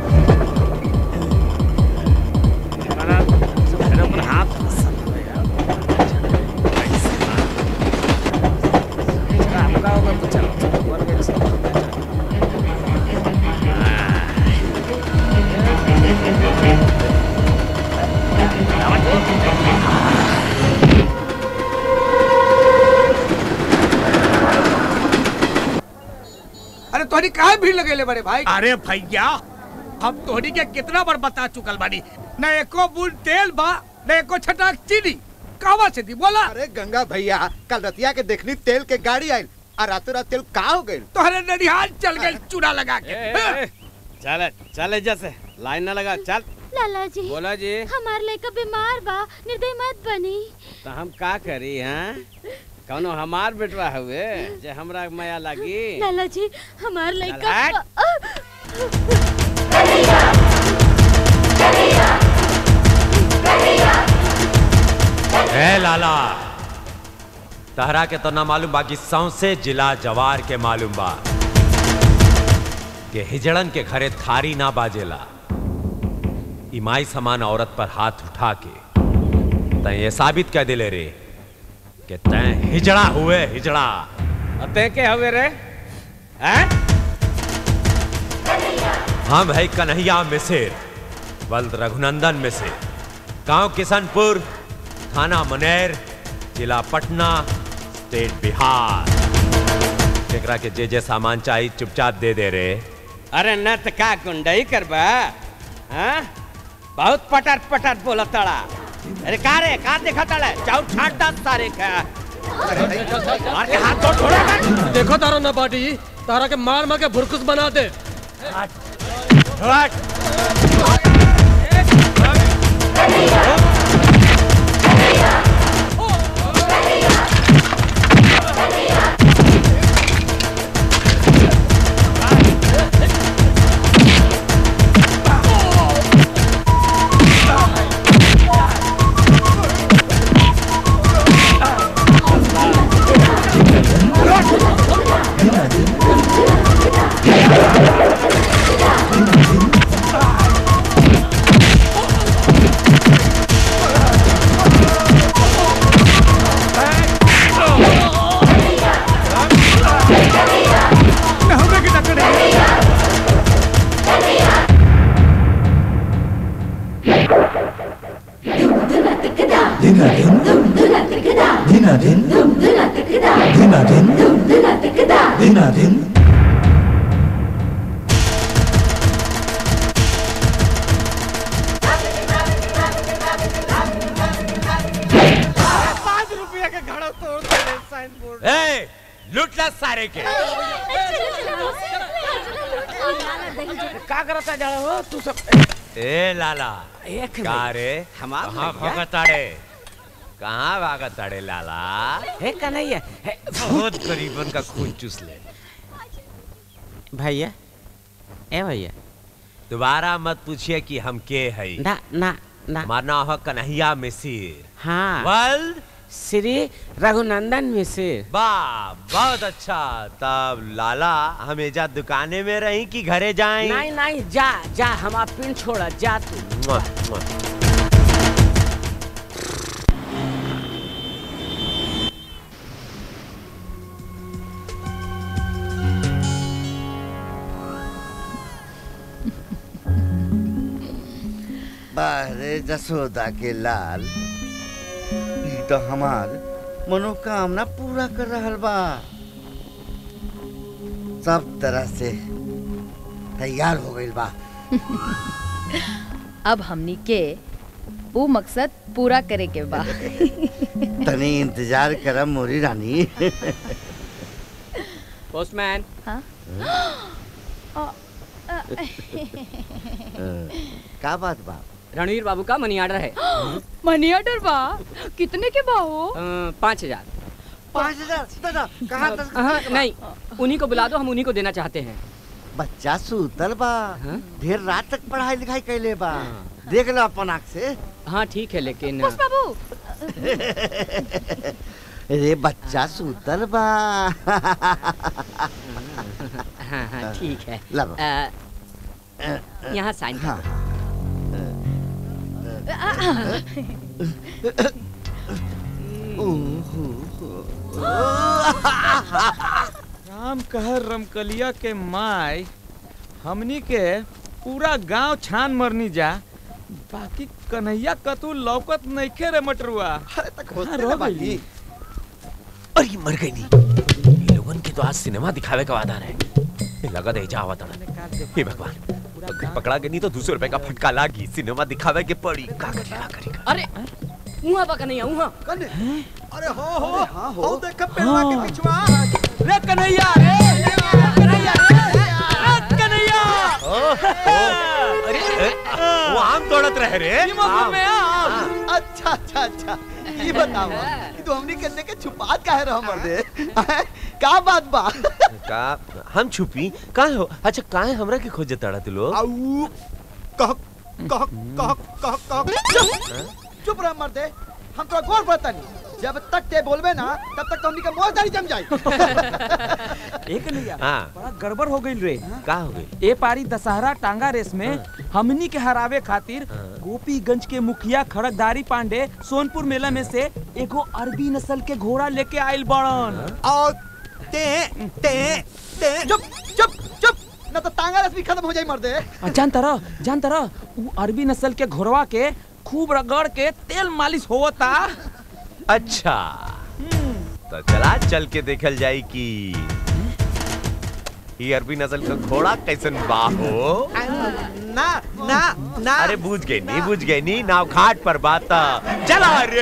T: अरे तोहनी काहे भीड़ लगेले बड़े भाई अरे भैया हम तोहनी के कितना बार बता चुकल बानी न एको बूंद तेल बा न एको छटाक चीनी कहवा से दी बोला
A: अरे गंगा भैया कल रतिया के देखनी तेल के गाड़ी आयल और रातों रात तेल का हो गई
T: तोहरे ननिहाल चल गए चूड़ा लगा के हाँ।
I: चल चल जैसे लाइन ना लगा चल
C: लाला जी
I: बोला जी
C: हमार लड़का बीमार बा निर्दय मत बनी
I: तो हम का करी हैं कौनो हमार बेटवा हुए जे हमरा माया लागी
C: लाला जी हमार लड़का
I: हट।
U: ए लाला तहरा के तो ना मालूम बाकी सौसे जिला जवार के मालूम बा के हिजड़न के घरे थारी ना बाजेला इमाई समान औरत पर हाथ उठा के तय ये साबित कर दिले रे कि तय हिजड़ा हुए हिजड़ा
I: अते के हवे रे हैं
U: हम है कन्हैया मिसिर बल्द रघुनंदन में से गांव किशनपुर थाना मनेर जिला पटना स्टेट बिहार जेकरा के जे जे सामान चाहिए चुपचाप दे दे रे
I: अरे न त का गुंडई करबा हाँ? बहुत पटर पटर बोला तड़ा अरे का रे का देखा तड़ा चाउ छाट दा सारे का मार के हाथ तो छोड़ा मत
Q: देखो तारा ना पाटी तारा के मार मार के भुरकुस बना दे
O: पाँच रुपया का घड़ा तोड़ दे साइन बोर्ड
U: ए लूट ला सारे के
I: का करता जा हो तू सब
U: ए लाला
I: एक
U: का रे
I: हमार
U: कहाँ
I: भैया।
U: भागत ताड़े कहाँ भागत ताड़े लाला
I: हे कन्हैया हे
U: बहुत गरीबन का खून चूस ले
I: भैया ए भैया
U: दोबारा मत पूछिए कि हम के है
I: ना ना ना
U: हमारा नाम है कन्हैया मिसिर
I: हाँ
U: वर्ल्ड
I: श्री रघुनंदन मिश्र
U: वाह बहुत अच्छा तब लाला हमेशा दुकाने में रही कि घरे जाएं
I: नहीं नहीं जा जा हमारा पिन छोड़ा जा तू
U: मुआ, मुआ।
M: बारे जसोदा के लाल ई तो हमार मनोकामना पूरा कर रहल बा सब तरह से तैयार हो गइल बा
F: अब हमनी के वो मकसद पूरा करे के बा
M: तनी इंतजार करम मोरी रानी
L: पोस्टमैन
F: हाँ?
M: का बात बा
L: रणवीर बाबू का मनी ऑर्डर है
F: मनी ऑर्डर बा कितने के बा हो
L: अ, पाँच हजार
M: पाँच हजार दादा कहाँ तक
L: हाँ, नहीं उन्हीं को बुला दो हम उन्हीं को देना चाहते हैं
M: बच्चा सूतल बा ढेर रात तक पढ़ाई लिखाई कैले बा देख लो अपन आँख से
L: हाँ ठीक है लेकिन
F: पुष्प बाबू
M: रे बच्चा सूतल बा
L: हाँ हाँ ठीक है
M: लब
L: अ, यहाँ साइन कर दो।
D: राम कहर रमकलिया के माय हमनी के पूरा गांव छान मरनी जा बाकी कन्हैया कतू लौकत नइखे रे मटरुआ कहाँ रह गइली?
U: अरे मर गई नहीं ये लोगन के तो आज सिनेमा दिखावे का वादा है ये लगा दे जा आवत हे भगवान अगर पकड़ा के नहीं तो दूसरे रुपए का फटका लागी सिनेमा दिखावे के पड़ी का करी का करी
L: अरे उहाँ पका नहीं उहाँ
O: अरे हो हो हाँ हो देख पेड़वा के पिछवा
D: रे कन्हैया रे कन्हैया रे कन्हैया
U: अरे ए, वो आम तोड़त रहे रे
D: ये मौसम में आम।
O: अच्छा अच्छा अच्छा ये बताओ कि तू हमनी के देखे छुपात काहे रह मर्दे का बात बा
U: का हम छुपी काहे हो अच्छा काहे हमरा के खोजे तड़ा तू लोग
O: आऊ कह कह कह कह कह चुप चुप रह मर्दे हम तो गौर पड़ता नहीं जब तक ते बोलबे ना तब तक तो हमनी के मोह दाढ़ी जम जाई
D: एक कन्हैया
U: हाँ
D: बड़ा गड़बड़ हो गइल रे
U: का हो गई
D: ए पारी दशहरा टांगा रेस में हमनी के हरावे खातिर गोपीगंज के मुखिया खड़कधारी पांडे सोनपुर मेला में से एगो अरबी नस्ल के घोड़ा लेके आइल बड़न
O: और ते ते ते चुप चुप चुप
A: ना तो तांगा रस भी खत्म हो जाई मर दे
D: आ, जानता रह जानता रह उ अरबी नस्ल के घोड़वा के खूब रगड़ के तेल मालिश होता
U: अच्छा तो चला चल के देखल जाई कि ये अरबी नस्ल का घोड़ा कैसन बा हो
A: ना ना ना
U: अरे बुझ गई नहीं बुझ गई नहीं नाव घाट पर बात चला रे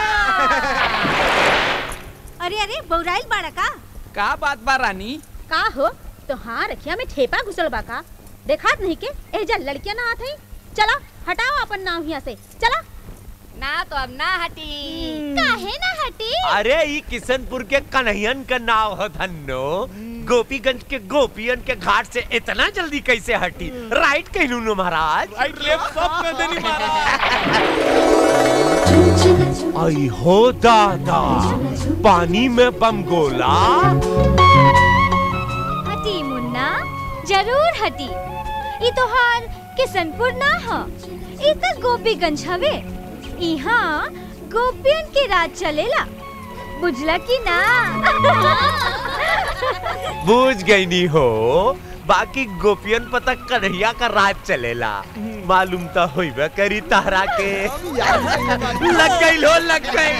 C: अरे अरे बौराइल बाड़ा का
D: का बात बा रानी
C: का हो तो हाँ रखिया में ठेपा घुसल बा का देखात नहीं के एजा लड़कियां ना आत हई चला हटाओ अपन नाव हिया से चला
G: ना तो अब ना हटी
C: काहे ना हटी
U: अरे ये किशनपुर के कन्हैयन का नाव है धन्नो गोपीगंज के गोपियन के घाट से इतना जल्दी कैसे हटी राइट कहलू नो महाराज
D: राइट लेफ्ट सब कर देनी
U: आई हो दादा पानी में बम गोला
H: हटी मुन्ना जरूर हटी ई तोहार किशनपुर ना ह ई त गोपीगंज हवे इहाँ गोपियन के राज चलेला बुझला की ना
U: बूझ गई नहीं हो बाकी गोपियन पता कन्हैया का राज चलेला मालूम तो होइबे करी तारा के लग गई लो लग गई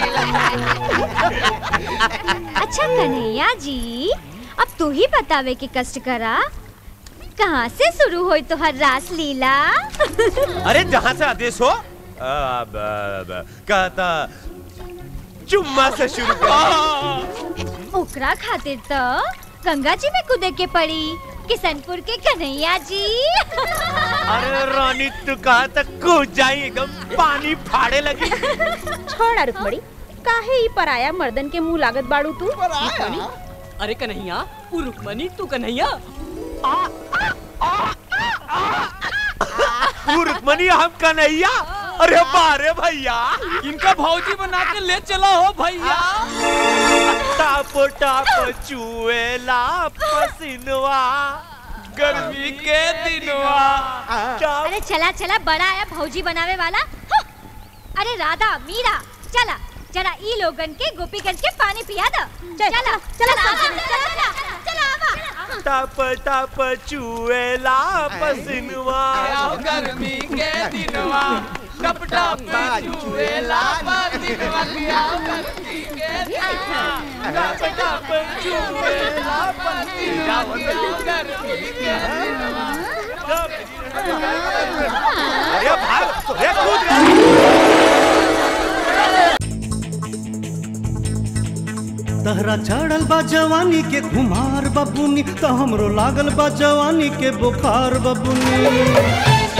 H: अच्छा कन्हैया जी अब तू ही बतावे के कष्ट करा कहाँ से शुरू होई तोहर रास लीला
U: अरे जहाँ से आदेश हो अब, अब, कहता चुम्मा से शुरू कर
H: ओकरा खातिर तो गंगा जी में कूदे के पड़ी किशनपुर के कन्हैया जी
U: अरे रानी तू कहा तक कूद जाई एकदम पानी फाड़े लगी
C: छोड़ा रुकमणी काहे ई पराया मर्दन के मुंह लागत बाड़ू तू
L: अरे कन्हैया उ रुक्मणी तू कन्हैया
U: तू रुक्मणी हम कन्हैया अरे बारे भैया
D: इनका भौजी बना के ले चला हो भैया
U: टाप टाप चुएला पसिनवा गर्मी के दिनवा
H: अरे चला चला बड़ा आया भौजी बनावे वाला हाँ। अरे राधा मीरा चला जरा ई लोगन के गोपीगंज के पानी पिया दो चला चला चला चला चला आवा
U: टाप टाप चुएला पसिनवा
D: गर्मी के दिनवा टप टप चुएला पसिनवा गर्मी के दिनवा टप टप चुएला पसिनवा गर्मी के दिनवा
U: अरे भाग अरे कूद
R: तहरा चढ़ल बा जवानी के खुमार बबुनी तो हमरो लागल बा जवानी के बुखार बबुनी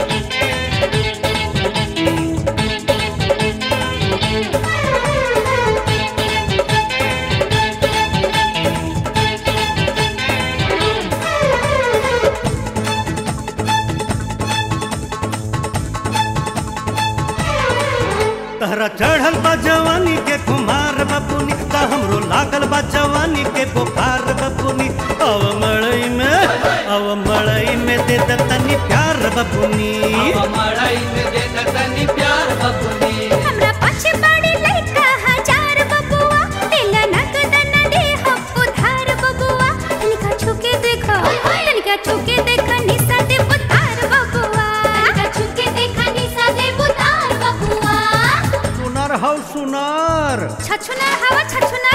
R: तहरा चढ़ल बा जवानी के खुमार बबुनी तो हमरो लागल बा जवानी के बुखार बबुनी अव मड़ई में अव मड़ई में दे द तनी प्यार बबुनी
B: मड़ई में दे द तनी प्यार बबुनी
H: हमरा पाछे पड़ी लइका हजार बबुआ दिल नगद न दे हम उधार बबुआ तनिका छुके देखो तनिका छुके देखो निशा दे उतार बबुआ तनिका छुके देखो निशा दे उतार बबुआ
R: सुनार हौ सुनार
H: छछुना हवा छछुना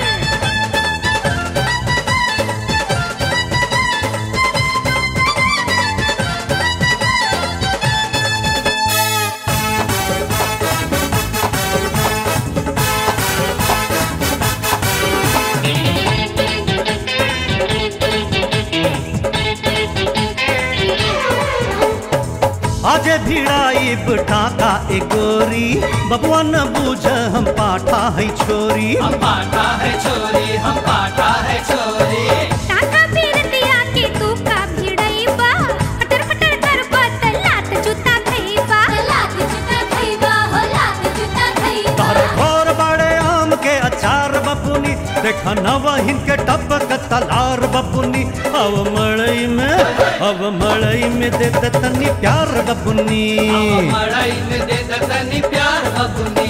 R: आजे भिड़ाई टाका ए गोरी बबुआ न बूझ हम पाठा है छोरी
B: हम पाठा है छोरी हम पाठा है छोरी
H: टाका फिर दिया के तू का भिड़ईबा फटर फटर कर बत लात जूता खइबा लात जूता खइबा हो लात जूता खइबा
R: तार घोर बड़े आम के अचार बबुनी देखा नवहिन के टपक तलार बबुनी अब मड़ई में अब मड़ई में दे दे तनी प्यार बबुनी
B: मड़ई में दे द तनी प्यार बबुनी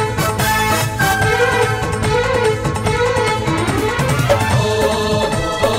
B: ओ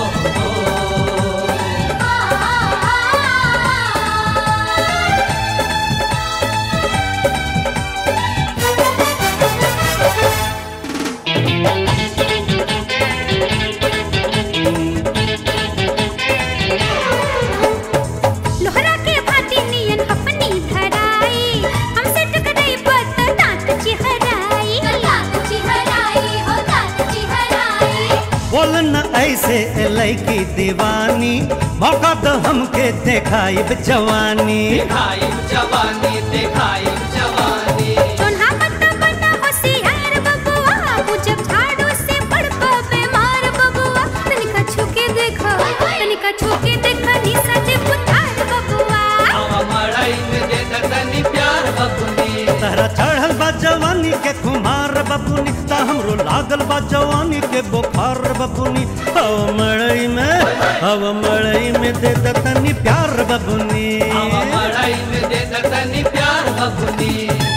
R: नहीं की दीवानी मौका तो हमके देखाइब जवानी
B: दिखाई जवानी दिखाई जवानी
C: चोन्हा पत्ता बना होशियार बबुआ वो जब झाड़ू से पड़को बीमार बबुआ तनिका छुके देखो तनिका छुके देखो निशा जे पुतार बबुआ
B: आवा मड़ई में दे दतनी प्यार बबुनी
R: तहरा चढ़ल बा जवानी के कुमार बपुनी ता हमरो लागल बा जवानी के बुखार बपुनी हव मड़ई में हव मड़ई में दे दतनी प्यार बबुनी
B: आवा मड़ई में दे दतनी प्यार बबुनी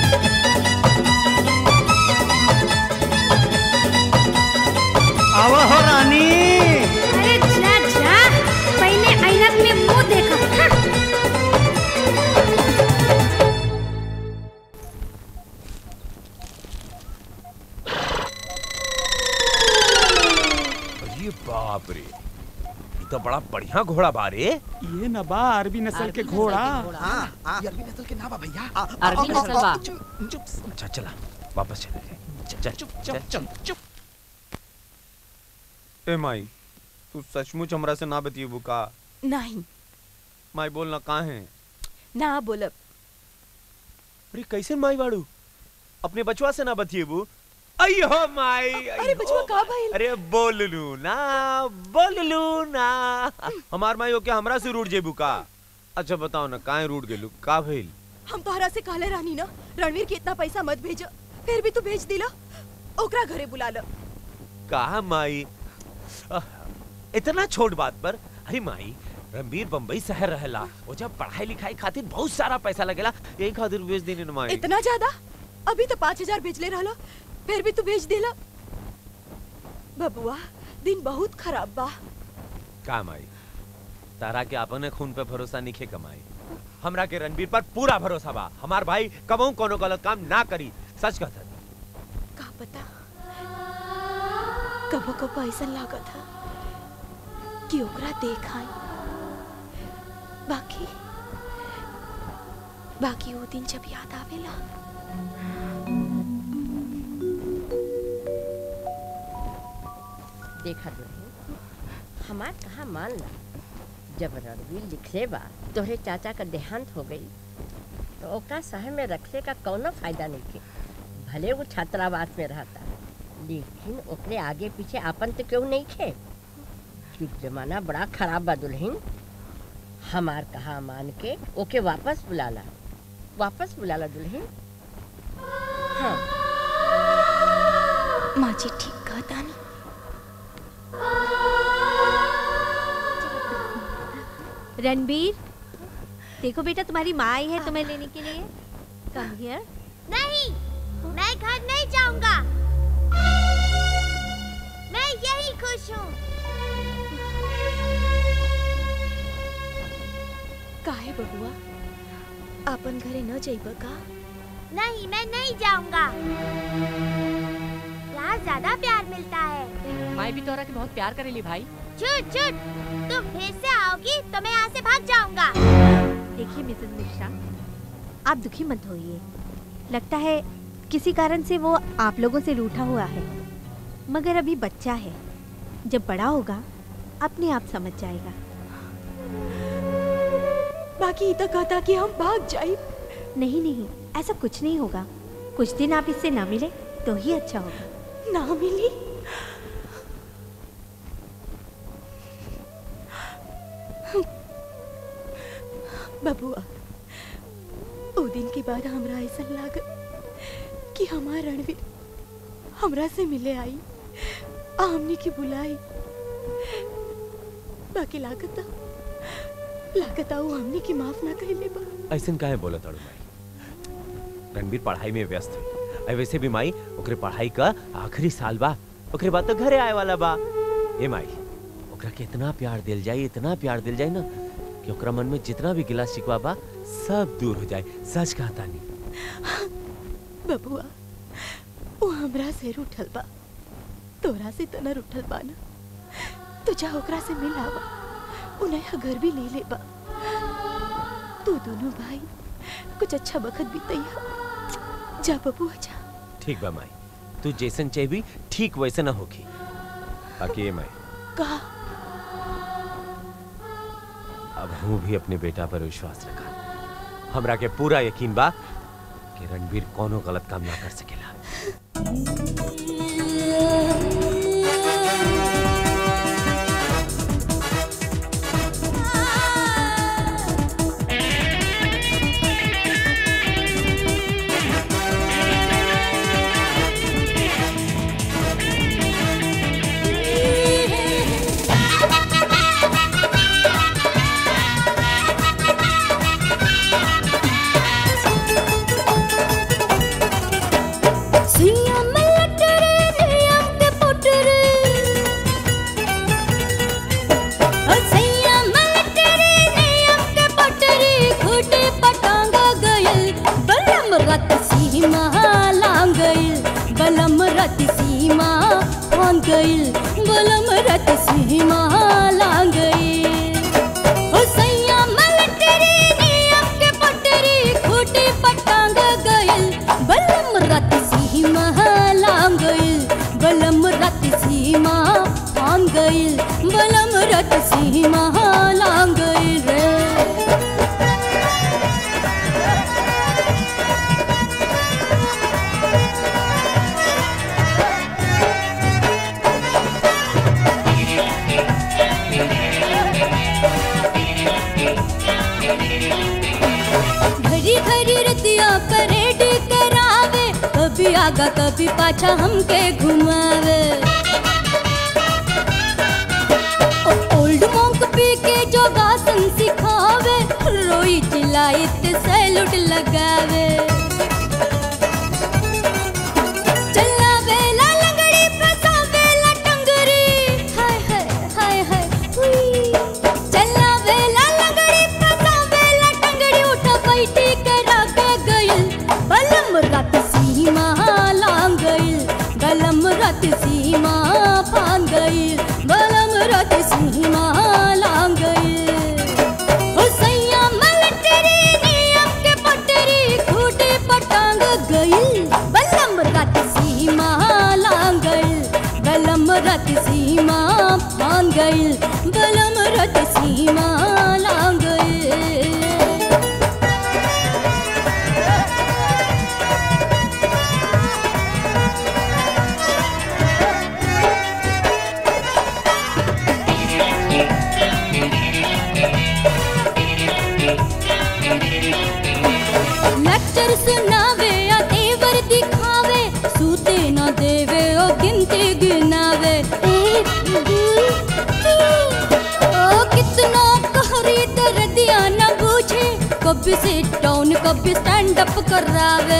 R: आव हो रानी
C: अरे जा जा पहले ऐनक में मुंह देखो हाँ।
U: अरे बाप रे ये तो बड़ा बढ़िया घोड़ा बा रे
D: ये न बा अरबी नस्ल के घोड़ा
U: अरबी नस्ल के ना बा भैया
L: अरबी नस्ल बा।
U: अच्छा चला वापस चले चल चुप चुप चल चुप
E: ए माई तू सचमुच हमरा से ना बतिएबू का
G: नहीं
E: माई बोल ना कहाँ है
G: ना बोलब
U: अरे कैसे माई बाड़ू अपने बचवा से ना बतिएबू अयो माई
G: अरे बचवा का भाई
E: अरे बोल लू ना बोल लू ना हमार माई ओके हमरा से रूठ जेबू का अच्छा बताओ ना काहे रूठ गेलू का भइल
P: हम तोहरा से कहले रहनी ना रणवीर के इतना पैसा मत भेज फिर भी तू भेज दिला ओकरा घरे बुला ल
U: कहा माई आह, इतना छोट बात पर अरे माई रणबीर बम्बई शहर रहेला वो जब पढ़ाई लिखाई खातिर बहुत सारा पैसा लगेला यही खातिर भेज देने न माई
P: इतना ज्यादा अभी तो पाँच हजार भेजले रहलो फिर भी तू भेज दिला बबुआ दिन बहुत खराब बा
U: का माई तारा के अपने खून पे भरोसा नहीं कमाई हमरा के रणबीर पर पूरा भरोसा बा हमार भाई कबहू कोनो गलत काम ना करी सच कहता
P: का पता कबो कबो ऐसा लागत था कि ओकरा देख आई बाकी बाकी वो दिन जब याद आवेला
K: देखा दुल्हन हमार कहा मान ला जब रणवीर लिखले बा तोहरे चाचा का देहांत हो गई तो ओकरा शहर में रखले का कौनो फायदा नहीं के भले वो छात्रावास में रहता लेकिन ओकरे आगे पीछे आपन तो क्यों नहीं खे युग जमाना बड़ा खराब बा दुल्हन हमार कहा मान के ओके वापस बुला ला वापस बुला ला दुल्हन हाँ
P: माँ जी ठीक कहता नहीं
V: रणबीर देखो बेटा तुम्हारी माँ आई है तुम्हें लेने के लिए कम हियर
C: नहीं मैं घर नहीं जाऊंगा मैं यही खुश हूँ
P: काहे बबुआ अपन घरे न जाइब का
C: नहीं मैं नहीं जाऊंगा यहाँ ज्यादा प्यार मिलता है
L: माई भी तोरा के बहुत प्यार करेली भाई
C: छुट छुट तुम फिर से आओगी तो मैं यहाँ से भाग जाऊंगा
V: देखिए मिसेस मिश्रा आप दुखी मत होइए लगता है किसी कारण से वो आप लोगों से रूठा हुआ है मगर अभी बच्चा है जब बड़ा होगा अपने आप समझ जाएगा
P: बाकी तो कहता कि हम भाग जाए
V: नहीं नहीं ऐसा कुछ नहीं होगा कुछ दिन आप इससे ना मिले तो ही अच्छा होगा
P: ना मिली बबुआ ओ दिन के बाद हमरा ऐसा लागत कि हमार रणवीर हमरा से मिले आई आ हमने की बुलाई बाकी लागत लागत वो हमने की माफ ना कहले बा
U: ऐसे काहे बोला ताड़ू माई रणबीर पढ़ाई में व्यस्त है अरे वैसे भी माई ओकरे पढ़ाई का आखिरी साल बा ओकरे बाद तो घरे आए वाला बा ए माई ओकरा के इतना प्यार दिल जाए इतना प्यार दिल जाए ना कि ओकरा मन में जितना भी गिला शिकवा बा सब दूर हो जाए सच कहता नहीं
P: बबुआ वो हमरा से रूठल बा तोरा से तना रूठल बा ना तो जा ओकरा से मिलावा उ नया घर भी ले ले बा तू दोनों भाई कुछ अच्छा वक्त बितैया जा बबुआ जा
U: ठीक बा माई तू जैसन चाहिए ठीक वैसे ना होगी बाकी ये माई
P: का
E: अब हूँ भी अपने बेटा पर विश्वास रखा हमरा के पूरा यकीन बा कि रणवीर कोनो गलत काम ना कर सकेला
C: सुइया में लटरे नियम के पुटरे ओ सुइया में लटरे नियम के पुटरे खूटे पटांगा गयल बलम रत सीमा लांग गयल बलम रत सीमा लांग गयल बलम रत सीमा लांग गयल ओ सैया मलटरी नियम के पटरी खूटे पटांग गयल बलम रत सीमा लांग गयल बलम रत सीमा लांग गयल बलम रत सीमा लांग गयल रे घड़ी घड़ी रतिया परेड करावे कभी आगा कभी पाछा हमके घुमावे ओ ओल्ड मोंक पी के जो गासन सिखावे रोई चिल्लाए ते सैलूट लगावे चलावे ला लंगड़ी फसावे ला टंगरी हाय हाय हाय हाय हुई चलावे ला लंगड़ी फसावे ला टंगड़ी उठा बैठी करा के गइल बलम रत सीमा लांग गइल बलम रत सीमा फान गइल बलम रत सीमा लांग गइल ओ सैया मलटरी नियम के पटरी खूटे पटांग गइल बलम रत सीमा लांग गइल बलम रत सीमा फान गइल बलम रत सीमा लांग गइल लेक्चर सुनावे या तेवर दिखावे सूते न देवे ओ गिनती गिनावे एक दो तीन ओ कितना कहरी दर्दिया न बूझे कभी सिट डाउन कभी स्टैंड अप करावे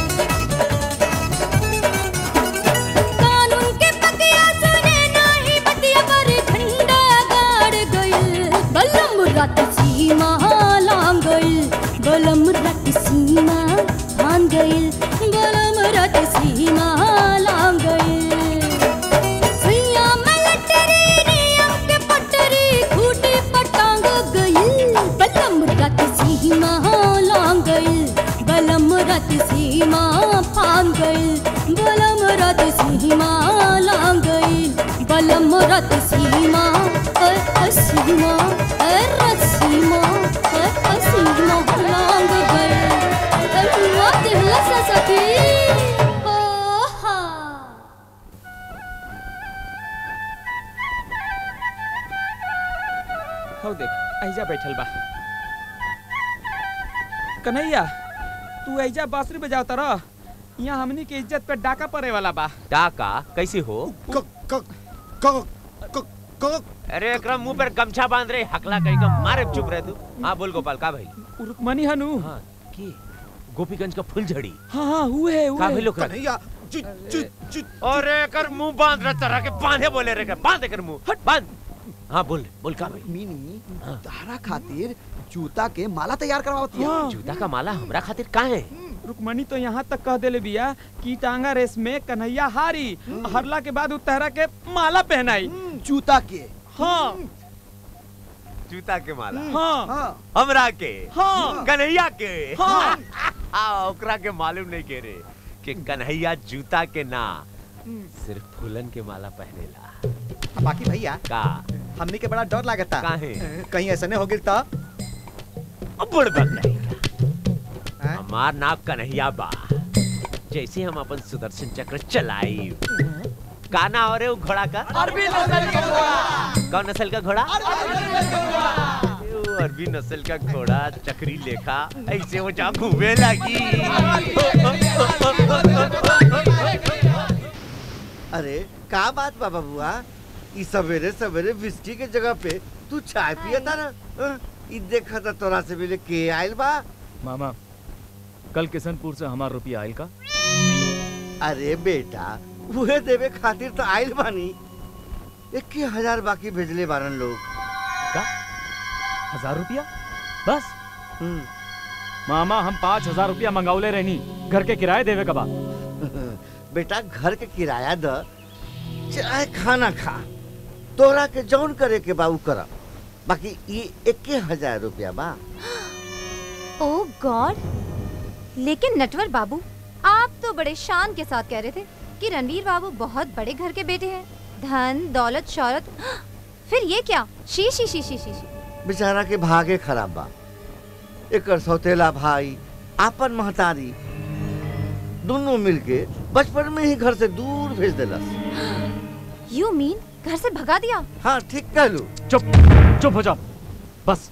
C: कानून के बतिया सुने नाही बतिया पर झंडा गाड़ गइल बलम रत सीमा लांग गइल बलम रत सीमा लांग गइल बलम रत सीमा लांग गइल सुइया मलटरी नियम के पटरी खूटे पटांग गइल बलम रत सीमा लांग गइल बलम रत सीमा फान गइल बलम रत सीमा लांग गइल बलम रत सीमा अ अ सीमा अ रत सीमा अ अ सीमा लांग गइल अल्लाह दिल सा सखी ओ हा
D: हो देख ऐजा बैठल बा कन्हैया तू ऐजा बांसुरी बजाव तरह यहाँ हमनी के इज्जत पे डाका पड़े वाला बा
E: टाका कैसे हो अरे एकरा मुंह पर गमछा बांध रहे हकला कहीं का मारे चुप रहे तू हाँ बोल गोपाल का भाई
D: रुकमनी हनु
E: हाँ की गोपीगंज का फुलझड़ी
D: हाँ हाँ हुए
E: का
D: हुए
E: भाई लोग
O: कन्हैया
E: अरे कर मुंह बांध रहा तरह के बांधे बोले रे कर बांध कर मुंह बांध हाँ बोल बोल का भाई
A: मीनी तारा खातिर जूता के माला तैयार करवावती है
E: जूता का माला हमरा खातिर का है
D: रुकमणी तो यहाँ तक कह देले बिया कि टांगा रेस में कन्हैया हारी हरला के बाद उतहरा के माला पहनाई
A: जूता के
D: हाँ
E: जूता के माला
D: हाँ
E: हमरा के
D: हाँ।
E: कन्हैया के
D: हाँ।
E: आ, ओकरा के मालूम नहीं के रे कि कन्हैया जूता के ना सिर्फ फूलन के माला पहनेला
A: बाकी भैया
E: का
A: हमनी के बड़ा डर लागता
E: काहे?
A: कहीं ऐसा नहीं हो गिर तो
E: बड़ बक नहीं हमार नाम कन्हैया बा जैसे हम अपन सुदर्शन चक्र चलाई का ना हो रे वो घोड़ा का
B: अरबी नस्ल का घोड़ा
E: कौन नस्ल का घोड़ा वो अरबी नस्ल का घोड़ा चक्री लेखा ऐसे वो जा घूमे लगी
O: अरे का बात बा बबुआ ई सवेरे सवेरे विस्की के जगह पे तू चाय पिया था ना अ? ई देखा था तोरा से मिले के आइल बा
L: मामा कल किशनपुर से हमार रुपया आयल का
O: अरे बेटा उहे देवे खातिर तो आइल बानी इक्की हजार बाकी भेजले बारन लोग
L: का हजार रुपया बस मामा हम पाँच हजार रुपया मंगावले रहनी घर के किराए देवे कबा
O: बेटा घर के किराया द चाहे खाना खा तोरा के जौन करे के बा उ कर बाकी ये इक्की हजार रुपया बा
V: ओ गॉड लेकिन नटवर बाबू आप तो बड़े शान के साथ कह रहे थे कि रणवीर बाबू बहुत बड़े घर के बेटे हैं धन दौलत शौहरत फिर ये क्या शी शी शी शी शी शी
O: बेचारा के भागे खराब बा एकर सौतेला भाई आपन महतारी दोनों मिलके बचपन में ही घर से दूर भेज देलस
V: यू मीन घर से भगा दिया
O: हाँ ठीक कहलू
L: चुप चुप हो जाओ बस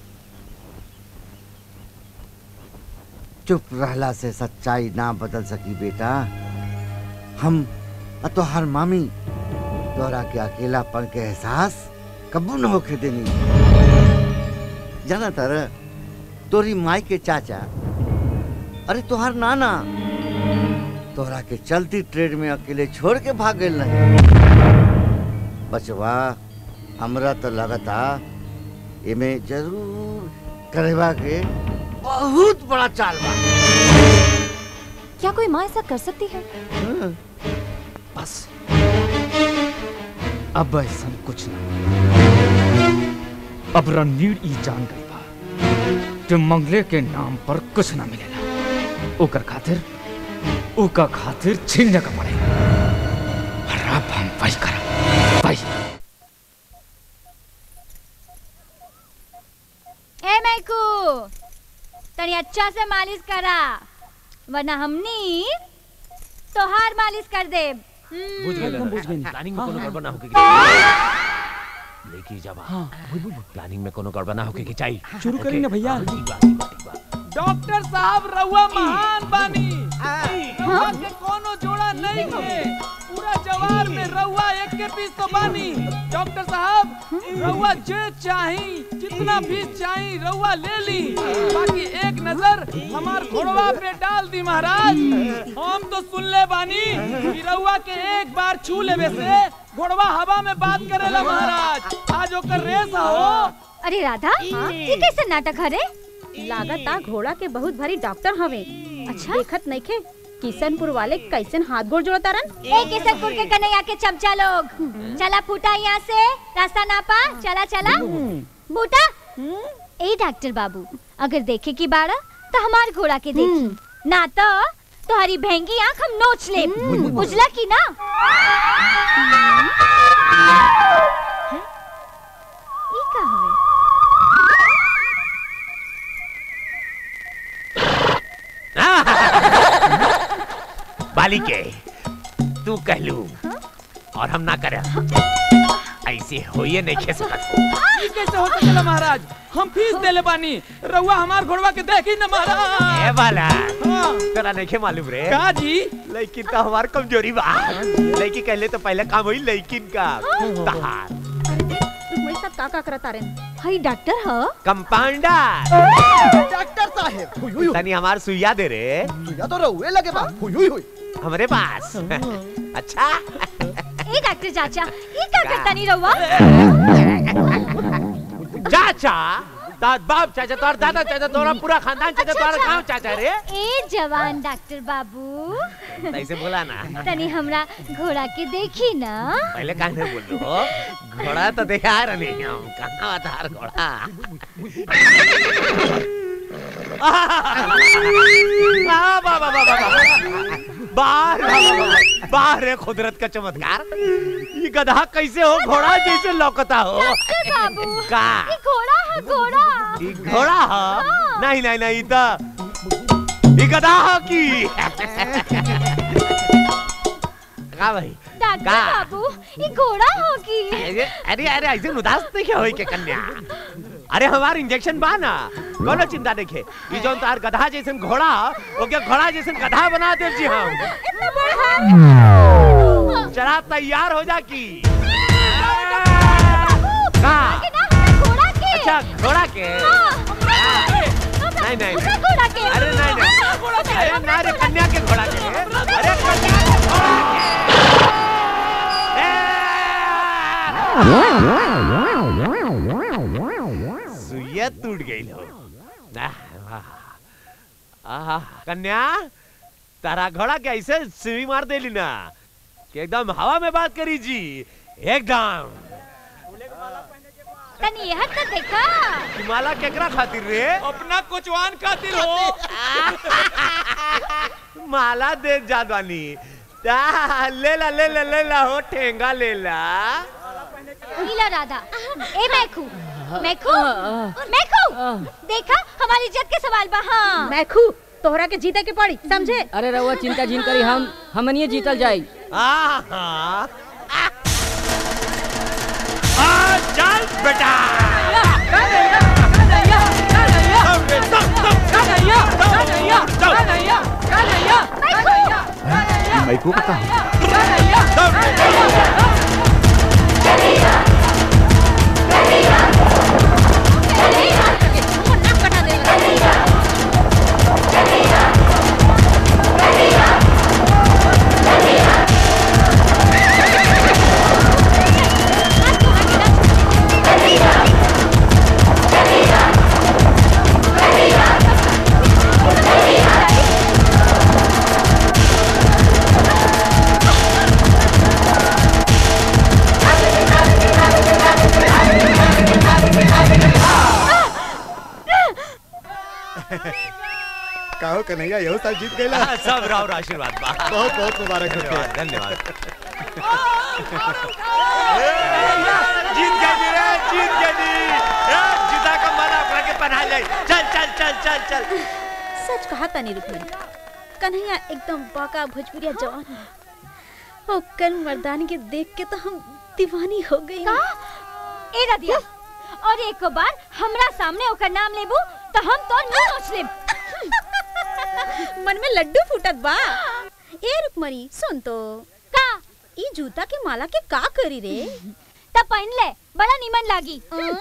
O: चुप रहला से सच्चाई ना बदल सकी बेटा हम आ तोहार मामी तोरा के अकेलापन के एहसास कबू न होके देनी जाना तर तोरी माई के चाचा अरे तोहार नाना तोहरा के चलती ट्रेन में अकेले छोड़ के भाग गए नहीं बचवा हमरा तो लगता एमे जरूर करेवा के बहुत बड़ा चाल बा
V: क्या कोई माँ ऐसा कर सकती है
L: बस अब ऐसा कुछ ना अब रणवीर ई जान गई बा कि मंगले के नाम पर कुछ ना मिलेला ओकर खातिर ओका खातिर छीनने का पड़ेगा और अब हम वही करा वही
H: ए मैकू तनी अच्छा से मालिश करा वरना हमनी तोहार मालिश कर दे
E: बुझ गए बुझ गए प्लानिंग में कोनो गड़बड़ ना होके लेके जावा हां प्लानिंग में कोनो गड़बड़ ना होके के चाहिए
D: शुरू करी ना भैया
E: ठीक बा ठीक बा ठीक बा
D: डॉक्टर साहब रउआ महान बानी रउआ के कोनो जोड़ा नहीं है पूरा जवार में रउआ एक के पीस तो बानी डॉक्टर साहब रउआ जे चाही जितना भी चाही रउआ ले ली बाकी एक नजर हमार घोड़वा पे डाल दी महाराज हम तो सुन ले बानी कि रउआ के एक बार छू लेवे से घोड़वा हवा में बात करेला महाराज आज ओकर रेस हो
H: अरे राधा ये कैसे नाटक हरे
V: लागत आ घोड़ा के बहुत भारी डॉक्टर हवे अच्छा देखत नहीं खे किशनपुर वाले कैसन हाथ गोड़ जोड़ता रन
H: ए किशनपुर के कन्हैया के चमचा लोग चला फूटा यहाँ से रास्ता नापा चला चला बूटा ए डॉक्टर बाबू अगर देखे की बाड़ा तो हमार घोड़ा के देखी ना तो तुम्हारी भेंगी आंख हम नोच ले बुझला की ना ई का हवे
E: बालिके तू कहलू और हम ना करे ऐसे होइए नहीं खे सकत
D: ये कैसे हो सकेला महाराज हम फीस देले बानी रउआ हमार घोड़वा के देखी न महाराज
E: ए बाला तेरा नहीं खे मालूम रे
D: का जी
E: लेकिन तो हमार कमजोरी बा लेकिन कहले तो पहले काम हुई लेकिन का तहार
V: तुम्हारे साथ का का करता रन हई डॉक्टर ह
E: कंपाउंडर
A: डॉक्टर साहब हुई हुई
E: तनी हमार सुइया दे रे
A: सुइया तो रहुए लगे बा हुई हुई हुई
E: हमरे पास अच्छा
H: ए डॉक्टर चाचा ये क्या करता नहीं रहुआ
E: चाचा तार बाप चाचा तोर दादा चाचा तोरा पूरा खानदान चाचा तोरा गांव चाचा रे
H: ए जवान डॉक्टर बाबू
E: ऐसे बोला ना
H: तनी हमरा घोड़ा के देखी ना
E: पहले काहे बोल रहे हो घोड़ा तो देखा रहे हम कहाँ था घोड़ा वाह, वाह, वाह, वाह, वाह, वाह। बाहर वाह, वाह, वाह, बाहर है कुदरत का चमत्कार ये गधा कैसे हो घोड़ा जैसे लौकता हो
H: बाबू
E: का
H: ये घोड़ा है घोड़ा
E: ई घोड़ा ह नहीं नहीं नहीं त ई गधा ह की का भाई
H: डॉक्टर
E: का?
H: बाबू ये घोड़ा होगी
E: अरे अरे अरे ऐसे उदास नहीं क्या होई के कन्या अरे हमार इंजेक्शन बा ना कोनो चिंता नहीं है ई जोन तार गधा जैसन घोड़ा ओके घोड़ा जैसन गधा बना दे जी हम चला तैयार हो जा की का
H: घोड़ा के
E: अच्छा घोड़ा के नहीं नहीं नहीं।
H: घोड़ा के
E: अरे नहीं नहीं अरे ना रे कन्या के घोड़ा के अरे कन्या के घोड़ा के सुइया टूट गई हो आह, आह, कन्या तारा घोड़ा के ऐसे सुई मार देली ना कि एकदम हवा में बात करी जी एकदम
H: तनी यह तो देखा
E: कि माला केकरा खातिर रे
D: अपना कोचवान खातिर हो
E: माला दे जादवानी ता, ले ला ले ला ले ला हो ठेंगा ले ला
H: नीला राधा ए मैखू मैखू मैखू देखा हमारी इज्जत के सवाल बा हाँ
V: मैखू तोहरा के जीते के पड़ी समझे
L: अरे रउआ चिंता जिन करी हम हमनिए जीतल जाई
E: आहा आ चल बेटा
N: मैको पता
A: कहो कन्हैया यहो साल जीत गए
E: हाँ, सब राव आशीर्वाद बा
A: बहुत बहुत मुबारक हो
E: धन्यवाद धन्यवाद जीत गए जी रे जीत गए जी ए, जीता का माला अपना के पहना ले चल चल चल चल चल
P: सच कहा तनी रुक्मिणी कन्हैया एकदम बाका भोजपुरिया जवान है और कल मर्दानी के देख के तो हम दीवानी हो गई
H: का ए रदिया और एक बार हमरा सामने ओकर नाम लेबू तो हम तो नहीं नोच लेब
P: मन में लड्डू फूटत बा ए रुक्मणी सुन तो
H: का
P: ई जूता के माला के का करी रे
H: तब पहन ले बड़ा नीमन लागी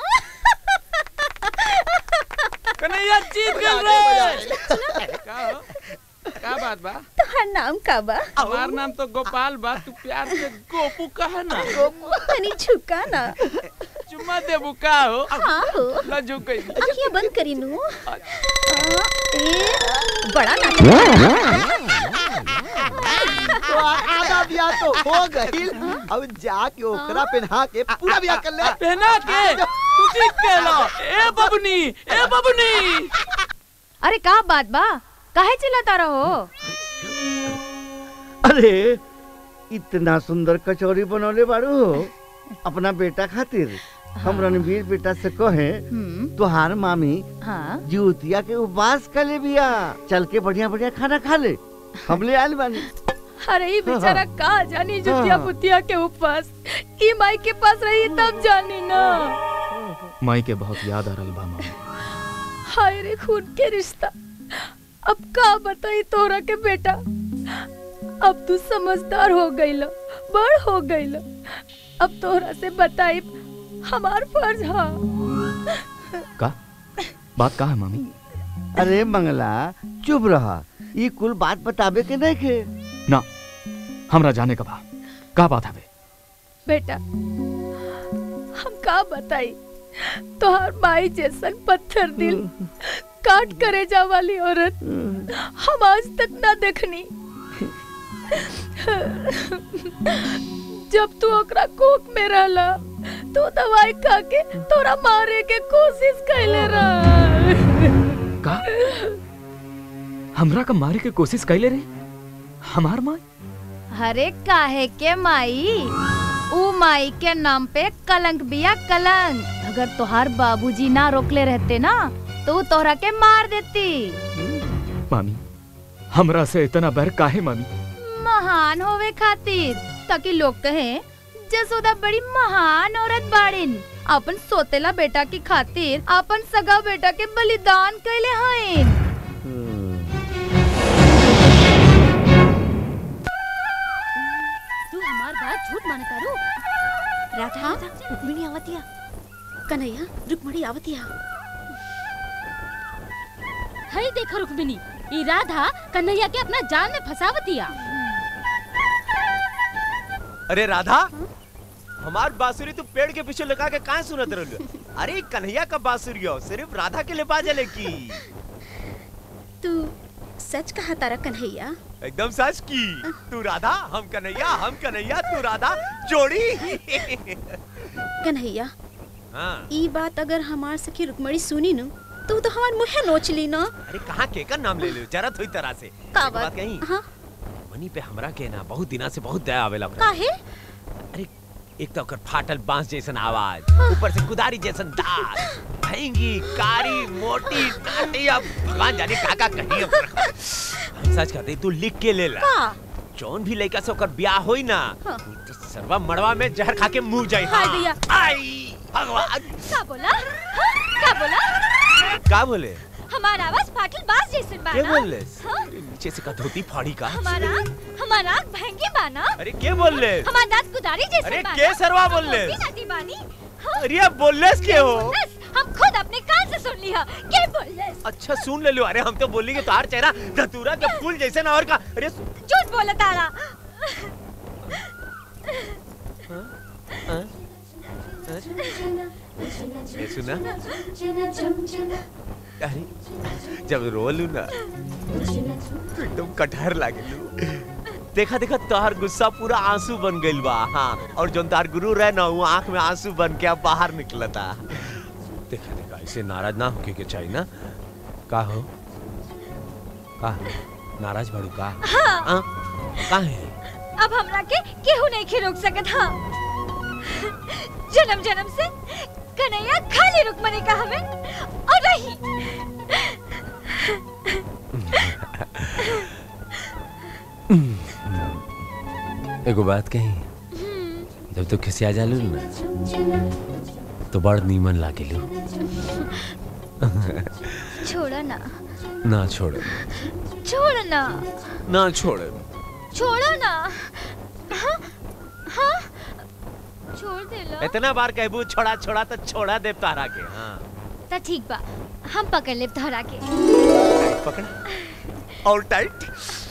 D: कन्हैया जीत गए रे का हो? का बात बा
P: तोहार नाम का बा
D: हमार नाम तो गोपाल बा तू प्यार से गोपू कहा ना
P: गोपू तनी झुका ना
D: चुम्मा देबू का हो
P: हाँ हो
D: ना झुक गई
P: अखियां बंद करी नू आ, ए बड़ा
A: तो आधा बियाह तो हो गई अब जाके ओकरा पहना के पूरा बियाह कर ले
D: पहना के तू ठीक कहला ए बबनी ए बबनी
F: अरे का बात बा काहे चिल्लाता रहो
M: अरे इतना सुंदर कचौरी बनौले बाड़ू हो अपना बेटा खातिर हम रणवीर बेटा से कहे तुहार मामी
F: हाँ
M: जीवतिया के उपवास कर ले बिया चल के बढ़िया बढ़िया खाना खा ले हम ले आयल बानी
F: अरे ये बेचारा का जानी जुतिया पुतिया के उपवास ई माई के पास रही तब जानी ना
J: माई के बहुत याद आ रहा बा मामा
F: हाय रे खून के रिश्ता अब का बताई तोरा के बेटा अब तू समझदार हो गईल बड़ हो गईल अब तोरा से बताई हमार फर्ज हा
J: का बात का है मामी
M: अरे मंगला चुप रहा ये कुल बात बताबे के नहीं खे
J: ना हमरा जाने का बा का बात है
F: बेटा हम का बताई तोहार माई जैसन पत्थर दिल काट करे जा वाली औरत हम आज तक ना देखनी जब तू ओकरा कोख में रहला तो दवाई खा के तोरा मारे के कोशिश कैले रहा
J: का हमरा का मारे के कोशिश कैले रे हमार माँ
F: अरे काहे के माई ऊ माई के नाम पे कलंक बिया कलंक अगर तोहार बाबूजी ना रोकले रहते ना तो ऊ तोहरा के मार देती
J: मामी हमरा से इतना बैर काहे मामी
F: महान होवे खातिर ताकि लोग कहें जसोदा बड़ी महान औरत बाड़िन अपन सोतेला बेटा की खातिर अपन सगा बेटा के बलिदान कैले हईन
H: तू हमार बात झूठ माने तारू
P: राधा रुक्मिणी आवतिया कन्हैया रुक्मिणी आवतिया
H: हई देखो रुक्मिनी ई राधा कन्हैया के अपना जाल में फंसावतिया
E: अरे राधा हमार बांसुरी तू पेड़ के पीछे लगा के काहे सुनत रहलू अरे ई कन्हैया का बांसुरी हो सिर्फ राधा के लिए बाजले की
P: तू सच कहा तारा कन्हैया
E: एकदम सच की तू राधा हम कन्हैया हम कन्हैया तू राधा जोड़ी
P: कन्हैया
E: हाँ
P: ई बात अगर हमार सखी रुक्मणी सुनी न तो तो हमार मुहे नोच ली ना
E: अरे कहाँ के का नाम ले लो जरत हुई तरह से
P: का
E: एक
P: बात
E: कहीं
P: हाँ
E: मनी पे हमरा के ना बहुत दिना से बहुत दया आवेला ओकरा।
P: काहे
E: अरे एक तो ओकर फाटल बांस जैसन आवाज ऊपर से कुदारी जैसन दांत महंगी कारी मोटी टाटी अब भगवान जाने का का कही ओकरा। हम सच कहते तू लिख के ले ला
P: का
E: जौन भी लड़का से ओकर ब्याह होई ना
P: हाँ।
E: तो सरवा मड़वा में जहर खा के मुंह जाई
H: हाय
E: हाँ।
H: भैया।
E: आई भगवान
H: का बोला हाँ? का बोला
E: का बोले
H: हमार आवाज फाटल बास जैसन
E: के
H: बाना
E: बोले
H: हाँ?
E: नीचे से का धोती फाड़ी का
H: हमारा हमारा आँख भयंगी बाना
E: अरे के बोल ले
H: हमार दांत कुदारी जैसे
E: अरे
H: बाना
E: के सरवा बोल ले?
H: मोटी नाटी बानी
E: अरे अब बोललेस के हो
H: बोललेस, हम खुद अपने कान से सुन लिया के बोलले
E: अच्छा सुन ले लो अरे हम तो बोलेंगे तार चेहरा धतूरा के फूल जैसे ना और का अरे सु-
H: झूठ बोला तारा
E: हाँ? ये सुना अरे जब रोलू ना तो एकदम कटहर लागे देखा देखा तोहर गुस्सा पूरा आंसू बन गइल बा हाँ और जोन तार गुरु रहे ना वो आंख में आंसू बन के अब बाहर निकलता देखा देखा ऐसे नाराज ना होके के चाहिए ना का हो का नाराज बाड़ू का
H: हाँ।
E: हाँ? का है
H: अब हमरा के केहू नहीं खे रोक सकत हाँ जन्म जन्म से कन्हैया खाली रुकमनी का हवे और रही
E: एगो बात कही जब तू खिसिया जालू ना तो बड़ नीमन लागेलू
H: छोड़ो ना
E: ना छोड़
H: छोड़ो ना
E: ना छोड़
H: छोड़ो ना हाँ हाँ छोड़ दे लो
E: इतना बार कहबू छोड़ा छोड़ा तो छोड़ा दे तारा के हाँ
H: तो ठीक बा हम पकड़ ले तोहरा के
E: पकड़ा और टाइट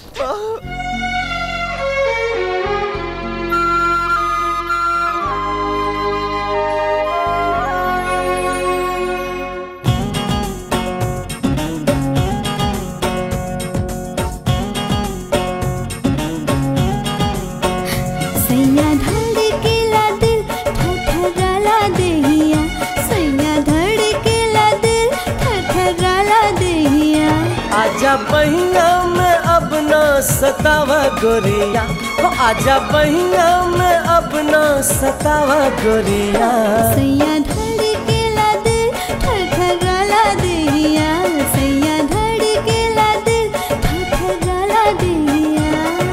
C: सैया धड़केला दिल ठठगाला देहिया सैया धड़केला दिल ठठगाला देहिया
S: आजा बहिया में अब ना सतावा गोरिया हो आजा बहिया में अब ना सतावा गोरिया
C: सैया धड़केला दिल ठठगाला देहिया सैया धड़केला दिल ठठगाला देहिया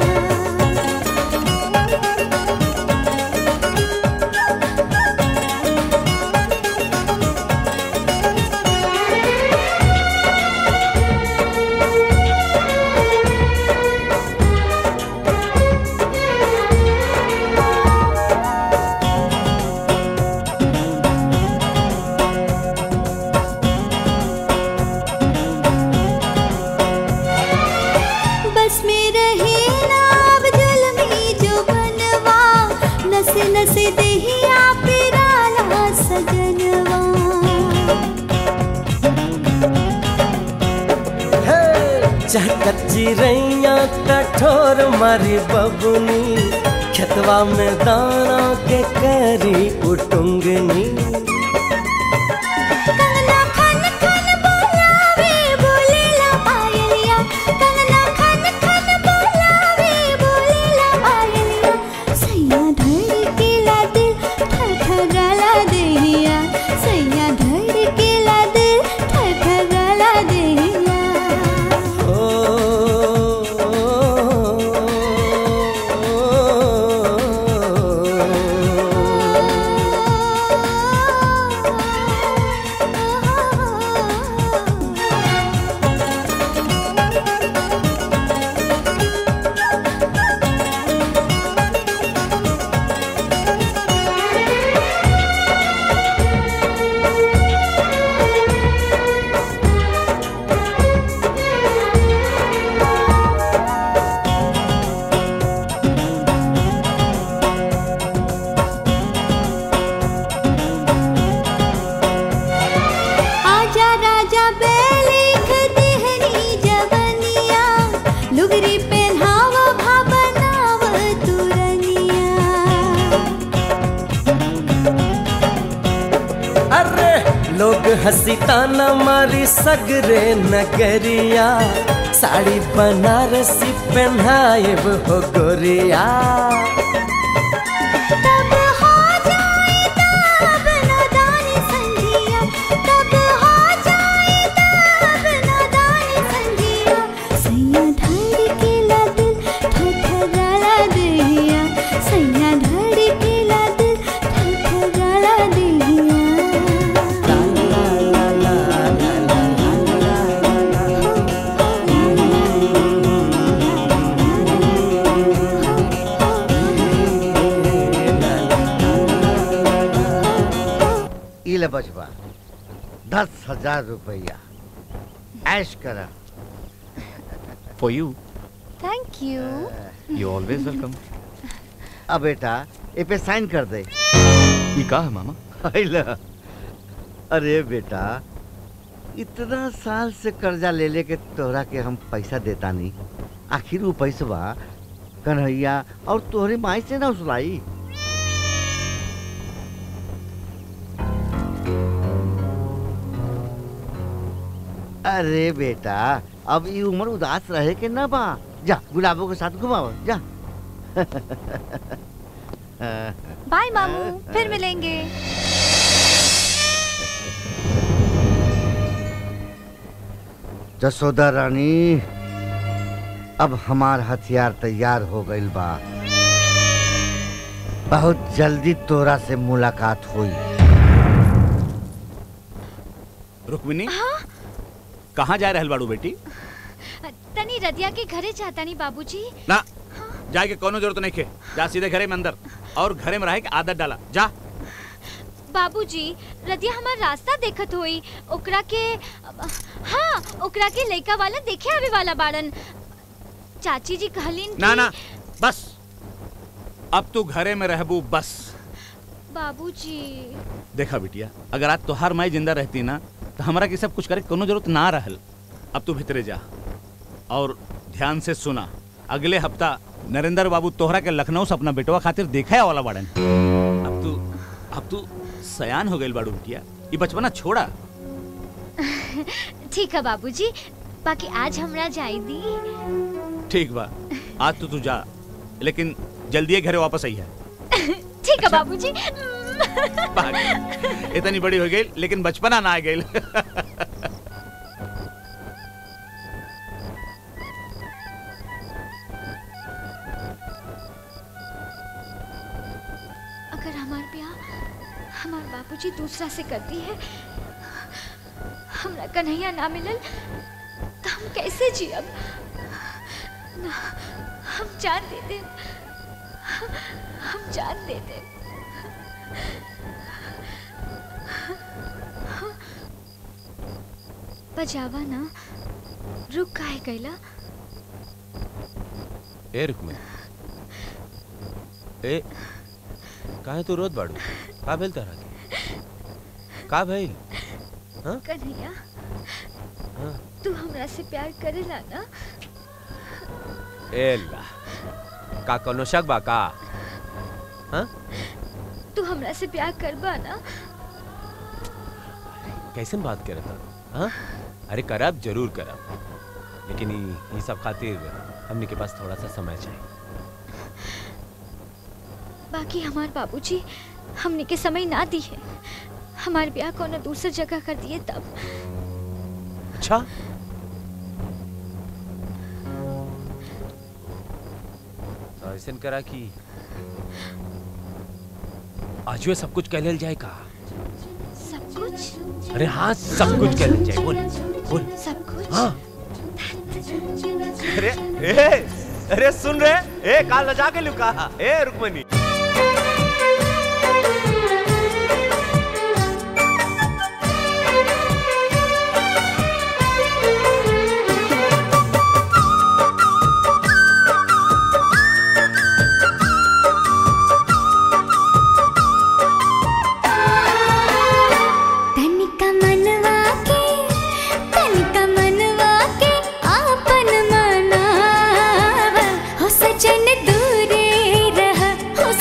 C: बस में रहे ना अब जल में जो बनवा नस नस देहिया पिराला सजनवा
S: चाहे कच्ची रैया कठोर मारी बबुनी खेतवा में दाना के करी उटुंगनी
C: कंगना खन खन बोलावे बोलेला पायलिया कंगना
S: लोग हंसी ताना मारी सगरे नगरिया साड़ी बनारसी पहनाएब हो गोरिया
C: तब हो जाए तब नादानी संधिया तब हो जाए तब नादानी संधिया सैया धड़केला दिल ठठगाला दिया सैया धड़केला दिल ठठगाला दिया
M: ई ले बचवा दस हजार रुपया ऐश करा
U: for you
C: thank you
U: you always welcome
M: अब बेटा ए पे साइन कर दे
J: ये का है मामा
M: अइला। अरे बेटा इतना साल से कर्जा ले ले के तोहरा के हम पैसा देता नहीं आखिर वो पैसवा कन्हैया और तोहरे माई से ना उसलाई अरे बेटा अब ये उम्र उदास रहे के ना बा जा गुलाबों के साथ घुमाओ जा
V: बाय मामू फिर मिलेंगे
M: जसोदा रानी अब हमार हथियार तैयार हो गइल बा बहुत जल्दी तोरा से मुलाकात हुई
N: रुक्मिनी कहाँ जा रहल बाड़ू बेटी
H: तनी रदिया के घरे जाता नहीं बाबूजी
N: ना जाए के कोनो जरूरत नहीं खे जा सीधे घरे में अंदर और घरे में रहे के आदत डाला जा
H: बाबूजी रदिया हमार रास्ता देखत होई ओकरा के हाँ ओकरा के लइका वाला देखे आवे वाला बाड़न चाची जी कहलीन
N: ना
H: कि-
N: ना बस अब तू घरे में रहबू बस
H: बाबूजी
N: देखा बिटिया अगर आज तोहार माई जिंदा रहती ना तो हमरा के सब कुछ करे के कोनो जरूरत ना रहल अब तू भीतरे जा और ध्यान से सुना अगले हफ्ता नरेंद्र बाबू तोहरा के लखनऊ से अपना बेटवा खातिर देखा वाला बाड़न अब तू अब तू सयान हो गइल बाड़ू बिटिया ये बचपना छोड़ा
H: ठीक है बाबूजी बाकी आज हमरा जाई दी
N: ठीक बा आज तो तू जा लेकिन जल्दी घरे वापस आई है
H: ठीक है बाबूजी
N: इतनी बड़ी हो गई लेकिन बचपना ना आ गई
H: अगर हमार ब्याह हमार बाबूजी दूसरा से कर दी है हमरा कन्हैया ना मिलल तो हम कैसे जियब ना हम जान दे दे हम जान दे दे बजावा ना रुक काहे गईला
U: ए रुक्मिनी ए काहे तू रोत बाड़ू का भेल तारा के का भइल हाँ
H: कन्हैया
U: हाँ
H: तू हमरा से प्यार करेला ना
U: ए ला का कोनो शक बा का हाँ
H: तू हमरा से प्यार करबा ना
U: कैसन बात करत तारू हाँ अरे करब जरूर करब लेकिन ई ई सब खातिर हमने के पास थोड़ा सा समय चाहिए
H: बाकी हमार बाबूजी हमने के समय ना दी है हमार ब्याह कोनो दूसर जगह कर दिए तब
U: अच्छा तो ऐसन करा कि आज सब कुछ कह लेल जाए का
H: सब कुछ
U: अरे हाँ सब कुछ कह लेल जाए बोल बोल
H: सब कुछ
U: हाँ अरे ए अरे सुन रहे ए काल लजा के लुका ए रुकमनी
C: तनिका मनवा के तनिका मनवा के आपन मनावा हो सजन दूरे रह हो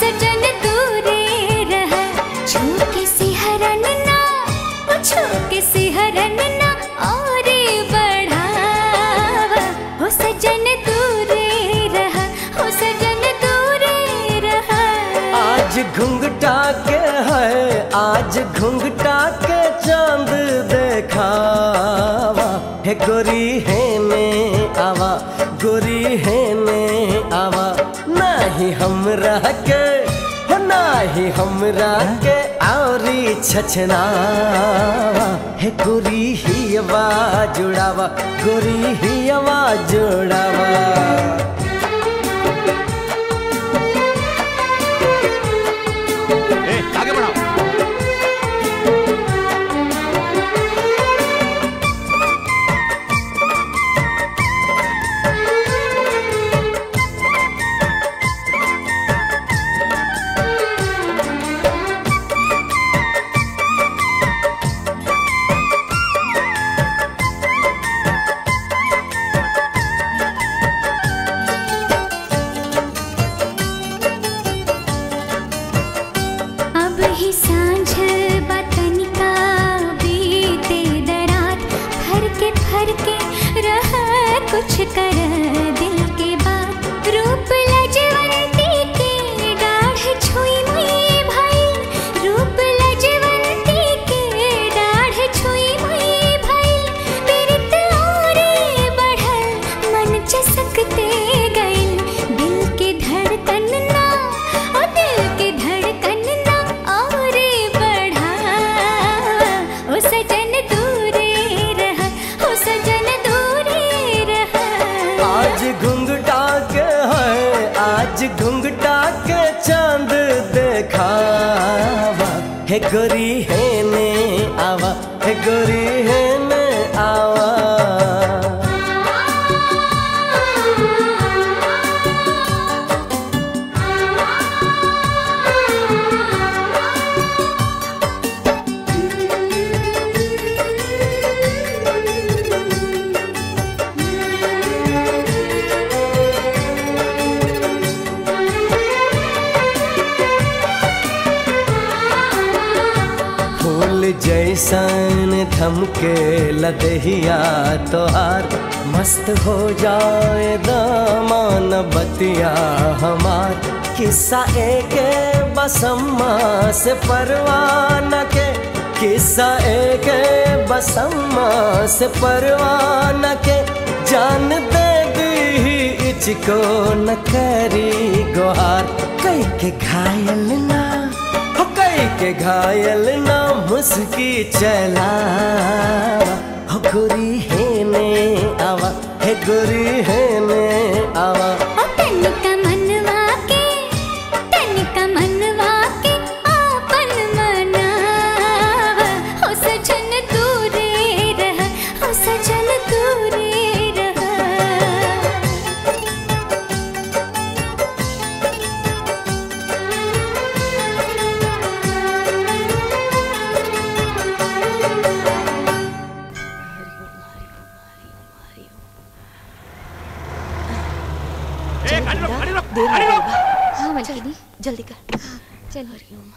C: और बढ़ावा हो सजन दूरे रहा हो सजन दूरे रहा
S: आज घुंघटा के है आज घुंघटा के चांद देखावा हे गोरी है ने आवा गोरी है ने आवा नाही हमरा के हो नाही हमरा के औरी छछनावा हे गोरी ही आवाज जुड़ावा गोरी ही आवाज जुड़ावा
N: ए, आगे बढ़ाओ
C: अब ही सांझ बतनिका बीते दरात फर के फर के रह कुछ कर दिल के बात रूप लजवंती के डाढ़ छुई मुई भाई रूप लजवंती के डाढ़ छुई मुई भाई बिरत और बढ़ल मन चसकते गइल दिल के धड़कन ना ओ दिल के धड़कन ना और बढ़ा ओ सजन दूरे रहा ओ सजन दूरे रहा
S: आज घुंघटा के है आज घुंघटा के चांद देखावा हे गोरी है ने आवा हे गोरी है ने आवा फूल जैसन धमके लदहिया तोहार मस्त हो जाए दामान बतिया हमार किस्सा एक बसम्मा से परवाना के किस्सा एक बसम्मा से परवाना के जान दे दी इचको न करी गोहार कई के घायल ना हो कई के घायल ना मुस्की चला हो गोरी है ने आवा हे गोरी है ने आवा
C: तनिका मनवा के तनिका मनवा के आपन मनावा हो सजन दूरे रहा हो सजन दूरे रहा
P: देर हो गई बा।
H: हाँ मलकिनी
P: जल्दी कर
H: चल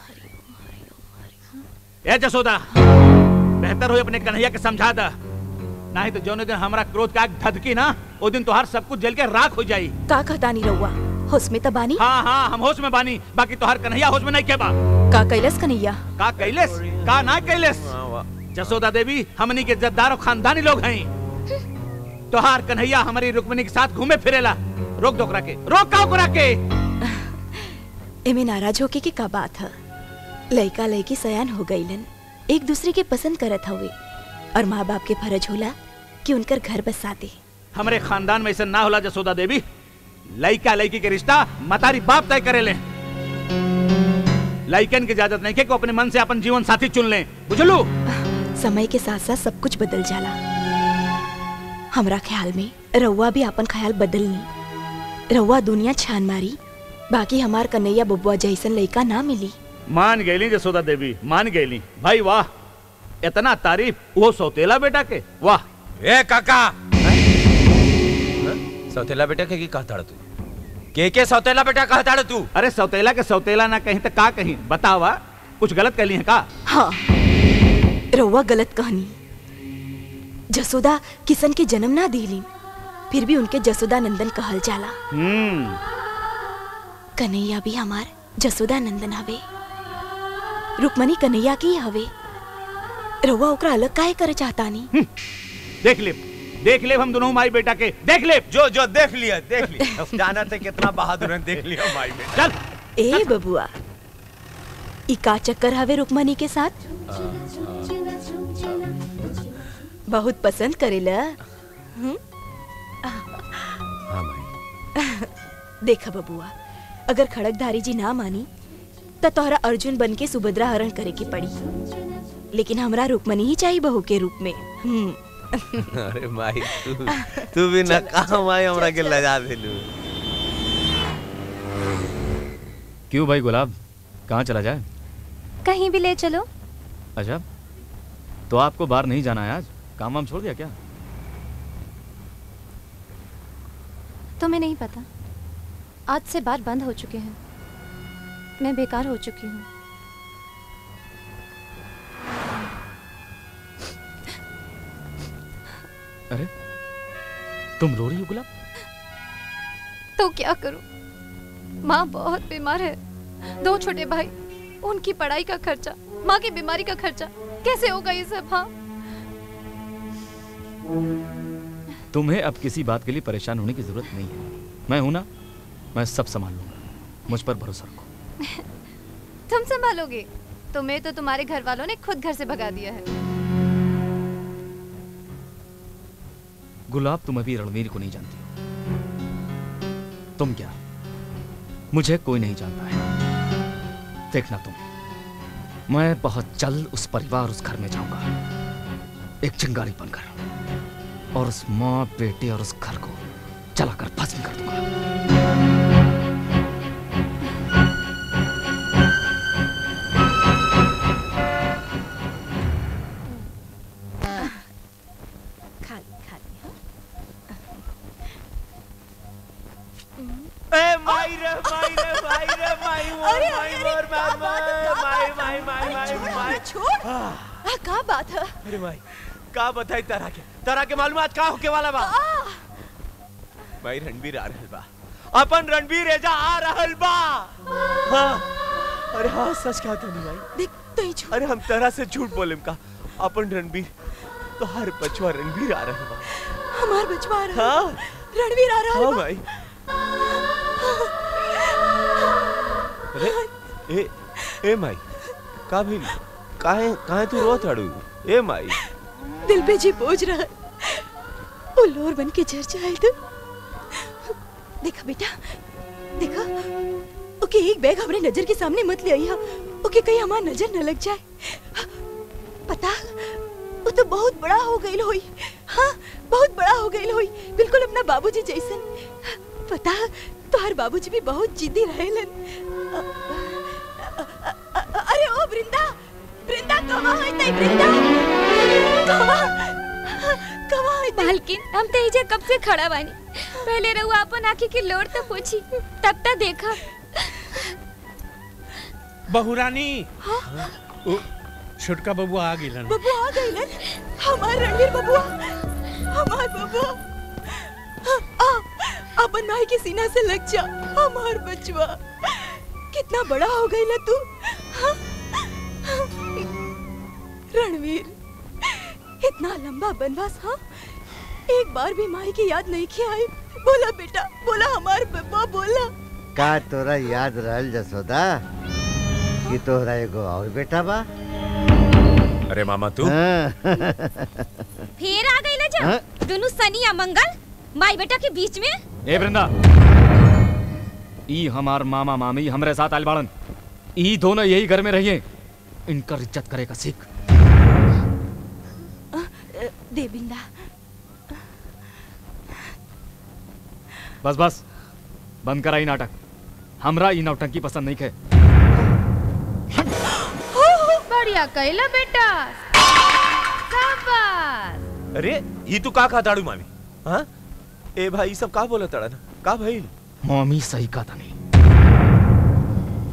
N: ए जसोदा बेहतर हो अपने कन्हैया के समझा दा नहीं तो जौने दिन हमारा क्रोध का आग धधकी ना वो दिन तोहार सब कुछ जल के राख हो जाई
P: का कहतानी रहुआ होश में तबानी
N: हाँ हाँ हम होश में बानी बाकी तोहार कन्हैया होश में नहीं के बा
P: का कैलस कन्हैया
N: का कैलेस का ना कैलेस जसोदा देवी हमनी के जद्दार और खानदानी लोग हैं तोहार कन्हैया हमारी रुक्मिनी के साथ घूमे फिरेला रोक दो ओकरा के रोक का ओकरा के
P: एमे नाराज होके की का बात है लड़का लड़की सयान हो गईलन एक दूसरे के पसंद करत हवे और माँ बाप के फर्ज होला कि उनकर घर बसा दे
N: हमारे खानदान में ऐसा ना होला जसोदा देवी लड़का लड़की के रिश्ता मतारी बाप तय करे ले लड़कन की इजाजत नहीं के को अपने मन से अपन जीवन साथी चुन ले बुझलू
P: समय के साथ साथ सब कुछ बदल जाला हमरा ख्याल में रउआ भी अपन ख्याल बदलनी रउआ दुनिया छान मारी बाकी हमार कन्हैया बबुआ जैसन लड़का ना मिली
N: मान गईली जसोदा देवी मान गईली भाई वाह इतना तारीफ वो सौतेला बेटा के वाह
U: ए काका सौतेला बेटा के की कहता तू के के सौतेला बेटा कहता तू
N: अरे सौतेला के सौतेला ना कहीं तो का कहीं बतावा कुछ गलत कहली है का
P: हाँ रउआ गलत कहनी जसोदा किशन के जन्म ना दिली फिर भी उनके जसोदा नंदन कहल जाला
N: हम्म
P: कन्हैया भी हमार जसोदा नंदन हवे रुक्मणी कन्हैया की हवे रउआ ओकरा अलग काहे करे चाहतानी
N: देख ले देख ले हम दोनों माई बेटा के देख ले
U: जो जो देख लिया देख लिया अब जाना थे कितना बहादुर है देख लिया भाई में
N: चल
P: ए बबुआ ई का चक्कर हवे रुक्मणी के साथ बहुत पसंद करेला हम्म?
U: हाँ भाई
P: देखा बबुआ अगर खड़कधारी जी ना मानी तो तोहरा अर्जुन बन के सुभद्रा हरण करे की पड़ी लेकिन हमरा रुक्मणी ही चाहिए बहू के रूप में हम्म
U: अरे माई तू तू भी ना कहा माई हमरा के लजा दिलू
J: क्यों भाई गुलाब कहाँ चला जाए
H: कहीं भी ले चलो
J: अच्छा तो आपको बाहर नहीं जाना है आज काम वाम छोड़ दिया क्या
H: तुम्हें नहीं पता आज से बात बंद हो चुके हैं मैं बेकार हो चुकी हूँ
J: अरे तुम रो रही हो गुलाब
H: तो क्या करूं माँ बहुत बीमार है दो छोटे भाई उनकी पढ़ाई का खर्चा माँ की बीमारी का खर्चा कैसे होगा ये सब हाँ
J: तुम्हें अब किसी बात के लिए परेशान होने की जरूरत नहीं है मैं हूं ना मैं सब संभाल लूंगा मुझ पर भरोसा रखो
H: तुम संभालोगे तुम्हें तो तुम्हारे घर वालों ने खुद घर से भगा दिया है
J: गुलाब तुम अभी रणवीर को नहीं जानती हो तुम क्या मुझे कोई नहीं जानता है देखना तुम मैं बहुत जल्द उस परिवार उस घर में जाऊंगा एक चिंगारी बनकर और उस माँ बेटे और उस घर को जलाकर भस्म कर दूंगा
P: खा खा
E: ए माई रे माई रे माई रे माई मोर माई मोर माई माई माई माई माई माई
P: छोड़
E: आ,
P: का बात है
E: अरे माई का बताई तारा के तारा के मालूम आज का होके वाला बा भाई रणबीर आ रहल बा अपन रणबीर एजा आ रहल बा हाँ अरे हाँ सच कहा तनी भाई
P: देख तो ही
E: अरे हम तरह से झूठ बोलेम का अपन रणबीर तो हर बचवा रणबीर आ रहल बा
P: हमार बचवा आ रहा
E: हाँ
P: रणवीर आ रहा
E: हाँ
P: है
E: भाई अरे ए ए माई का भइल काहे काहे तू रोत हड़ू ए माई
P: दिल पे जी बोझ रहा है वो लोर बन के झर जाए तो देखा बेटा देखा ओके एक बैग हमारे नजर के सामने मत ले आइया ओके कहीं हमारी नजर न लग जाए पता वो तो बहुत बड़ा हो गई होई हाँ बहुत बड़ा हो गई होई बिल्कुल अपना बाबूजी जैसन पता तो हर बाबूजी भी बहुत जिद्दी रहेलन अ- अ- अ- अरे ओ वृंदा वृंदा कहाँ है तई वृंदा कहाँ कहाँ है तई?
H: मालकिन हम तेजे कब से खड़ा बानी पहले रहुआ अपन आंखी की लोड़ तो पूछी तब तक देखा
Q: बहुरानी ओ, छोटका बबुआ आ गेलन
P: बबुआ आ गई लन हमार रणवीर बबुआ हमार बबुआ आ अपन माई के सीना से लग जा हमार बचवा कितना बड़ा हो गई ना तू हाँ? रणवीर इतना लंबा बनवास हाँ एक बार भी माई की याद नहीं की आई बोला बेटा बोला हमार बब्बा बोला
M: का तोरा याद रहल जसोदा कि तोहरा एगो और बेटा बा
U: अरे मामा तू
M: हाँ।
H: फिर आ गई जा
M: हाँ?
H: दोनों सनी या मंगल माई बेटा के बीच में
J: ए वृंदा ई हमार मामा मामी हमरे साथ आइल बाड़न ई दोनों यही घर में रहिए इनकर इज्जत करे का सीख
P: देविंदा
J: बस बस बंद करा ई नाटक हमरा ई नौटंकी पसंद नहीं खे
F: बढ़िया कैला बेटा शाबाश
E: अरे ये तू का खा ताड़ू मामी हाँ ए भाई ये सब का बोला तड़ा ना का भाई
J: मम्मी सही का था नहीं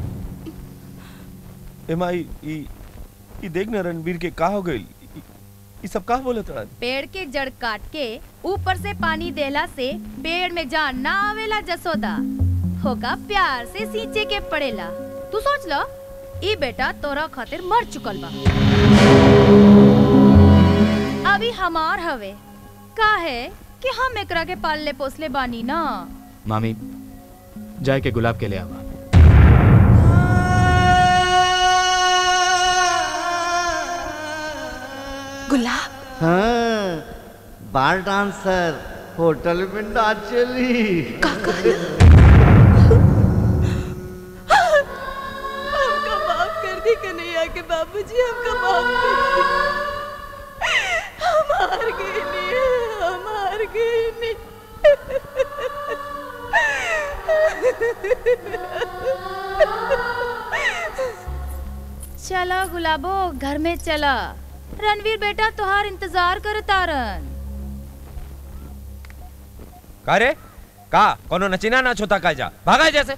E: ए माई ई ई देख ना रणवीर के का हो गई
U: ये सब कहा बोले तोड़ा
F: पेड़ के जड़ काट के ऊपर से पानी देला से पेड़ में जान ना आवेला जसोदा होका प्यार से सींचे के पड़ेला तू सोच लो ई बेटा तोरा खातिर मर चुकल बा अभी हमार हवे का है कि हम एकरा के पालले पोसले बानी ना
J: मामी जाए के गुलाब के ले आवा
P: गुलाब
M: हाँ बार डांसर होटल में नाचली
P: हमका माफ कर दी कन्हैया के बाबूजी हमका माफ कर दी हम हार गए नहीं हम हार गए नहीं
F: चला गुलाबो घर में चला रणवीर बेटा तुहार इंतजार कर तारन
U: का रे का कोनो नचीना नाच होता का जा भागा जैसे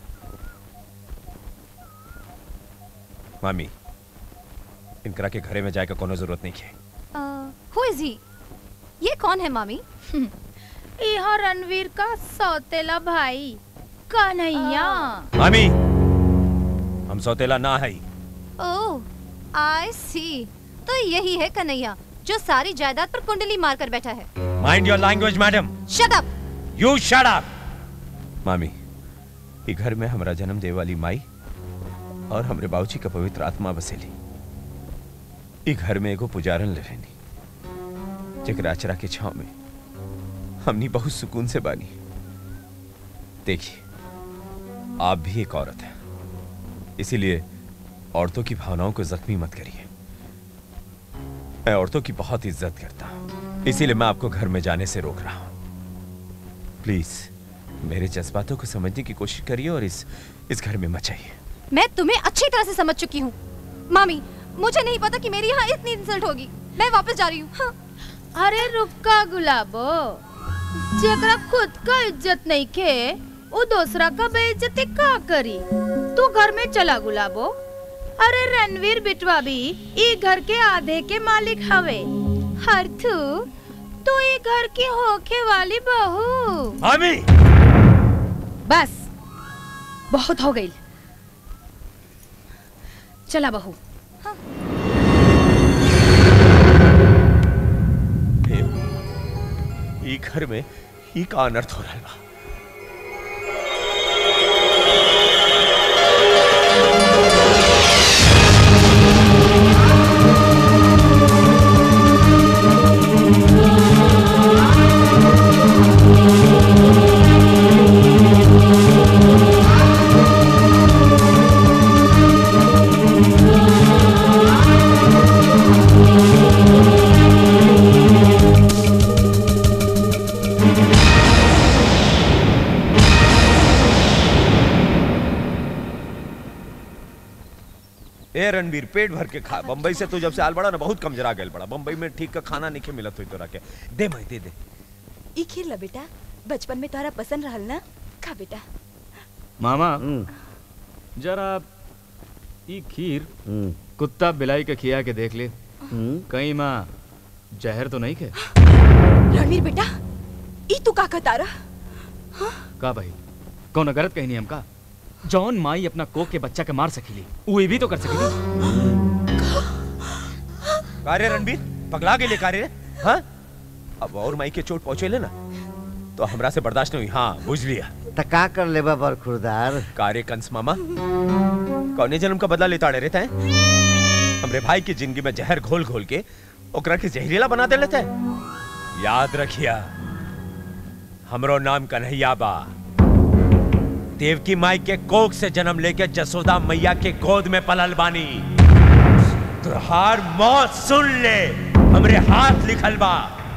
U: मामी इनकरा के घरे में जाए का कोनो जरूरत नहीं है
H: हु इज ही ये कौन है मामी
F: यह रणवीर का सौतेला भाई कन्हैया
U: मामी हम सौतेला ना है
H: ओह आई सी तो यही है कन्हैया जो सारी जायदाद पर कुंडली मारकर बैठा है
U: mind your language madam
H: shut up
U: you shut up मामी ई घर में हमरा जन्म दे वाली माई और हमरे बाबूजी का पवित्र आत्मा बसेली ई घर में एगो पुजारन ले रहनी जेकरा अचरा के छाव में हमनी बहुत सुकून से बानी देखिए आप भी एक औरत है इसीलिए औरतों की भावनाओं को जख्मी मत करिए मैं औरतों की बहुत इज्जत करता हूं इसीलिए मैं आपको घर में जाने से रोक रहा हूं प्लीज मेरे जज्बातों को समझने की कोशिश करिए और इस इस घर में मत जाइए
H: मैं तुम्हें अच्छी तरह से समझ चुकी हूँ मामी मुझे नहीं पता कि मेरी यहाँ इतनी इंसल्ट होगी मैं वापस जा रही हूँ हाँ।
F: अरे रुका गुलाबो जेकरा खुद का इज्जत नहीं खे वो दूसरा का बेइज्जती का करी तू घर में चला गुलाबो अरे रणवीर बिटवा भी ई घर के आधे के मालिक हवे हर तू तू ई घर की होके वाली बहू
U: मामी
F: बस बहुत हो गई चला बहू
U: ई घर में ई का अनर्थ हो रहा बा ए रणवीर पेट भर के खा बम्बई से तू जब से आल बड़ा ना बहुत कमजोरा गेल बड़ा बम्बई में ठीक का खाना नहीं मिलत हुई तोरा के दे मैं दे दे
P: ई खीर ला बेटा बचपन में तोरा पसंद रहल ना खा बेटा
J: मामा जरा ई खीर कुत्ता बिलाई के खिया के देख ले कहीं माँ जहर तो नहीं खे
P: रणवीर बेटा ई तू का कहता
J: का भाई कौन गलत कही नहीं हमका जॉन माई अपना कोक के बच्चा के मार सकीली वो ये भी तो कर सकेली
U: कारे रणवीर पगला गेले कारे हाँ अब और माई के चोट पहुंचे ले ना तो हमरा से बर्दाश्त नहीं हुई हाँ बुझ लिया
M: तका कर ले बाबर खुरदार
U: कारे कंस मामा कौने जन्म का बदला लेता रहता है हमरे भाई की जिंदगी में जहर घोल घोल के ओकरा के जहरीला बना दे लेता है याद रखिया हमरो नाम कन्हैया बा देवकी माई के कोख से जन्म लेके जसोदा मैया के गोद में पलल बानी तुहार मौत सुन ले हमरे हाथ लिखल बा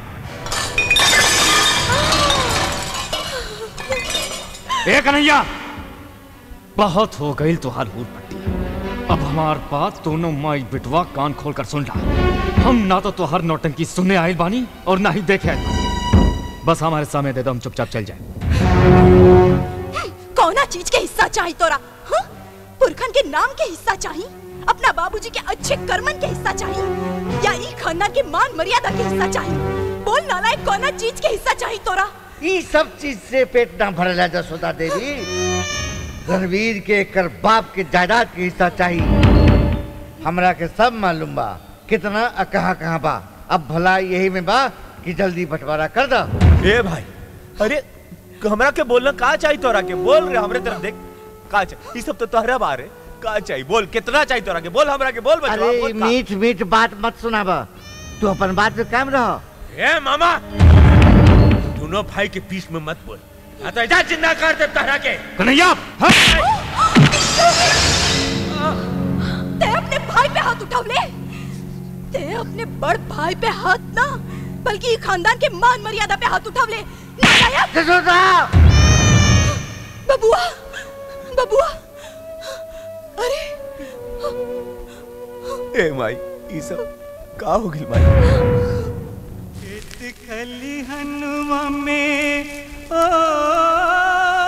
J: ए कन्हैया बहुत हो गई तुहार हूट पट्टी अब हमार बात दोनों माई बिटवा कान खोल कर सुन ला हम ना तो तुहार नौटंकी सुनने आयल बानी और ना ही देखे आयल बानी बस हमारे सामने दे दो हम चुपचाप चल जाए
P: कौना चीज के हिस्सा चाहिए तोरा हाँ? पुरखन के नाम के हिस्सा चाहिए अपना बाबूजी के अच्छे कर्मन के हिस्सा चाहिए या ई खानदान के मान मर्यादा के हिस्सा चाहिए बोल नालायक कौना चीज के हिस्सा चाहिए तोरा
O: ई सब चीज से पेट ना भरला जसोदा देवी रणवीर के कर बाप के जायदाद के हिस्सा चाहिए हमरा के सब मालूम बा कितना आ कहाँ कहाँ बा अब भला यही में बा कि जल्दी बंटवारा कर दा
U: ए भाई अरे हमरा के बोलना का चाहिए तोरा के बोल रे हमरे तरफ देख का चाहिए ये सब तो तोहरा बारे का चाहिए बोल कितना चाहिए तोरा के बोल हमरा के बोल बचवा
O: अरे
U: बोल का?
O: मीठ मीठ बात मत सुनाबा तू अपन बात पे कायम रहो
U: ए मामा दोनों भाई के बीच में मत बोल आ तो इधर जिंदा कर दे तोहरा के
N: कन्हैया
P: ते अपने भाई पे हाथ उठावले ते अपने बड़ भाई पे हाथ ना बल्कि ई खानदान के मान मर्यादा पे हाथ उठावले नालायक बबुआ बबुआ अरे
U: ए माई ये सब का हो गइल माई
R: खली हनुमा में ओ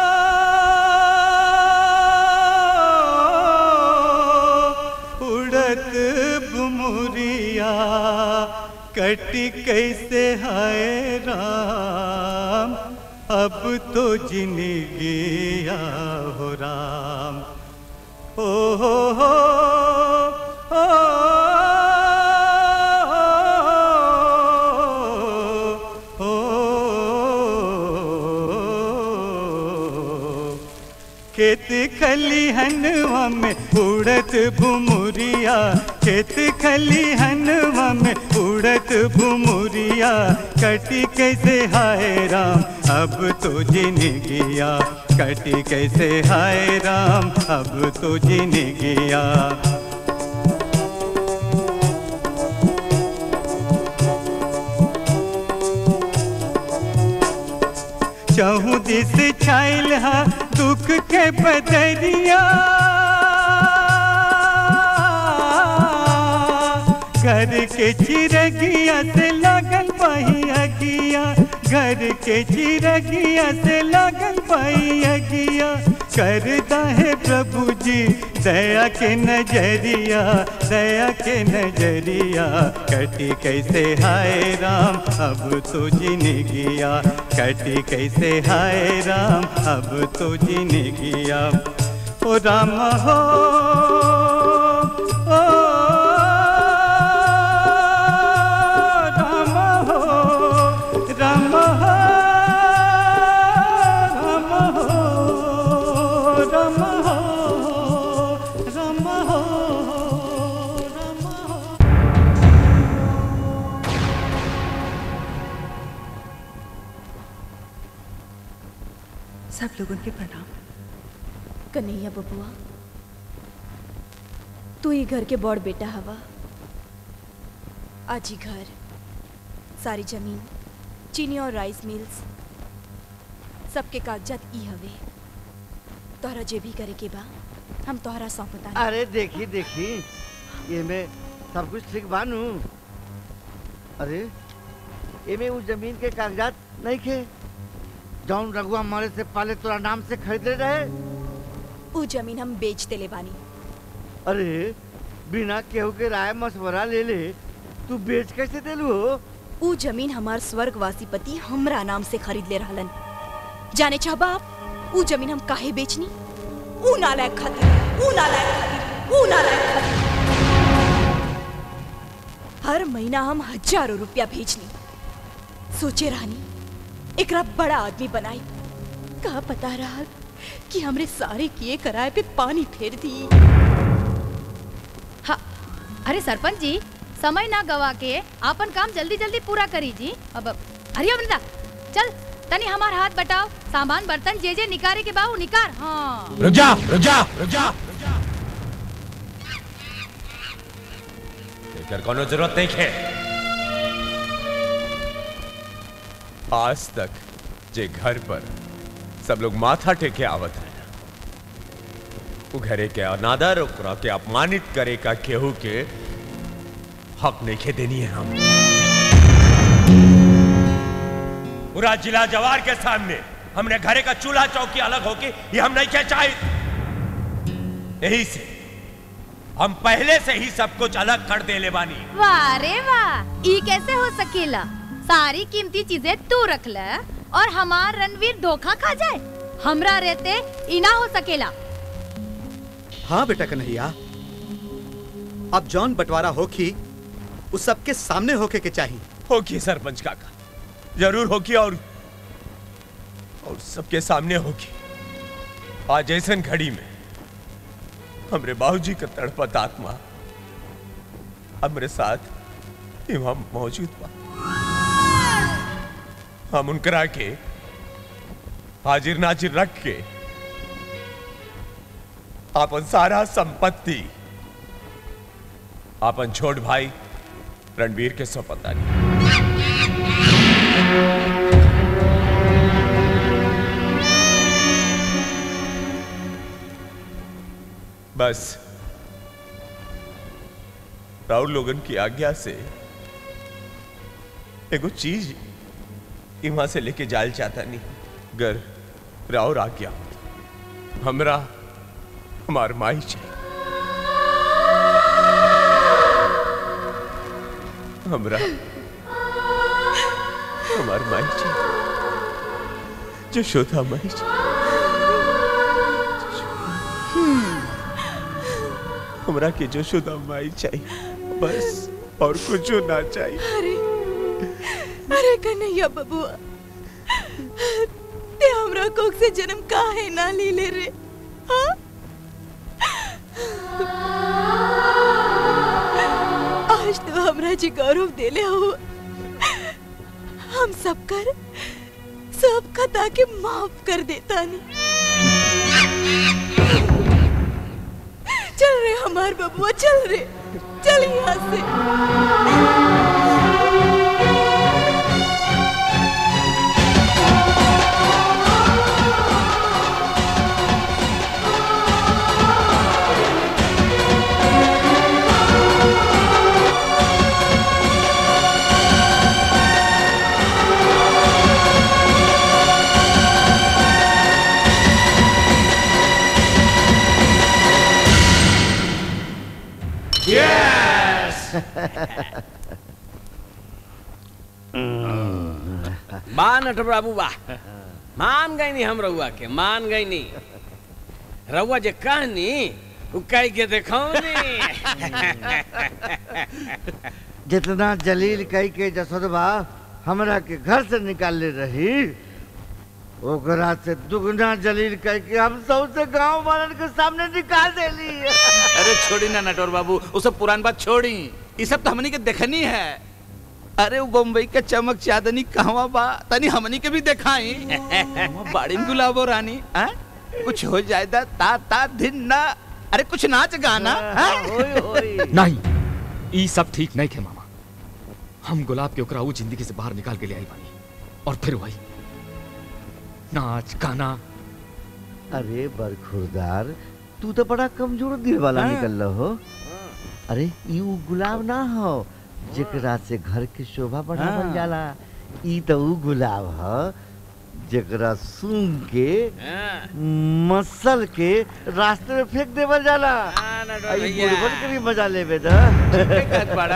R: उड़त बुमुरिया कटी कैसे हाय राम अब तो जिंदगी हो राम ओ हो हो ओ, खेत खलिहनवा में उड़त भुमुरिया खेत खलिहनवा में उड़त भुमुरिया कटी कैसे हाय राम अब तो जिंदगिया कटी कैसे हाय राम अब तो जिंदगिया चहु दिस छाइल हा दुख के बदरिया घर के चिरगिया से लगल पाही अगिया घर के चिरगिया से लगल पाही अगिया करता है प्रभु जी दया के नजरिया दया के नजरिया कटी कैसे हाय राम अब तो जिंदगिया कटी कैसे हाय राम अब तो जिंदगिया ओ राम हो ओ राम हो राम हो राम हो राम हो राम हो
P: सब लोगों के प्रणाम कन्हैया बबुआ तू ही घर के बड़ बेटा हवा आज ही घर सारी जमीन चीनी और राइस मिल्स सबके कागजात ई हवे तोहरा जे भी करे के बा हम तोहरा सौंपता
O: अरे देखी देखी ये में सब कुछ ठीक बानू अरे ये में उस जमीन के कागजात नहीं खे जौन रघुआ मारे से पहले तोरा नाम से खरीदे रहे
P: ऊ जमीन हम बेच देले बानी
O: अरे बिना केहू के राय मशवरा ले ले तू बेच कैसे देलू हो
P: ऊ जमीन हमार स्वर्गवासी पति हमरा नाम से खरीद ले रहलन जाने चाहबा आप ऊ जमीन हम काहे बेचनी ऊ नालायक खातिर ऊ नालायक खातिर ऊ नालायक खातिर हर महीना हम हजारों रुपया भेजनी सोचे रहनी एकरा बड़ा आदमी बनाई का पता रहा कि हमरे सारे किए कराए पे पानी फेर दी
F: हाँ अरे सरपंच जी समय ना गवा के आपन काम जल्दी जल्दी पूरा करी जी अब अरे वृंदा चल तनी हमार हाथ बटाओ सामान बर्तन जे जे निकारे के बाहू निकार हाँ
U: रुक जा रुक जा रुक जा एकर कोनो जरूरत नहीं है आज तक जे घर पर सब लोग माथा टेके आवत है वो घरे के अनादर ओकरा के अपमानित करे का केहू के हक नहीं खे देनी है हम पूरा जिला जवार के सामने हमने घरे का चूल्हा चौकी अलग होके ये हम नहीं क्या चाहे यही से
I: हम पहले से ही सब कुछ अलग कर देले बानी
F: वाह रे वाह ई कैसे हो सकेला सारी कीमती चीजें तू रख ले और हमार रणवीर धोखा खा जाए हमरा रहते ई ना हो सकेला
A: हाँ बेटा कन्हैया अब जौन बंटवारा होखी उस सबके सामने होके के चाहिए
I: होगी सरपंच काका जरूर होगी और और सबके सामने होगी आज ऐसन घड़ी में हमरे बाबूजी का तड़पत आत्मा हमरे साथ यहाँ मौजूद बा हम उनकरा के हाजिर नाजिर रख के अपन सारा संपत्ति अपन छोट भाई रणवीर के सौंपता बस राहुल लोगन की आज्ञा से एगो चीज वहां से लेके जायल चाहता नहीं गर राउर आज्ञा हमरा हमार माई चाहिए हमरा हमार माई चाहिए जशोदा माई चाहिए हमरा के जशोदा माई चाहिए बस और कुछ ना चाहिए
P: अरे अरे कन्हैया बबुआ ते हमरा कोख से जन्म काहे ना ली ले रे हाँ? आज तो हमरा जी गौरव देले हो हम सब कर सब खता के माफ कर देता नहीं चल रे हमार बबुआ चल रे चल यहाँ से
T: बा नट बाबू बा मान गई नी हम रउआ के मान गई नी रउआ जे कहनी उ कह के देखो
M: जितना जलील कई के जसोदबा हमरा के घर से निकाल ले रही ओकरा से दुगना जलील कई के हम सबसे गांव वालन के सामने निकाल देली
N: अरे छोड़ी ना नटवर बाबू वो सब पुरान बात छोड़ी ये सब तो हमनी के देखनी है अरे वो बम्बई के चमक चांदनी कहवा बा तनी हमनी के भी दिखाई बाड़ी में गुलाबो रानी आ? कुछ हो जाए दा ता ता दिन ना अरे कुछ नाच गाना आ?
J: नहीं ई सब ठीक नहीं खे मामा हम गुलाब के ओकरा ऊ जिंदगी से बाहर निकाल के ले आई बानी और फिर वही नाच गाना
M: अरे बरखुरदार तू तो बड़ा कमजोर दिल वाला
J: हाँ।
M: निकल रहो अरे यू गुलाब ना हो जेकरा से घर के शोभा बढ़ावल
T: हाँ।
M: जाला ई तो ऊ गुलाब ह जेकरा सूंघ के मसल के रास्ते में फेंक देवल जाला
T: नटवर
M: आई
T: भैया।
M: बुढ़वन के भी मजा लेबे द
T: कहत बाड़ा।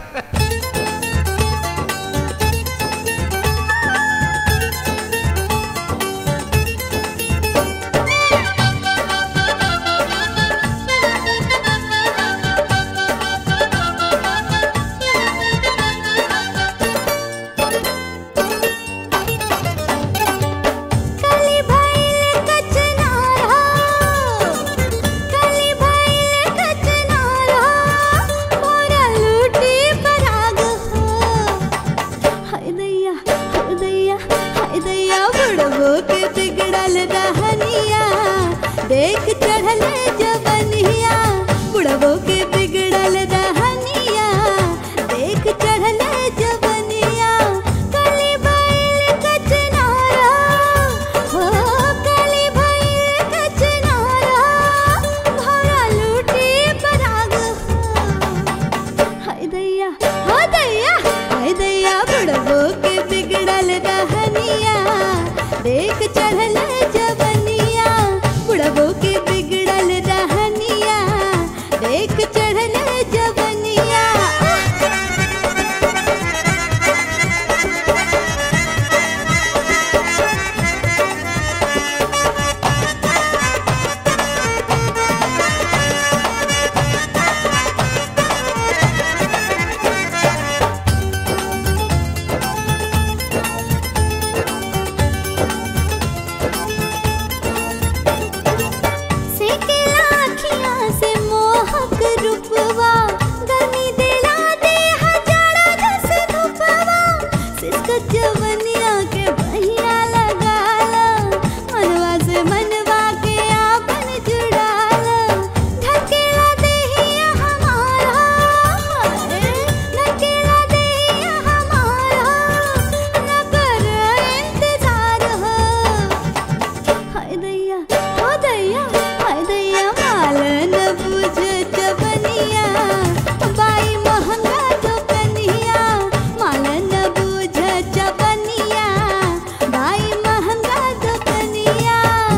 C: कली भइल कचनारा कली भइल कचनारा मोरा लूटी पराग हो हाय दैया हाय दैया हाय दैया बुढ़बो के बिगड़ल रहनिया देख चढ़ल जवनिया बुढ़बो के बिगड़ल रहनिया देख चढ़ल जवनिया कली भइल कचनारा हो कली भइल कचनारा भौरा लूटी पराग हो हाय दैया हो दैया हाय दैया बुढ़बो के बिगड़ल रहनिया देख चढ़ल जवनिया बुढ़बो के बिगड़ल रहनिया देख जवनिया के बहिया लगाला मनवा से मनवा के आपन जुड़ाला ढकेला देहिया हमारा ढकेला देहिया हमारा न कर इंतजार हो हाय दैया हो दैया हाय दैया माल न बुझ जवनिया बाई महंगा तो कनिया माल न बुझ जवनिया बाई महंगा तो कनिया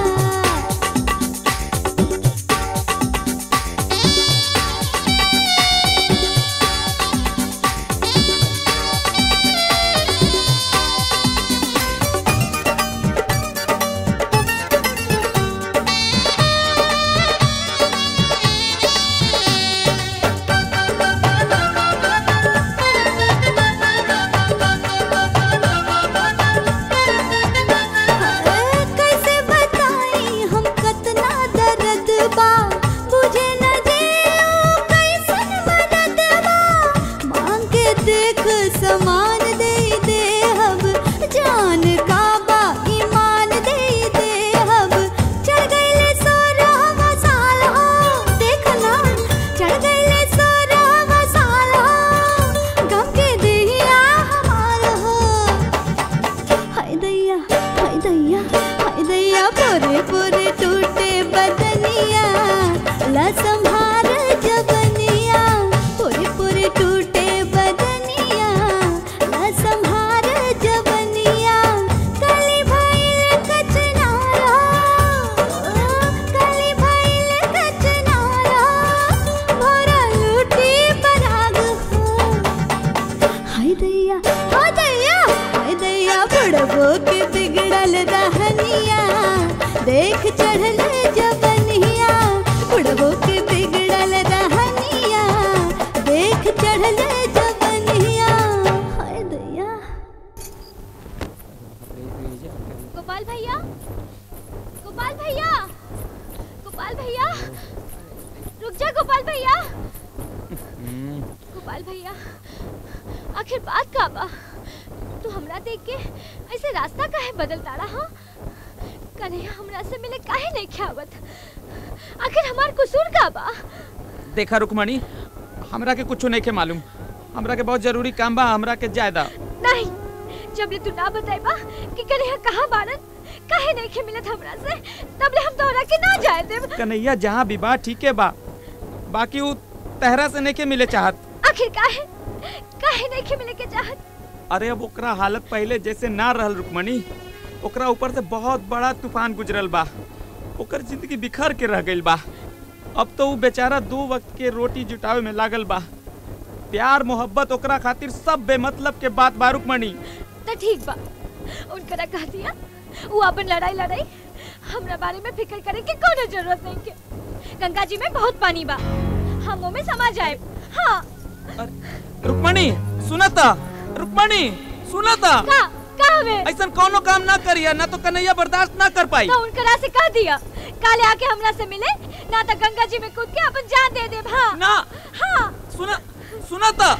C: कैसे बताई हम कतना दर्द बा बुझे न जियो कैसन मदद बा मांग के देख समान दे दे हब जान का बा ईमान दे दे हब चढ़ गईले सोरह साल हो देखना चढ़ गईले सोरह साल हो गम के देहिया हमार हो हाय दैया हाय दैया हाय दैया पूरे पूरे टूटे बदनिया ला संभार जबनिया पूरे पूरे टूटे बदनिया ला संभार जबनिया कली भइल कचनारा कली भइल कचनारा भरा लूटी पराग हो हाय दैया हो दैया हाय दैया बुढ़बो के बिगड़ल रहनिया देख चढ़ल जबनिया बुढ़बो के बिगड़ल रहनिया देख चढ़ल जबनिया हाय दैया
H: गोपाल भैया गोपाल भैया गोपाल भैया रुक जा गोपाल भैया गोपाल भैया आखिर बात का बा तू हमरा देख के ऐसे रास्ता काहे बदल ताड़ा हाँ कन्हैया हमरा से मिले काहे नहीं ख्यावत आखिर हमार कसूर का बा
D: देखा रुकमणी हमरा के कुछ नहीं के मालूम हमरा के बहुत जरूरी काम बा हमरा के जायदा
H: नहीं जब ले तू ना बताइबा कि कन्हैया कहाँ बाड़न काहे नहीं के मिलत हमरा से तब ले हम तोहरा के ना जाए देब
D: कन्हैया जहाँ भी बा ठीक है बा बाकी वो तहरा से नहीं के मिले चाहत
H: आखिर काहे काहे नहीं के मिले के चाहत
D: अरे अब ओकरा हालत पहले जैसे ना रहल रुकमणी ओकरा ऊपर से बहुत बड़ा तूफान गुजरल बा ओकर जिंदगी बिखर के रह गइल बा अब तो वो बेचारा दो वक्त के रोटी जुटावे में लागल बा प्यार मोहब्बत ओकरा खातिर सब बेमतलब के बात बा रुकमणी
H: तो ठीक बा उनकरा कह दिया वो अपन लड़ाई लड़ाई हमरा बारे में फिक्र करे के कोनो जरूरत नहीं के गंगा जी में बहुत पानी बा हम में समा जाए हाँ
D: रुकमणी सुनता रुकमणी सुनता
H: का का हमें
D: ऐसा कोनो काम ना करिया ना तो कन्हैया बर्दाश्त ना कर पाई
H: तो उनकरा से कह दिया काले आके हमरा से मिले ना तो गंगा जी में कूद के अपन जान दे दे हाँ
D: ना
H: हाँ
D: सुना सुना था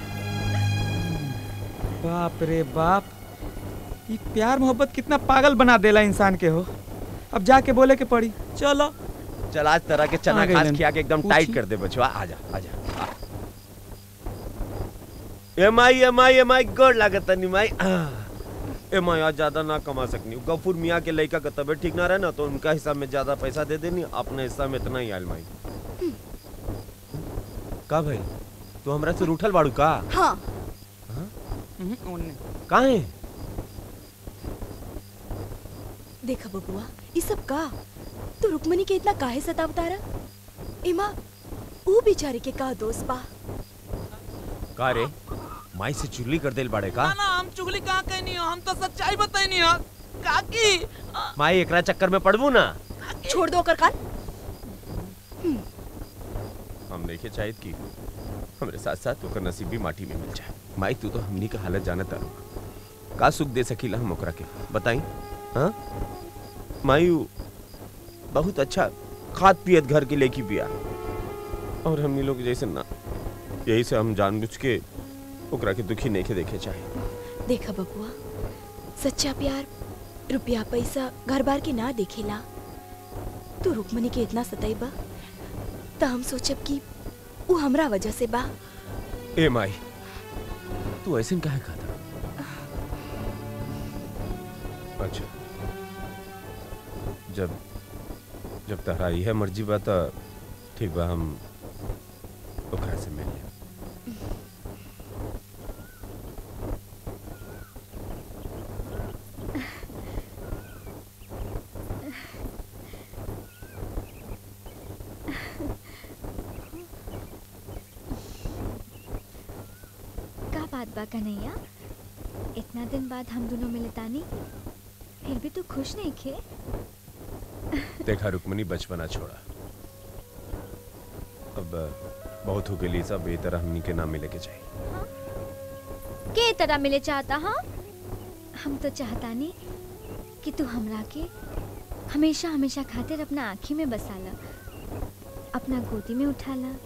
D: बाप रे बाप ये प्यार मोहब्बत कितना पागल बना देला इंसान के हो अब जाके बोले के पड़ी चलो
E: चल आज तरह के चना
D: आ गए
E: खास
D: लन।
E: खिया के एकदम
D: पूछी।
E: टाइट कर दे बचवा आजा आजा आ। एम आई एम आई एम आई गोड लागत तनी माई एम आई आज ज्यादा ना कमा सकनी गफूर मियाँ के लड़का का तबीयत ठीक ना रहे ना तो उनका हिस्सा में ज्यादा पैसा दे देनी अपने हिस्सा में इतना ही आयल माई का भाई तू हमरा से रूठल बाड़ू का
P: हाँ
E: का है
P: देखा बबुआ ये सब का तू रुक्मणी के इतना काहे सतावता रहा इमा ऊ बेचारे के का दोस्त बा
E: का रे माई से चुगली कर देल बाड़े का
D: ना हम चुगली कहाँ कहनी हो हम तो सच्चाई बताई हो काकी
E: माई एकरा चक्कर में पड़बू ना
P: छोड़ दो कर कान
E: हम नहीं चाहिए कि हमरे साथ साथ ओकर नसीब भी माटी में मिल जाए माई तू तो हमनी का हालत जानत तारू का सुख दे सकीला हम ओकरा के बताई हाँ माई उ बहुत अच्छा खाद पियत घर के लेके पिया और हमनी लोग जैसे ना यही से हम जानबूझ के ओकरा के दुखी नहीं के देखे चाहे
P: देखा बबुआ सच्चा प्यार रुपया पैसा घर बार के ना देखेला तू रुक्मणी के इतना सताइबा त हम सोचब कि वो हमरा वजह से बा
I: ए माई तू ऐसे काहे खाता अच्छा जब जब तहरा यह मर्जी बा त ठीक बा हम ओकरा से मिल लेब।
V: का बात बा कन्हैया इतना दिन बाद हम दोनों मिले तानी फिर भी तू खुश नहीं खे
I: देखा रुक्मणी बचपना छोड़ा अब बहुत हो गई सब ये तरह हमनी के ना मिले के चाहिए
V: के तरह मिले चाहता हाँ हम तो चाहता नहीं कि तू हमरा के हमेशा हमेशा खातिर अपना आँखी में बसा ला अपना गोदी में उठा ला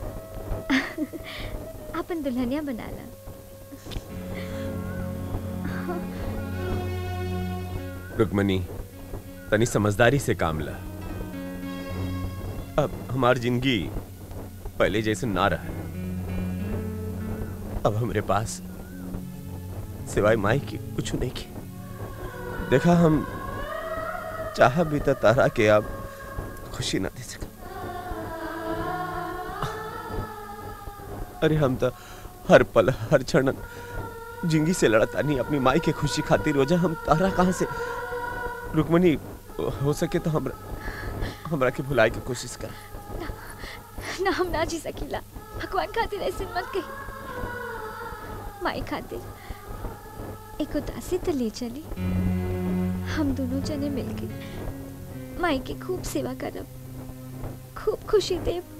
V: अपन दुल्हनिया बना ला
I: रुक्मणी तनी समझदारी से काम ला अब हमार जिंदगी पहले जैसे ना रहा अब हमरे पास सिवाय माई की कुछ नहीं की देखा हम चाह भी तो तारा के अब खुशी ना दे सका अरे हम तो हर पल हर क्षण जिंदगी से लड़ता नहीं अपनी माई के खुशी खातिर रोजा हम तारा कहाँ से रुक्मणी हो सके तो हमरा हमरा के भुलाए के कोशिश कर
V: ना हम ना जी सकीला भगवान खातिर ऐसे मत कही माई खातिर एक उदासी तो ले चली हम दोनों जने मिलके माई की खूब सेवा करब खूब खुशी देब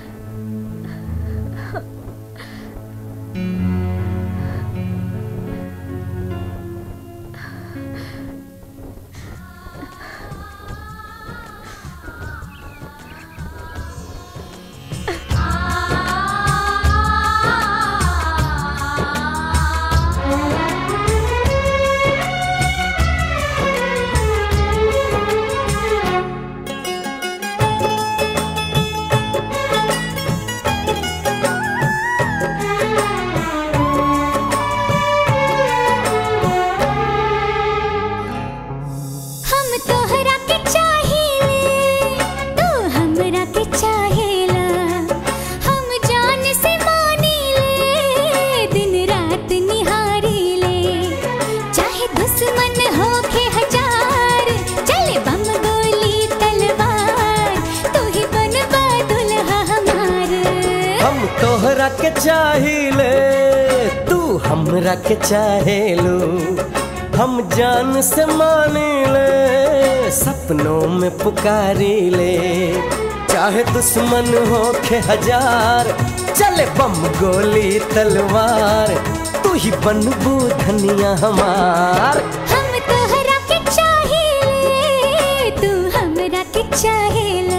V: हम तोहरा के चाहेले तू हमरा के चाहेला हम जान से मानीले दिन रात निहारीले चाहे दुश्मन होके हजार चले बम गोली तलवार तू ही बनबा दुल्हा हमार
S: हम तोहरा के चाहिले तू हमरा के चाहेलू हम जान से मानिले सपनों में पुकारी ले चाहे दुश्मन हो के हजार चले बम गोली तलवार तू ही बनबू धनिया हमार
V: हम तोहरा के चाहेले तू हमरा के चाहेला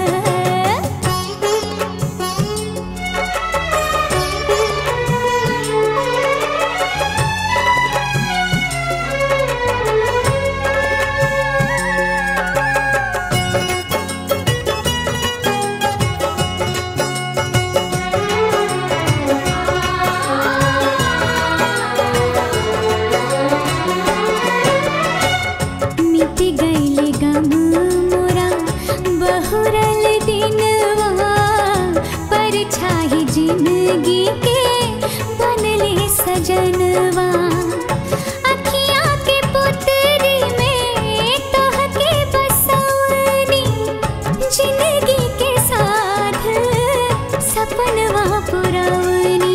V: मिट गईले गम मोरा बहुरल दिनवा पर छाही जिंदगी के बनले सजनवा अखियाँ के पुतरी में तोहके बसवनी जिंदगी के साथ सपनवा पुरवनी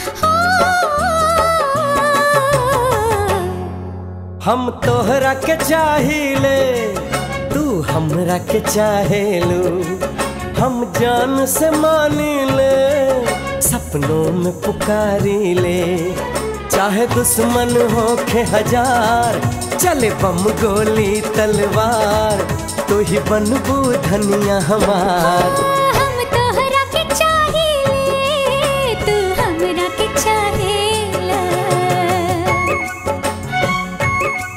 S: हम तोहरा के चाहिले तू हमरा के चाहेलू हम जान से मानिले सपनों में पुकारी ले चाहे दुश्मन हो के हजार चले बम गोली तलवार तू ही बनबू धनिया हमार
V: हम तोहरा के चाहेले तू हमरा के चाहेला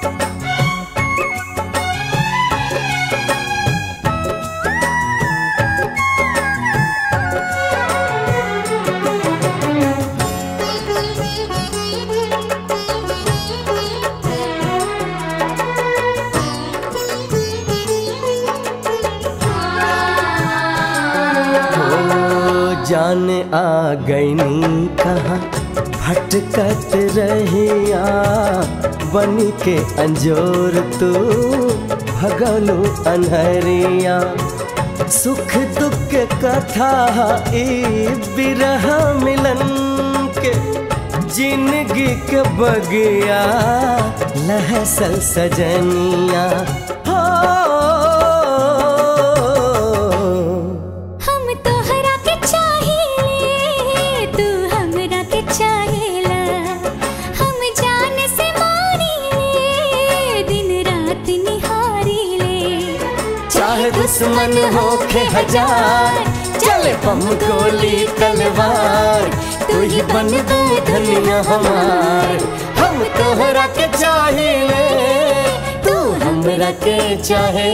S: जाने आ गईनी कहाँ भटकत रहिया बन के अंजोर तू भगलू अनहरिया सुख दुख के कथा ई बिरह मिलन के जिंदगी के बगिया लहसल सजनिया हो
C: हम तोहरा के चाहिए तू हमरा के चाहेला हम जान से मारीले दिन रात निहारीले
S: चाहे दुश्मन हो के हजार चले बम गोली तलवार तू ही बन दो धनिया हमार हम तोहरा के चाहिए तू हमरा के चाहे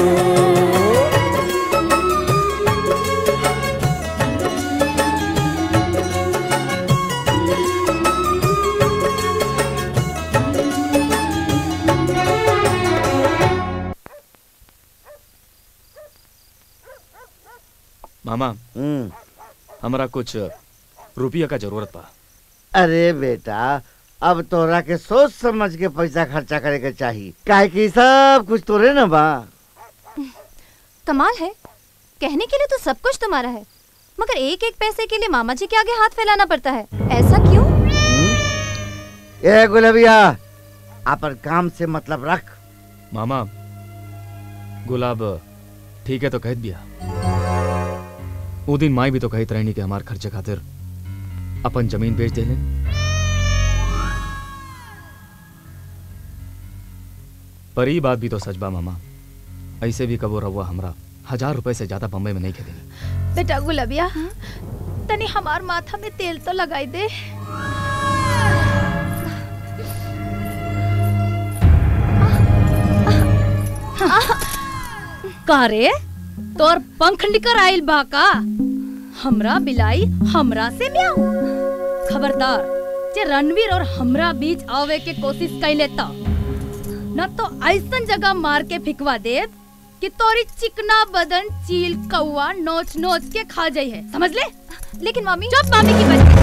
J: मामा हमरा कुछ रुपया का जरूरत बा
M: अरे बेटा अब तोरा के सोच समझ के पैसा खर्चा करे के चाहिए काहे कि सब कुछ तोरे न बा
V: कमाल है कहने के लिए तो सब कुछ तुम्हारा है मगर एक एक पैसे के लिए मामा जी के आगे हाथ फैलाना पड़ता है ऐसा क्यों
M: ए गुलबिया अपन काम से मतलब रख
J: मामा गुलाब ठीक है तो कहत बिया वो दिन माई भी तो कहत रहनी कि हमार खर्चे खातिर अपन जमीन बेच देले पर ई बात भी तो सच बा मामा ऐसे भी कबो रहुआ हमरा हजार रुपए से ज्यादा बम्बई में नहीं खेदेनी
F: बेटा गुलबिया तनी हमार माथा में तेल तो लगाई दे का रे तोर पंख निकर आइल बा का हमरा बिलाई हमरा से म्याऊ खबरदार जे रणवीर और हमरा बीच आवे के कोशिश कैले त न तो ऐसन जगह मार के फिकवा देव कि तोरी चिकना बदन चील कौआ नोच नोच के खा जाई है समझ ले लेकिन मामी चुप मामी की बच्ची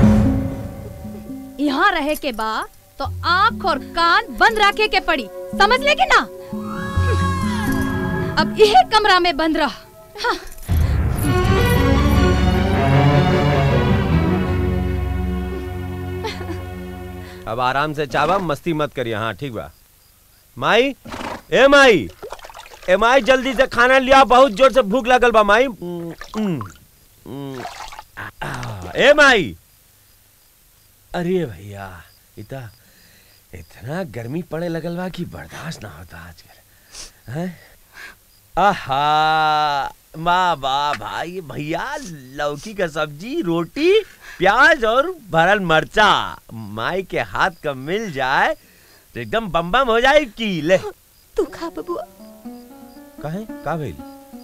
F: यहाँ रहे के बा तो आँख और कान बंद रखे के पड़ी समझ ले कि ना अब यह कमरा में बंद रह हाँ।
U: अब आराम से चावा मस्ती मत करिए हाँ ठीक बा माई ए माई ए माई जल्दी से खाना लिया बहुत जोर से भूख लगल बा माई उम, उम, उम, आ, ए माई अरे भैया इतना इतना गर्मी पड़े लगल बा कि बर्दाश्त ना होता आजकल हैं आहा माँ बा भाई भैया लौकी का सब्जी रोटी प्याज और भरल मरचा माई के हाथ का मिल जाए तो एकदम बम बम हो जाए की ले
P: तू खा बबुआ
U: कहे का भइल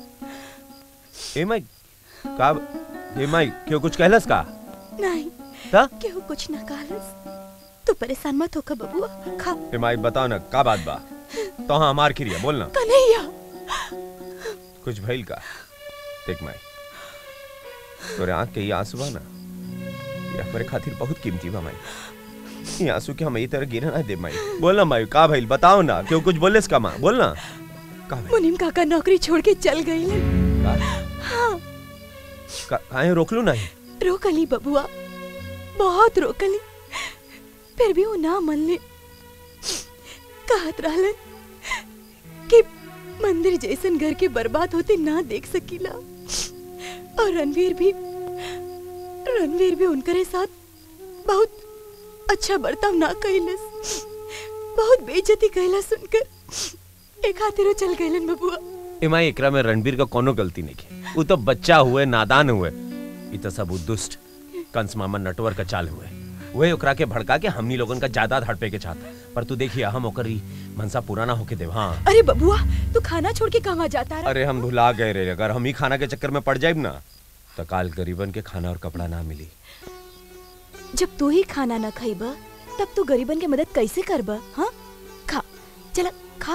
U: ए माई का ए माई क्यों कुछ कहलस का
P: नहीं
U: ता
P: केहू कुछ ना कहलस तू परेशान मत होकर बबुआ खा
U: ए माई बताओ ना का बात बा तो हाँ हमार खिरिया बोल ना
P: कन्हैया
U: कुछ भइल का देख माई तोरे आंख के ये आंसू बा ना ये हमारे खातिर बहुत कीमती बा माई ये आंसू के हम ये तरह गिरा ना दे माई बोल ना माई का भइल बताओ ना क्यों कुछ बोले इसका माँ बोल ना
P: मुनीम काका नौकरी छोड़ के चल गई
U: का,
P: हाँ
U: का, काहे रोक लू नहीं
P: रोकली बबुआ बहुत रोकली फिर भी वो ना मन ले कहत रहलन कि मंदिर जैसन घर के बर्बाद होते ना देख सकीला और रणवीर भी रणवीर भी उनकरे साथ बहुत अच्छा बर्ताव ना कैलस बहुत बेइज्जती कैला सुनकर एक खातिर चल गइलन बबुआ
U: ए माई एकरा में रणबीर का कोनो गलती नहीं की वो तो बच्चा हुए नादान हुए ये तो सब उ दुष्ट कंस मामा नटवर का चाल हुए वही ओकरा के भड़का के हमनी लोगन का जायदाद हड़पे के चाहता पर तू देखिए हम ओकरी मनसा पूरा ना होके देव हाँ
P: अरे बबुआ तू खाना छोड़ के कहाँ जाता रहा
U: अरे हम भुला गए रे अगर हम ही खाना के चक्कर में पड़ जाए ना तो काल गरीबन के खाना और कपड़ा ना मिली
P: जब तू ही खाना न खाइब तब तू गरीबन के मदद कैसे करब हाँ खा चल खा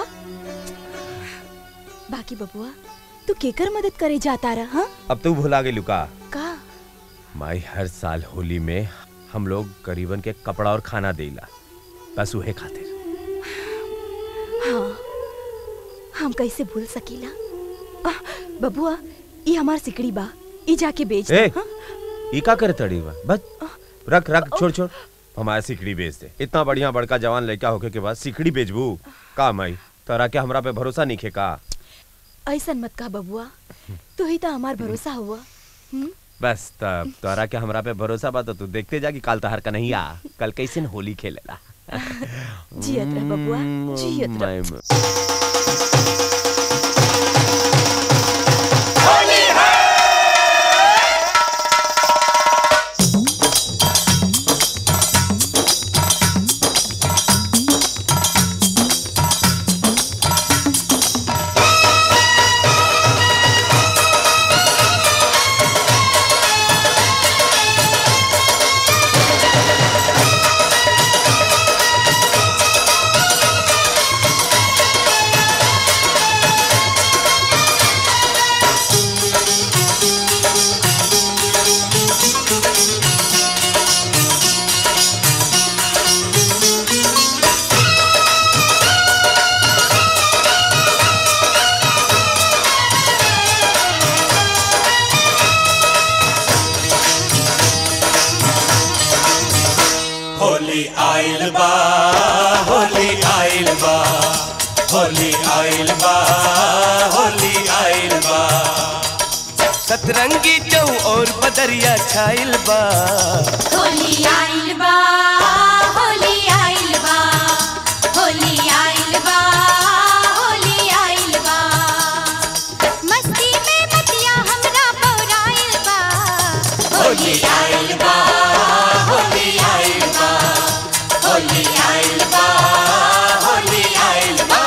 P: बाकी बबुआ तू केकर मदद करे जाता रहा हाँ
U: अब तू भुला गई लुका
P: का
U: माई हर साल होली में हम लोग गरीबन के कपड़ा और खाना देला बस उहे खातिर
P: हाँ हम कैसे भूल सकीला आह, बबुआ ये हमार सिकड़ी बा ई जाके बेच दे
U: ए
P: हाँ?
U: ई का करे तड़ी बा बस रख रख छोड़ छोड़ हमारा सिकड़ी बेच दे इतना बढ़िया बड़का जवान लड़का होके के बाद सिकड़ी बेचबू का माई तोरा के हमरा पे भरोसा नहीं खे का
P: ऐसन मत का बबुआ तू ही तो हमार भरोसा हुआ हम्म?
U: बस तब तोरा के हमरा पे भरोसा बा तो तू देखते जा कि काल तहर का नहीं आ कल कैसे न होली खेलेला
P: जियत रह बबुआ जियत रह
U: मैं-
R: होली आइल बा होली आइल बा होली आइल बा होली आइल बा
S: सतरंगी चौ और बदरिया छाइल बा
C: होली आइल बा होली आइल बा होली आइल बा होली आइल बा मस्ती में मतिया हमरा पौराइल बा होली आइल बा होली आइल बा होली आइल बा होली आइल बा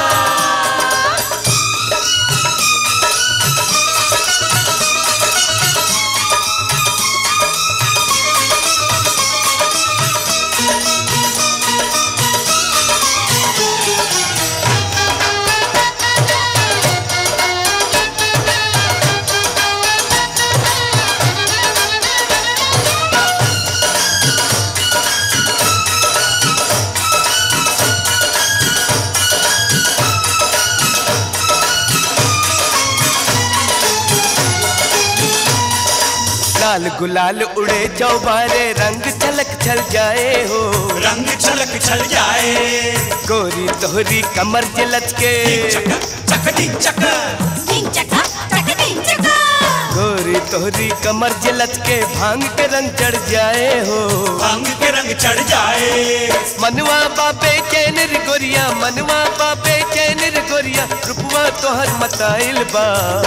S: लाल गुलाल उड़े चौबारे रंग छलक छल जाए हो
R: रंग छलक छल जाए
S: गोरी तोहरी कमर जलच के
R: चक टिक चक
C: टिंग चका चक टिंग चका
S: गोरी तोहरी कमर जलच के भांग के रंग चढ़ जाए हो
R: भांग के रंग चढ़ जाए
S: मनवा बाबे चैन रे गोरिया मनवा बाबे चैन रे गोरिया रुपवा तोहर मताइल बा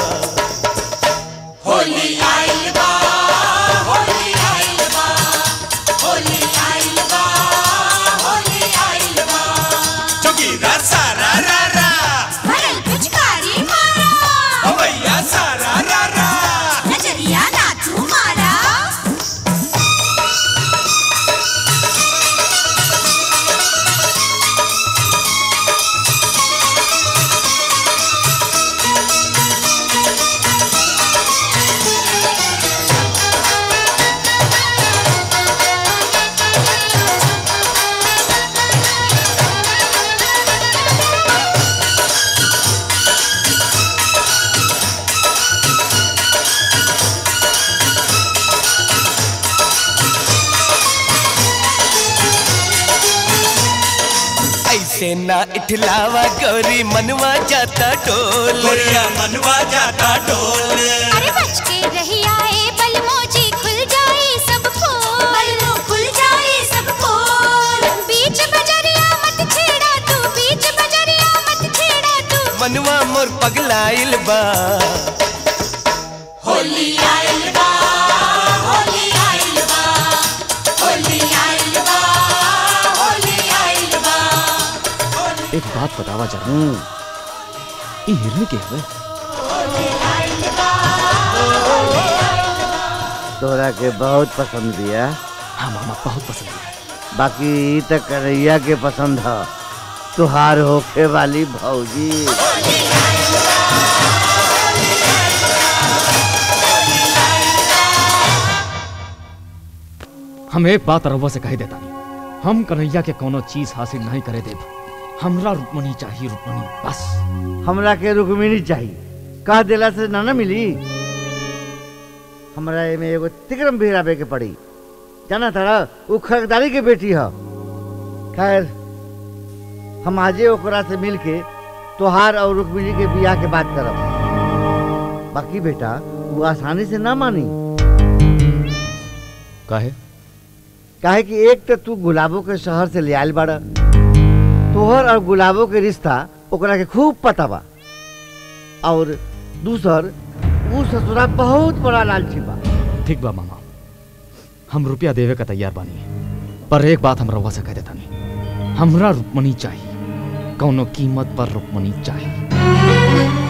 C: होली आइल बा होली आइल बा होली आइल बा होली आइल बा
R: जोगीरा सारा रा रा
C: भरल पिचकारी मारा
R: भैया सारा रा रा
C: नजरिया नाचू मारा
S: ऐसे ना इठलावा गौरी मनवा जाता डोल
R: गोरिया मनवा जाता डोल
C: अरे बच के रही आए बलमोजी खुल जाए सब फूल बलमो खुल जाए सब फूल बीच बजरिया मत छेड़ा तू बीच बजरिया मत छेड़ा तू
S: मनवा मोर पगलाइल बा
C: होली आइल बा होली आइल बा होली आइल बा होली आइल बा
J: एक बात बतावा जरा ई हिरनी के हवे
M: तोरा के बहुत पसंद दिया
J: हाँ मामा बहुत पसंद है
M: बाकी ई त करैया के पसंद ह तुहार होखे वाली भौजी
J: हम एक बात रउआ से कह देता हम कन्हैया के कोनो चीज हासिल नहीं करे देब हमरा रुक्मणी चाहिए रुक्मणी बस
M: हमरा के रुक्मिणी चाहिए कह देला से ना ना मिली हमरा एमे एगो तिक्रम भी राबे के पड़ी जाना तारा उ खरदारी के बेटी ह खैर हम आजे ओकरा से मिल के तोहार और रुक्मिणी के बियाह के बात करब बाकी बेटा वो आसानी से ना मानी
J: काहे
M: काहे कि एक तो तू गुलाबों के शहर से ले आयल बाड़ा तोहर और गुलाबों के रिश्ता ओकरा के खूब पता बा और दूसर ऊ ससुरा बहुत बड़ा लालची बा
J: ठीक बा मामा हम रुपया देवे का तैयार बानी पर एक बात हम रउआ से कह देता नहीं हमरा रुक्मणी चाहिए कौनो कीमत पर रुक्मणी चाहिए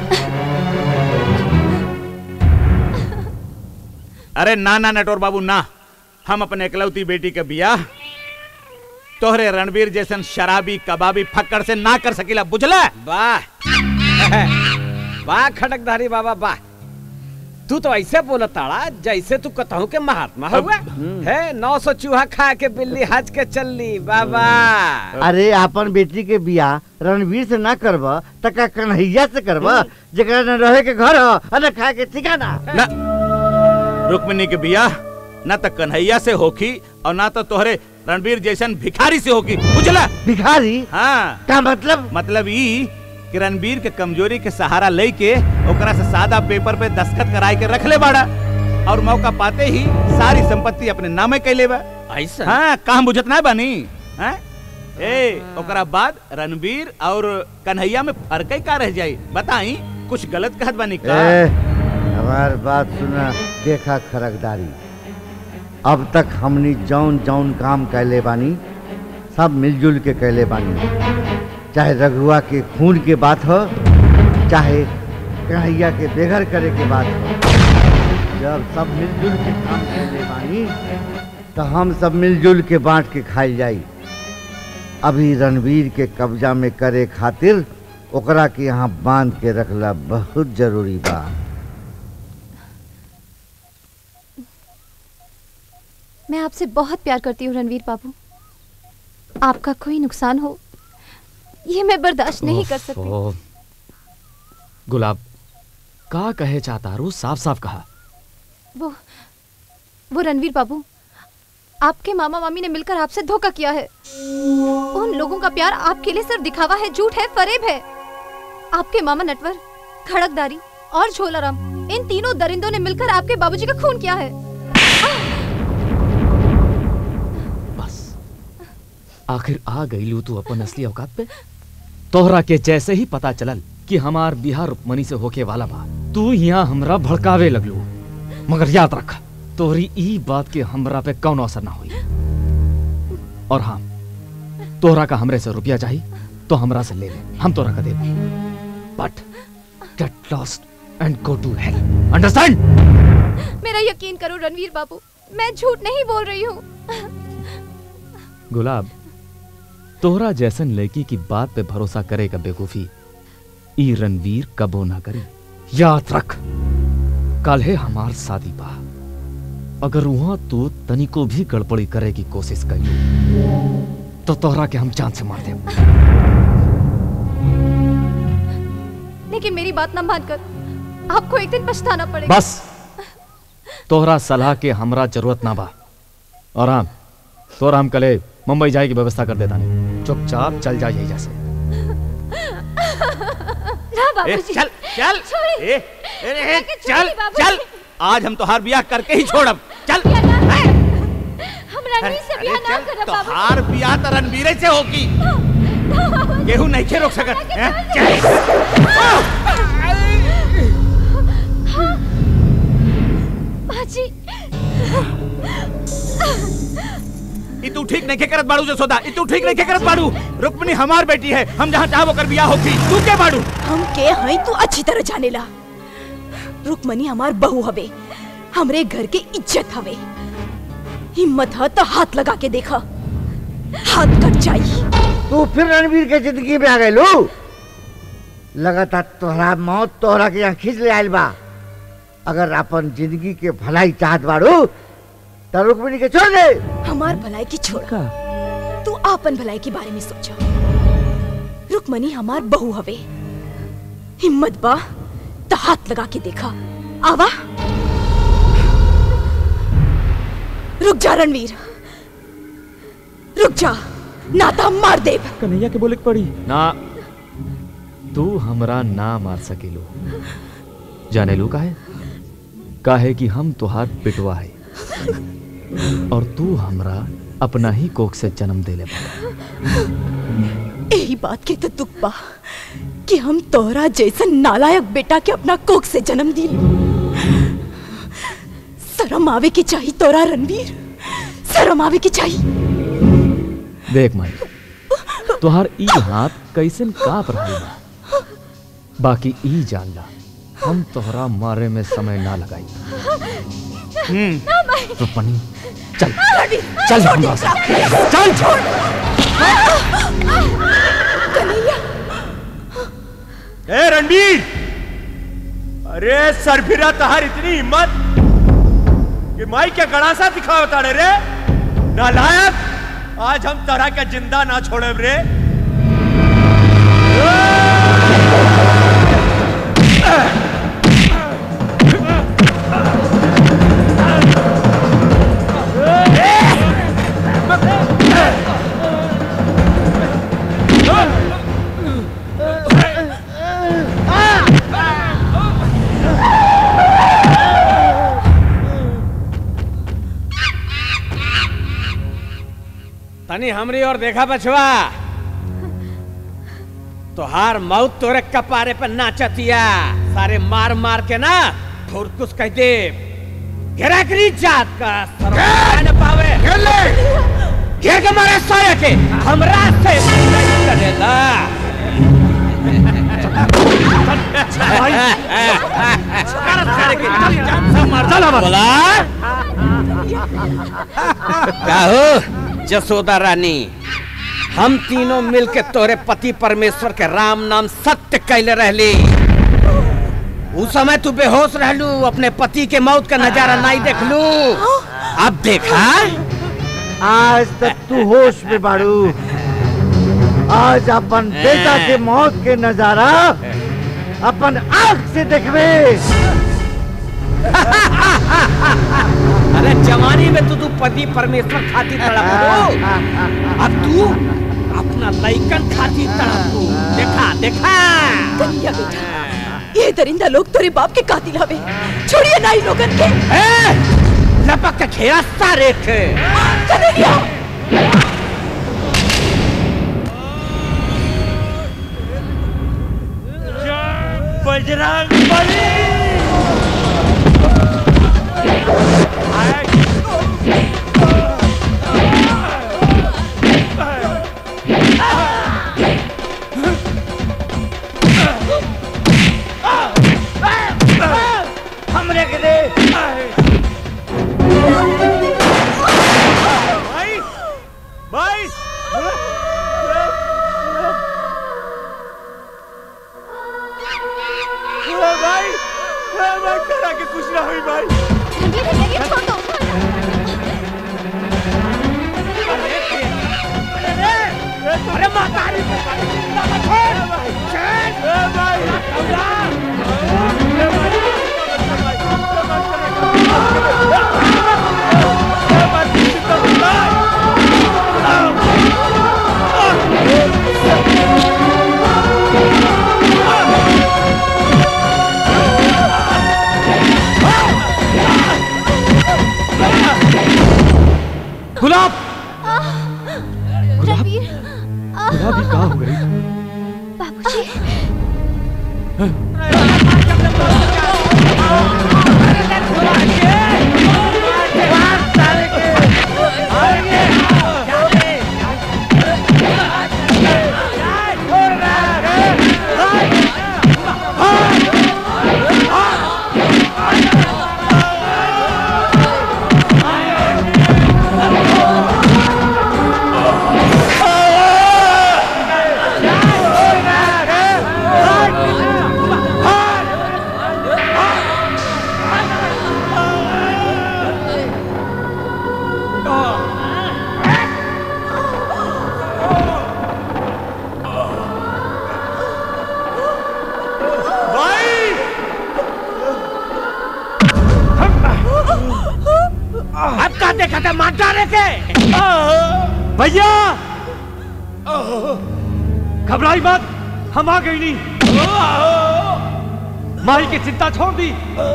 N: अरे ना ना नटोर बाबू ना हम अपने इकलौती बेटी के बियाह तोहरे रणवीर जैसन शराबी कबाबी फक्कड़ से ना कर सकीला बुझला
T: वाह वाह खटकधारी बाबा वाह तू तो ऐसे बोला ताड़ा जैसे तू कतहू के महात्मा हुआ है नौ सौ चूहा खा के बिल्ली हज के चलली बाबा
M: अरे अपन बेटी के बियाह रणवीर से ना करब त का कन्हैया से करब जेकरा न रहे के घर ह और न खाए के ठिकाना
N: ना रुक्मिणी के बियाह ना तो कन्हैया से होखी और ना तो तोहरे रणवीर जैसन भिखारी से होगी बुझला
M: भिखारी
N: हाँ
M: का मतलब
N: मतलब ई कि रणवीर के कमजोरी के सहारा लेके ओकरा से सादा पेपर पे दस्तखत कराए के रख ले बाड़ा और मौका पाते ही सारी संपत्ति अपने नामे कैले बा
T: ऐसा
N: हाँ काम बुझत ना बानी हाँ? ए ओकरा बाद रणवीर और कन्हैया में फर्क ही का रह जाई बताई कुछ गलत कहत बानी का
M: ए, हमार बात सुना देखा खरकदारी अब तक हमनी जौन जौन काम कैले बानी सब मिलजुल के कैले बानी चाहे रघुआ के खून के बात हो चाहे कन्हैया के बेघर करे के बात हो जब सब मिलजुल के काम कैले बानी तो हम सब मिलजुल के बांट के खाई जाई अभी रणवीर के कब्जा में करे खातिर ओकरा के यहाँ बांध के रखला बहुत जरूरी बा
G: मैं आपसे बहुत प्यार करती हूँ रणवीर बाबू आपका कोई नुकसान हो ये मैं बर्दाश्त नहीं कर सकती
J: ओफो। गुलाब का कहे चाहता रू साफ साफ कहा
G: वो वो रणवीर बाबू आपके मामा मामी ने मिलकर आपसे धोखा किया है उन लोगों का प्यार आपके लिए सिर्फ दिखावा है झूठ है फरेब है आपके मामा नटवर खड़कदारी और झोलाराम इन तीनों दरिंदों ने मिलकर आपके बाबूजी का खून किया है
J: आखिर आ गई लू तू अपन असली औकात पे तोहरा के जैसे ही पता चलल कि हमार बिहार रुक्मणी से होके वाला बा तू यहाँ हमरा भड़कावे लगलू मगर याद रख तोहरी ई बात के हमरा पे कौनो असर ना हुई और हाँ तोहरा का हमरे से रुपया चाहिए तो हमरा से ले ले हम तोहरा का दे but get lost and go to hell understand
G: मेरा यकीन करो रणवीर बाबू मैं झूठ नहीं बोल रही हूँ
J: गुलाब तोहरा जैसन लड़की की बात पे भरोसा करेगा बेवकूफी ई रणवीर कबो ना करी याद रख कल है हमार शादी बा अगर वहां तू तनिको भी गड़बड़ी करे की कोशिश करियो तो तोहरा के हम जान से मार दे
G: लेकिन मेरी बात ना मानकर आपको एक दिन पछताना पड़ेगा
J: बस तोहरा सलाह के हमरा जरूरत ना बा और हाँ तोरा हम कले मुंबई जाए की व्यवस्था कर देता नहीं चुपचाप चल जा यही जैसे
G: ना
N: ए,
G: बाबूजी
N: चल चल
G: छोड़िए।
N: ए, ए, ए,
G: जाके
N: चल
G: छोड़िए बाबूजी।
N: चल आज हम तोहार बियाह करके ही छोड़ब चल
G: हम रणवीर से ब्याह ना करब बाबू
N: तोहार बियाह तो रणवीरे से होगी केहू नहीं के रोक सकत हैं?
G: बाजी
N: ई तू ठीक नहीं के करत बाड़ू जसोदा ई तू ठीक नहीं के करत बाड़ू रुक्मिणी हमार बेटी है हम जहाँ चाहबो कर बियाह होगी तू के बाड़ू
P: हम के हई तू अच्छी तरह जानेला रुकमनी हमार बहू हवे हमरे घर के इज्जत हवे हिम्मत ह तो हाथ लगा के देखा हाथ कट जाई
M: तू फिर रणवीर के जिंदगी में आ गए लो लगातार तोहरा मौत तोहरा के यहाँ खींच ले आयल बा अगर अपन जिंदगी के भलाई चाहत बाड़ू तो रुक्मिणी के छोड़ दे
P: हमार भलाई की छोड़ तू आपन भलाई के बारे में सोचा रुकमणी हमार बहू हवे हिम्मत बा तो हाथ लगा के देखा आवा रुक जा रणवीर रुक जा नाता मार देव
J: कन्हैया के बोले के पड़ी ना तू हमरा ना मार सकेलो जाने लू काहे काहे कि हम तुहार पिटवा है और तू हमरा अपना ही कोख से जन्म देले बा
P: यही बात के तो दुख बा कि हम तोहरा जैसन नालायक बेटा के अपना कोख से जन्म दिल शर्म आवे की चाहिए तोरा रणवीर शर्म आवे की चाहिए
J: देख माई तुहार ई हाथ कैसन काप रहा बा बाकी ई जान ला हम तोहरा मारे में समय ना लगाई
C: ना भाई
J: रुक्मणी चल
C: रणवीर,
J: चल
C: छोड़
J: हमरा
C: दे।
J: से चल
C: छोड़। कन्हैया
I: ए रणवीर अरे सरफिरा तहार इतनी हिम्मत कि माई क्या गड़ासा दिखावता रे रे नालायक आज हम तरह का जिंदा ना छोड़े रे
T: तनी हमरी और देखा बछवा तोहार मौत तोरे कपारे पे नाचतिया सारे मार मार के ना फुरकुस कह दे घेरा करी जात का सरवा न पावे घेर ले घेर के मारे साया के हमरा से नहीं करेला बोला काहो जसोदा रानी हम तीनों मिलके तोरे पति परमेश्वर के राम नाम सत्य कैले रहली उस समय तू बेहोश रहलू अपने पति के मौत का नजारा नहीं देखलू अब देखा
M: आज तक तू होश में बाड़ू आज अपन बेटा के मौत के नजारा अपन आंख से देखबे
T: अरे जवानी में तो तू पति परमेश्वर खाती तड़प अब तू अपना लइकन खाती तड़प देखा देखा
P: कन्हैया बेटा ये दरिंदा लोग तोरे बाप के कातिल हवे छोड़िए ना इन लोगन के
T: लपक के घेरा सारे के
P: कन्हैया
I: बजरंग बली
O: हमरे के दे
I: भाई भाई भाई भाई करा के कुछ ना हुई भाई
C: अरे माता रे
J: गुलाब
C: रणवीर
J: गुलाब ही कहाँ हो गई
C: बाबूजी
I: Ah!
T: अब का देखा था माटा लेके
L: भैया घबराई मत हम आ गई नहीं माई की चिंता छोड़ दी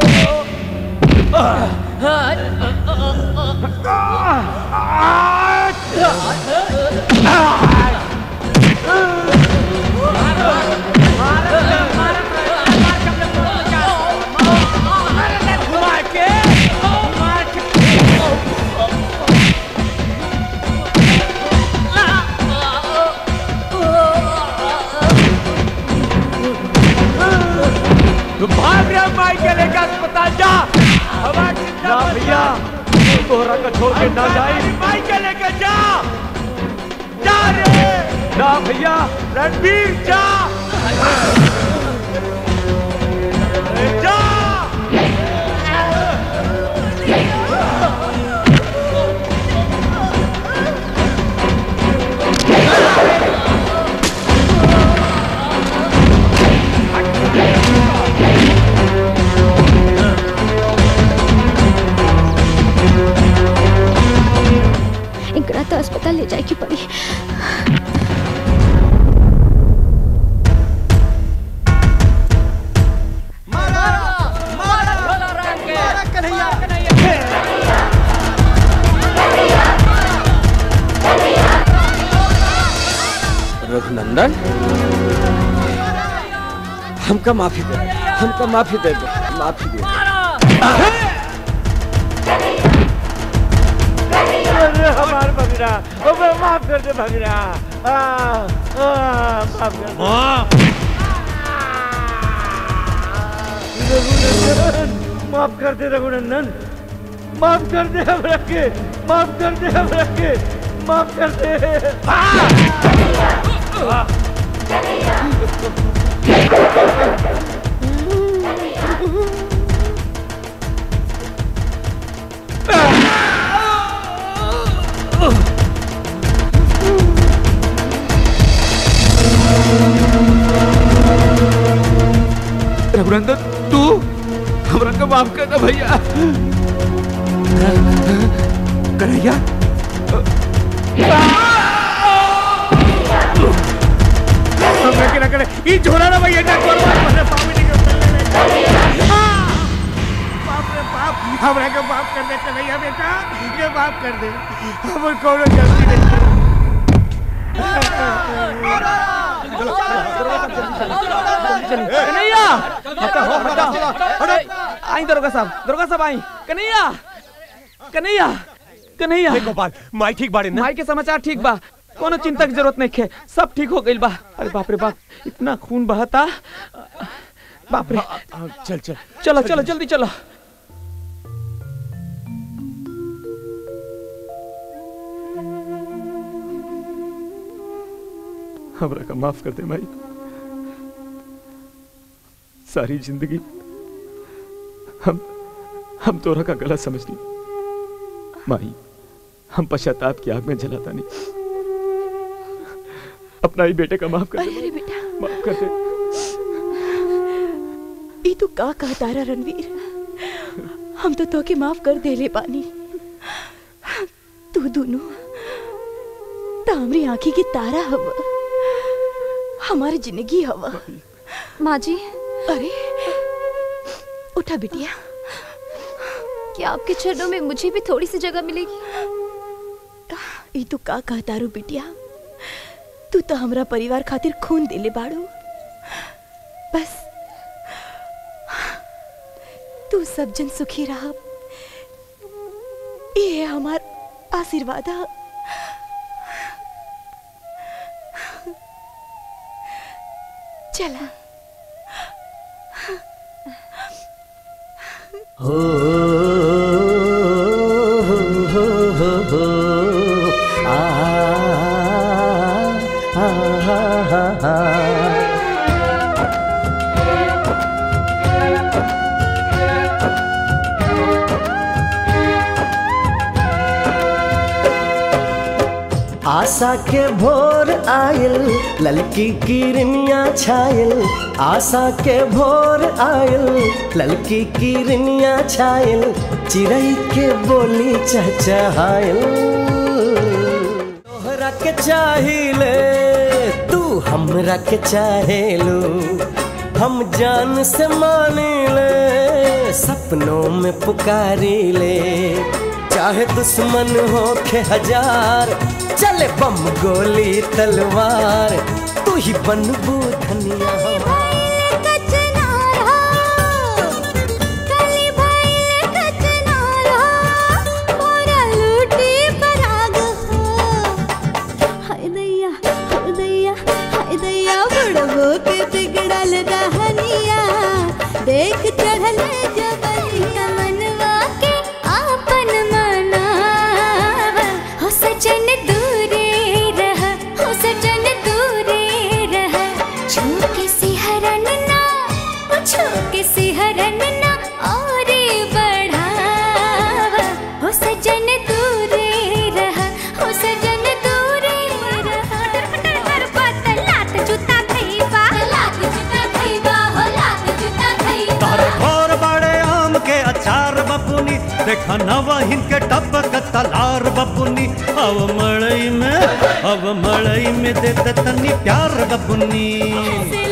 T: तू भाग रहा माई के लेकर अस्पताल जा हमारी चिंता
L: ना
T: मत
L: भैया तोहरा का छोड़ के ना जाए
T: माई के लेकर जा जा रे
L: ना भैया
T: रणवीर जा जा
H: इनकरा तो अस्पताल ले जाए की पड़ी
T: रघुनंदन हमका माफी दे हमका माफी दे दे माफी दे
O: अरे हमार भगना ओ मैं माफ कर दे भगना आ, आ, माफ कर दे रघुनंदन माफ कर दे रघुनंदन माफ कर दे हमरा के माफ कर दे हमरा के माफ कर दे
D: रघुनंदन तू हमरा का माफ कर दे भैया कन्हैया
O: हमरा के ना करे ई झोला ना भैया ना करो अपने पापी ने के चलने में बाप रे बाप हमरा के माफ कर दे कन्हैया बेटा ये माफ कर दे हम कोनो गलती नहीं
D: कन्हैया हटा हो हटा हटा आई दरोगा साहब दरोगा साहब आई कन्हैया कन्हैया कन्हैया
U: गोपाल माई ठीक बाड़े ना
D: माई के समाचार ठीक बा कोनो चिंता की जरूरत नहीं है सब ठीक हो गइल बा अरे बाप रे बाप इतना खून बहता बाप रे
U: चल चल
D: चलो चलो जल्दी चलो हमरा का माफ कर दे माई सारी जिंदगी हम हम तोरा का गलत समझनी माई हम पश्चाताप की आग में जलाता नहीं अपना ही बेटे का माफ कर दे
P: अरे बेटा
D: माफ कर दे
P: ई तू का कहता रहा रणवीर हम तो तोके माफ कर दे ले पानी तू दोनों तो हमरी आंखी की तारा हवा हमारी जिंदगी हवा
G: माँ जी
P: अरे उठा बिटिया
G: क्या आपके चरणों में मुझे भी थोड़ी सी जगह मिलेगी
P: ई तू का कहता रू बिटिया तू तो हमरा परिवार खातिर खून दिले बाड़ू बस तू सब जन सुखी रहा ये है हमार आशीर्वाद है। चला
S: हो हो हो हो हो आ आ आ आ आशा के भोर आयल ललकी किरनिया छायल आशा के भोर आयल ललकी किरनिया छायल चिड़ै के बोली चहचहायल तोहरा के चाहिले तू हमरा के चाहेलू हम जान से मानिले सपनों में पुकारी ले चाहे दुश्मन हो के हजार चले बम गोली तलवार तू ही बनबू धनिया
C: देख चढ़ल जबनिया मनवा के आपन मनाव हो सजन दूरे रह हो सजन दूरे रह छूके सिहरन ना ओ छूके सिहरन ना और बढ़ाव हो सजन दूरे रह हो सजन दूरे रह फटर फटर कर लात जूता खइबा लात जूता खइबा हो लात जूता खइबा
R: तारे घर बड़े आम के अचार बपुनी देखा नवहिन के टपक तलार बपुनी अब मड़ई में अब मड़ई में दे दे तनी प्यार बपुनी